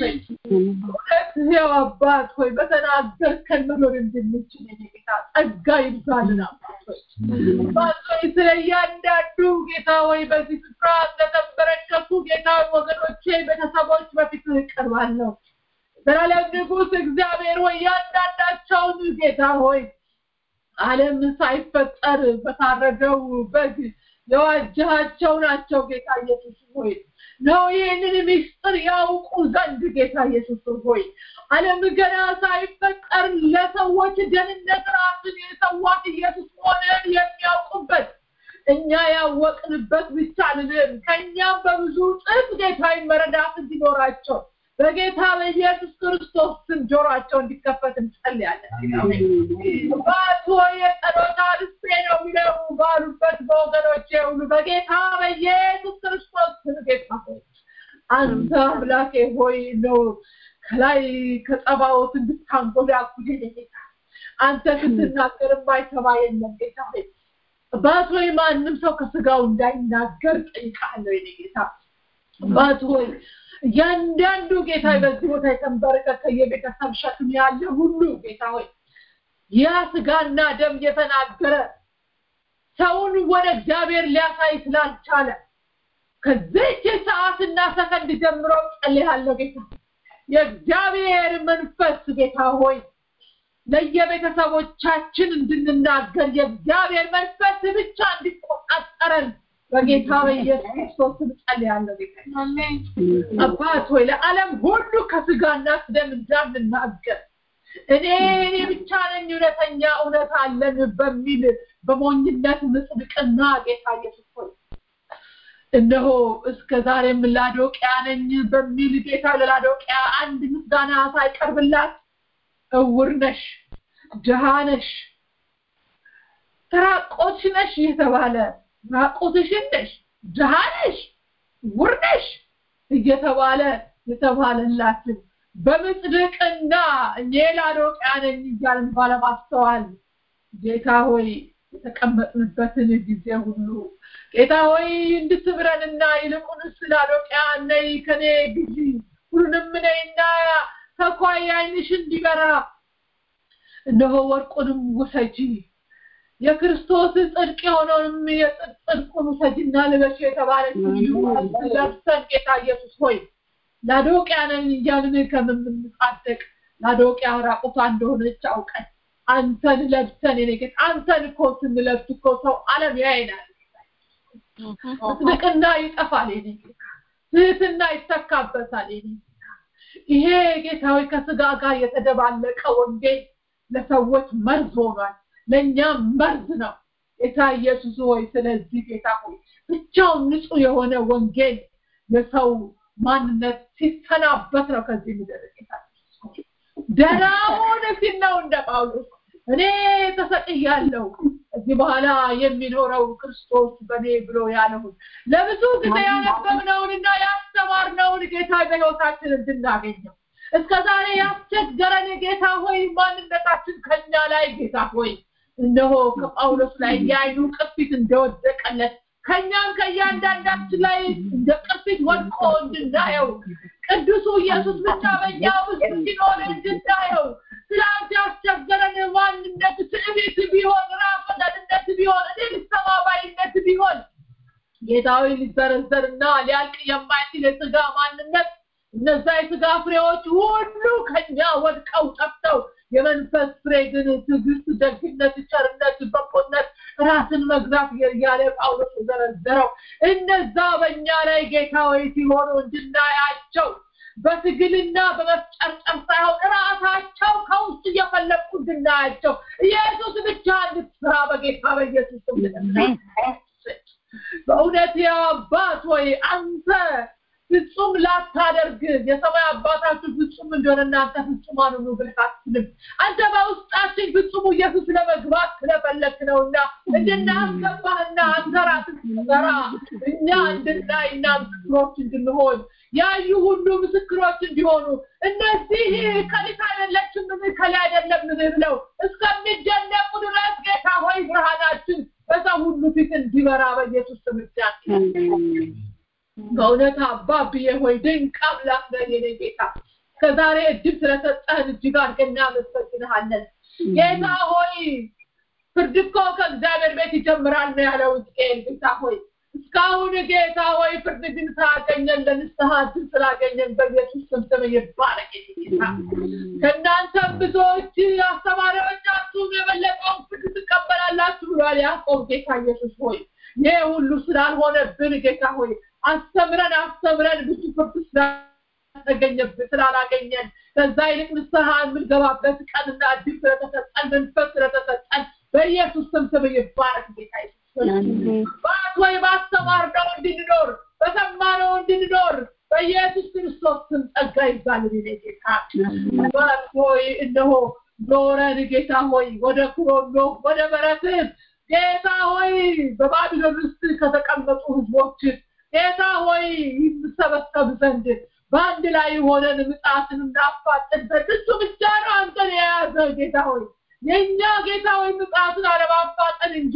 እውነት ይኸው አባት ሆይ በተናገርከን መኖር እንድንችል የኔ ጌታ ጸጋ ይብዛልን አባት ሆይ አባት ሆይ ስለ እያንዳንዱ ጌታ ሆይ በዚህ ስፍራ ስለተበረከቱ ጌታ ወገኖቼ ቤተሰቦች በፊት እቀርባለሁ ዘላለም ንጉሥ እግዚአብሔር ሆይ ያንዳንዳቸውን ጌታ ሆይ ዓለም ሳይፈጠር በታረደው በግ የዋጃቸው ናቸው ጌታ ኢየሱስ ሆይ ነው ይህንን ምስጢር ያውቁ ዘንድ ጌታ ኢየሱስ ሆይ ዓለም ገና ሳይፈጠር ለሰዎች ደህንነት ራስን የሰዋት ኢየሱስ መሆንን የሚያውቁበት እኛ ያወቅንበት ብቻ ልንም ከእኛም በብዙ ጥፍ ጌታዊ መረዳት እንዲኖራቸው በጌታ በኢየሱስ ክርስቶስ ስም ጆሯቸው እንዲከፈት እንጸልያለን። ባቶ የጸሎት አልስቴ ነው የሚለው ባሉበት በወገኖቼ ሁሉ በጌታ በኢየሱስ ክርስቶስ ስም ጌታ ሆይ አንተ አምላኬ ሆይ ነው ከላይ ከጸባዖት እንድታንጎዳጉድ ጌታ አንተ ስትናገር የማይሰማ የለም ጌታ ሆይ አባት ሆይ ማንም ሰው ከስጋው እንዳይናገር ጠይቃለሁ የኔ ጌታ አባት ሆይ እያንዳንዱ ጌታ በዚህ ቦታ የተንበረከከ የቤተሰብ ሸክም ያለ ሁሉ ጌታ ሆይ ያ ስጋና ደም የተናገረ ሰውን ወደ እግዚአብሔር ሊያሳይ ስላልቻለ ከዚች ሰዓትና ሰከንድ ጀምሮ ጸልያለሁ ጌታ የእግዚአብሔር መንፈስ ጌታ ሆይ ለየቤተሰቦቻችን እንድንናገር የእግዚአብሔር መንፈስ ብቻ እንዲቆጣጠረን በጌታ በኢየሱስ ክርስቶስ ስም ጸልያለሁ ጌታ አባት ሆይ ለዓለም ሁሉ ከስጋና ከደም እንዳንናገር እኔ እኔ ብቻ ነኝ እውነተኛ እውነት አለን በሚል በሞኝነት ምጽድቅና ጌታ ኢየሱስ ሆይ እነሆ እስከ ዛሬም ላዶቅያ ነኝ በሚል ጌታ ለላዶቅያ አንድ ምስጋና ሳይቀርብላት እውር ነሽ ድሃ ነሽ ተራቆትሽ ነሽ የተባለ ራቆትሽን ነሽ ድሃ ነሽ ውር ነሽ እየተባለ የተባለላትን በምጽድቅና እኔ ላዶቅያ ነኝ እያልን ባለማስተዋል ጌታ ሆይ የተቀመጥንበትን ጊዜ ሁሉ ጌታ ሆይ እንድትምረንና ይልቁንስ ላዶቅያ ነይ ከኔ ግዢ ሁሉንም ነይና ተኳይ ዓይንሽ እንዲበራ እነሆ ወርቁንም ውሰጂ የክርስቶስ ጽድቅ የሆነውንም የጽድቁን ውሰጂና ልበሽ የተባለችውን ለብሰን ጌታ ኢየሱስ ሆይ ላዶቅያ ነን እያልን ከምንጻደቅ ላዶቅያ ራቁቷ እንደሆነች አውቀን አንተን ለብሰን የኔ ጌታ አንተን እኮ ስንለብስ እኮ ሰው ዓለም ያይናል ጽድቅና ይጠፋል የኔ ጌታ ትህትና ይተካበታል የኔ ይሄ ጌታዊ ከስጋ ጋር የተደባለቀ ወንጌል ለሰዎች መርዝ ሆኗል ለእኛም መርዝ ነው ጌታ ኢየሱስ ሆይ ስለዚህ ጌታ ሆይ ብቻውን ንጹህ የሆነ ወንጌል የሰው ማንነት ሲሰናበት ነው ከዚህ ምድር ጌታ ደህና ሆነ ሲል ነው እንደ ጳውሎስ እኔ ተሰቅያለሁ እዚህ በኋላ የሚኖረው ክርስቶስ በኔ ብሎ ያለውን ለብዙ ጊዜ ያነበብነውንና ያስተማርነውን ጌታ በህይወታችን እንድናገኘው እስከ ዛሬ ያስቸገረን ጌታ ሆይ ማንነታችን ከኛ ላይ ጌታ ሆይ እነሆ ከጳውሎስ ላይ የአይኑ ቅርፊት እንደወደቀለት ከኛም ከእያንዳንዳችን ላይ እንደ ቅርፊት ወድቆ እንድናየው ቅዱሱ ኢየሱስ ብቻ በእኛ ውስጥ ሲኖር እንድናየው ትላንት ያስቸገረን ማንነት ትዕቢት ቢሆን ራስ ወዳድነት ቢሆን እኔ ልሰማ ባይነት ቢሆን ጌታዊ ሊዘረዘርና ሊያልቅ የማይችል የስጋ ማንነት እነዛ የስጋ ፍሬዎች ሁሉ ከኛ ወድቀው ጠፍተው የመንፈስ ፍሬ ግን ትዕግስት፣ ደግነት፣ ቸርነት፣ በጎነት፣ ራስን መግዛት እያለ ጳውሎስ ዘረዘረው። እነዛ በእኛ ላይ ጌታ ወይ ሲሆኑ እንድናያቸው በትግልና በመፍጨርጨር ሳይሆን ራሳቸው ከውስጥ እየፈለቁ እንድናያቸው ኢየሱስ ብቻ እንድትስራ በጌታ በኢየሱስ በእውነት አባት ወይ አንተ ፍጹም ላታደርግ የሰማይ አባታችሁ ፍጹም እንደሆነ እናንተ ፍጹማን ሁኑ ብለህ አትልም። አንተ በውስጣችን ፍጹሙ ኢየሱስ ለመግባት ስለፈለክ ነውና እንድናስገባህና አንተ ራስህ ስትሰራ እኛ እንድናይና ምስክሮች እንድንሆን ያዩ ሁሉ ምስክሮች እንዲሆኑ እነዚህ ከሊት አይደለችም ምን ከላይ አይደለም ምን ብለው እስከሚደነቁ ድረስ ጌታ ሆይ ብርሃናችን በሰው ሁሉ ፊት እንዲበራ በኢየሱስ ስም በእውነት አባብዬ ሆይ ድንቅ አምላክ ነህ የኔ ጌታ ከዛሬ እድል ስለሰጠህን እጅግ አድርገን እናመሰግንሃለን ጌታ ሆይ ፍርድ እኮ ከእግዚአብሔር ቤት ይጀምራል ነው ያለው ሕዝቅኤል ጌታ ሆይ እስካሁን ጌታ ሆይ ፍርድ ግን ስላገኘን ለንስሐ እድል ስላገኘን በኢየሱስ ስም ስም ይባረክ ጌታ ከእናንተም ብዙዎች አስተማሪዎቻችሁን የበለጠውን ፍርድ ትቀበላላችሁ ብሏል ያዕቆብ ጌታ ኢየሱስ ሆይ ይህ ሁሉ ስላልሆነብን ጌታ ሆይ አስተምረን አስተምረን ብዙ ፍርድ ስላልተገኘብን ስላላገኘን ከዛ ይልቅ ንስሐ የምንገባበት ቀንና እድል ስለተሰጠን መንፈስ ስለተሰጠን በኢየሱስ ስም ስም ይባረክ ጌታ ባት ወይ ባስተማርነው እንድንኖር በሰማነው እንድንኖር በኢየሱስ ክርስቶስ ስም ጸጋ ይዛልን ኔ ጌታ ባት ሆይ እነሆ ኖረን ጌታ ሆይ ወደ ኩሮኖ ወደ በረትህ ጌታ ሆይ በባቢሎን ውስጥ ከተቀመጡ ህዝቦች ጌታ ሆይ ይሰበሰብ ዘንድ በአንድ ላይ ሆነን ምጣትን እናፋጥን ዘንድ እሱ ብቻ ነው አንተን የያዘ ጌታ ሆይ የእኛ ጌታ ሆይ ምጣትን አለማፋጠን እንጂ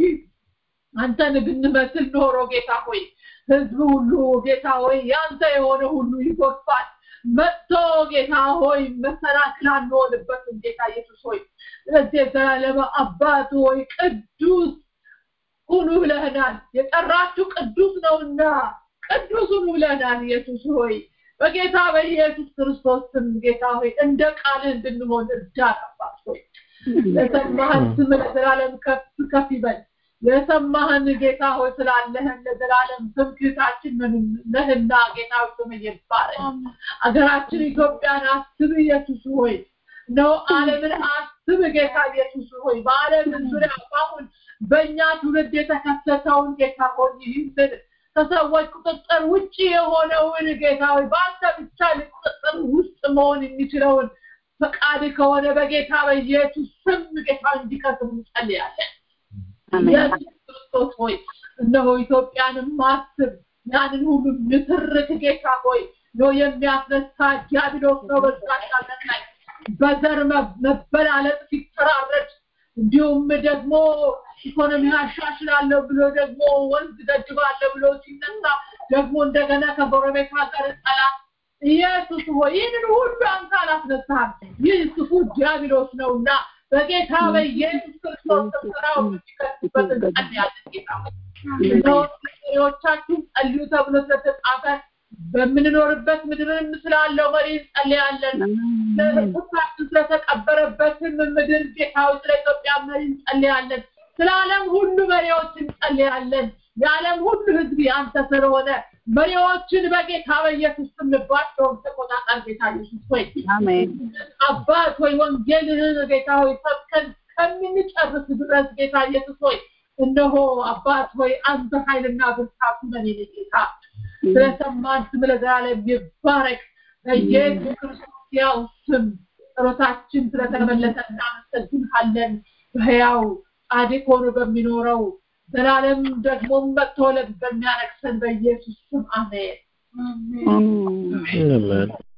አንተን ብንመስል ኖሮ ጌታ ሆይ ህዝብ ሁሉ ጌታ ሆይ ያንተ የሆነ ሁሉ ይጎርፋል መጥቶ ጌታ ሆይ መሰናክል አንሆንበትም ጌታ ኢየሱስ ሆይ ስለዚህ የዘላለም አባት ሆይ ቅዱስ ሁኑ ብለህናል የጠራችሁ ቅዱስ ነውና ቅዱስ ሁኑ ብለህናል ኢየሱስ ሆይ በጌታ በኢየሱስ ክርስቶስ ስም ጌታ ሆይ እንደ ቃልህ እንድንሆን እርዳን አባት ሆይ ለሰማህን ስም ለዘላለም ከፍ ከፍ ይበል የሰማህን ጌታ ሆይ ስላለህን ለዘላለም ትምክህታችን ነህና ጌታ ስም ይባረክ አገራችን ኢትዮጵያን አስብ ኢየሱስ ሆይ ነው ዓለምን አስብ ጌታ ኢየሱስ ሆይ በዓለም ዙሪያ አሁን በእኛ ትውልድ የተከሰተውን ጌታ ሆይ ይህንን ከሰዎች ቁጥጥር ውጭ የሆነውን ጌታ ሆይ በአንተ ብቻ ቁጥጥር ውስጥ መሆን የሚችለውን ፈቃድ ከሆነ በጌታ በኢየሱስ ስም ጌታ እንዲከስም እንጸልያለን ኢየሱስ ክርስቶስ ሆይ እነሆ ኢትዮጵያንም ማስብ ያንን ሁሉ ንትርክ ጌታ ሆይ ነው የሚያስነሳ ዲያብሎስ ነው በዛሻነት ላይ በዘር መበላለጥ ሲተራረድ እንዲሁም ደግሞ ኢኮኖሚ አሻሽላለሁ ብሎ ደግሞ ወንዝ ገድባለሁ ብሎ ሲነሳ ደግሞ እንደገና ከጎረቤት ሀገር ጠላት ኢየሱስ ሆይ ይህንን ሁሉ አንተ አላስነሳም ይህ ክፉ ዲያብሎስ ነውና በጌታ በኢየሱስ ክርስቶስ ስራው እንዲከትበት እንጸልያለን ጌታ መሪዎቻችን ጸልዩ ተብሎ ስለተጻፈ በምንኖርበት ምድርም ስላለው መሪ እንጸልያለን ሁላችን ስለተቀበረበትም ምድር ጌታዊ ስለ ኢትዮጵያ መሪ እንጸልያለን ስለ ዓለም ሁሉ መሪዎች እንጸልያለን የዓለም ሁሉ ህዝብ ያንተ ስለሆነ መሪዎችን በጌታ በኢየሱስ ስም ልባቸውን ተቆጣጠር ጌታ ኢየሱስ ሆይ አባት ሆይ ወንጌልህን ጌታ ሆይ ሰብከን ከምንጨርስ ድረስ ጌታ ኢየሱስ ሆይ እነሆ አባት ሆይ አንተ ኃይልና ብርታቱ ነን ጌታ ስለሰማን ስም ለዘላለም ይባረክ በኢየሱስ ክርስቶስ ያው ስም ጸሎታችን ስለተመለሰ እናመሰግንሃለን በህያው ጻድቅ ሆኖ በሚኖረው ዘላለም ደግሞ መጥቶ በሚያረክሰን በኢየሱስ ስም አሜን አሜን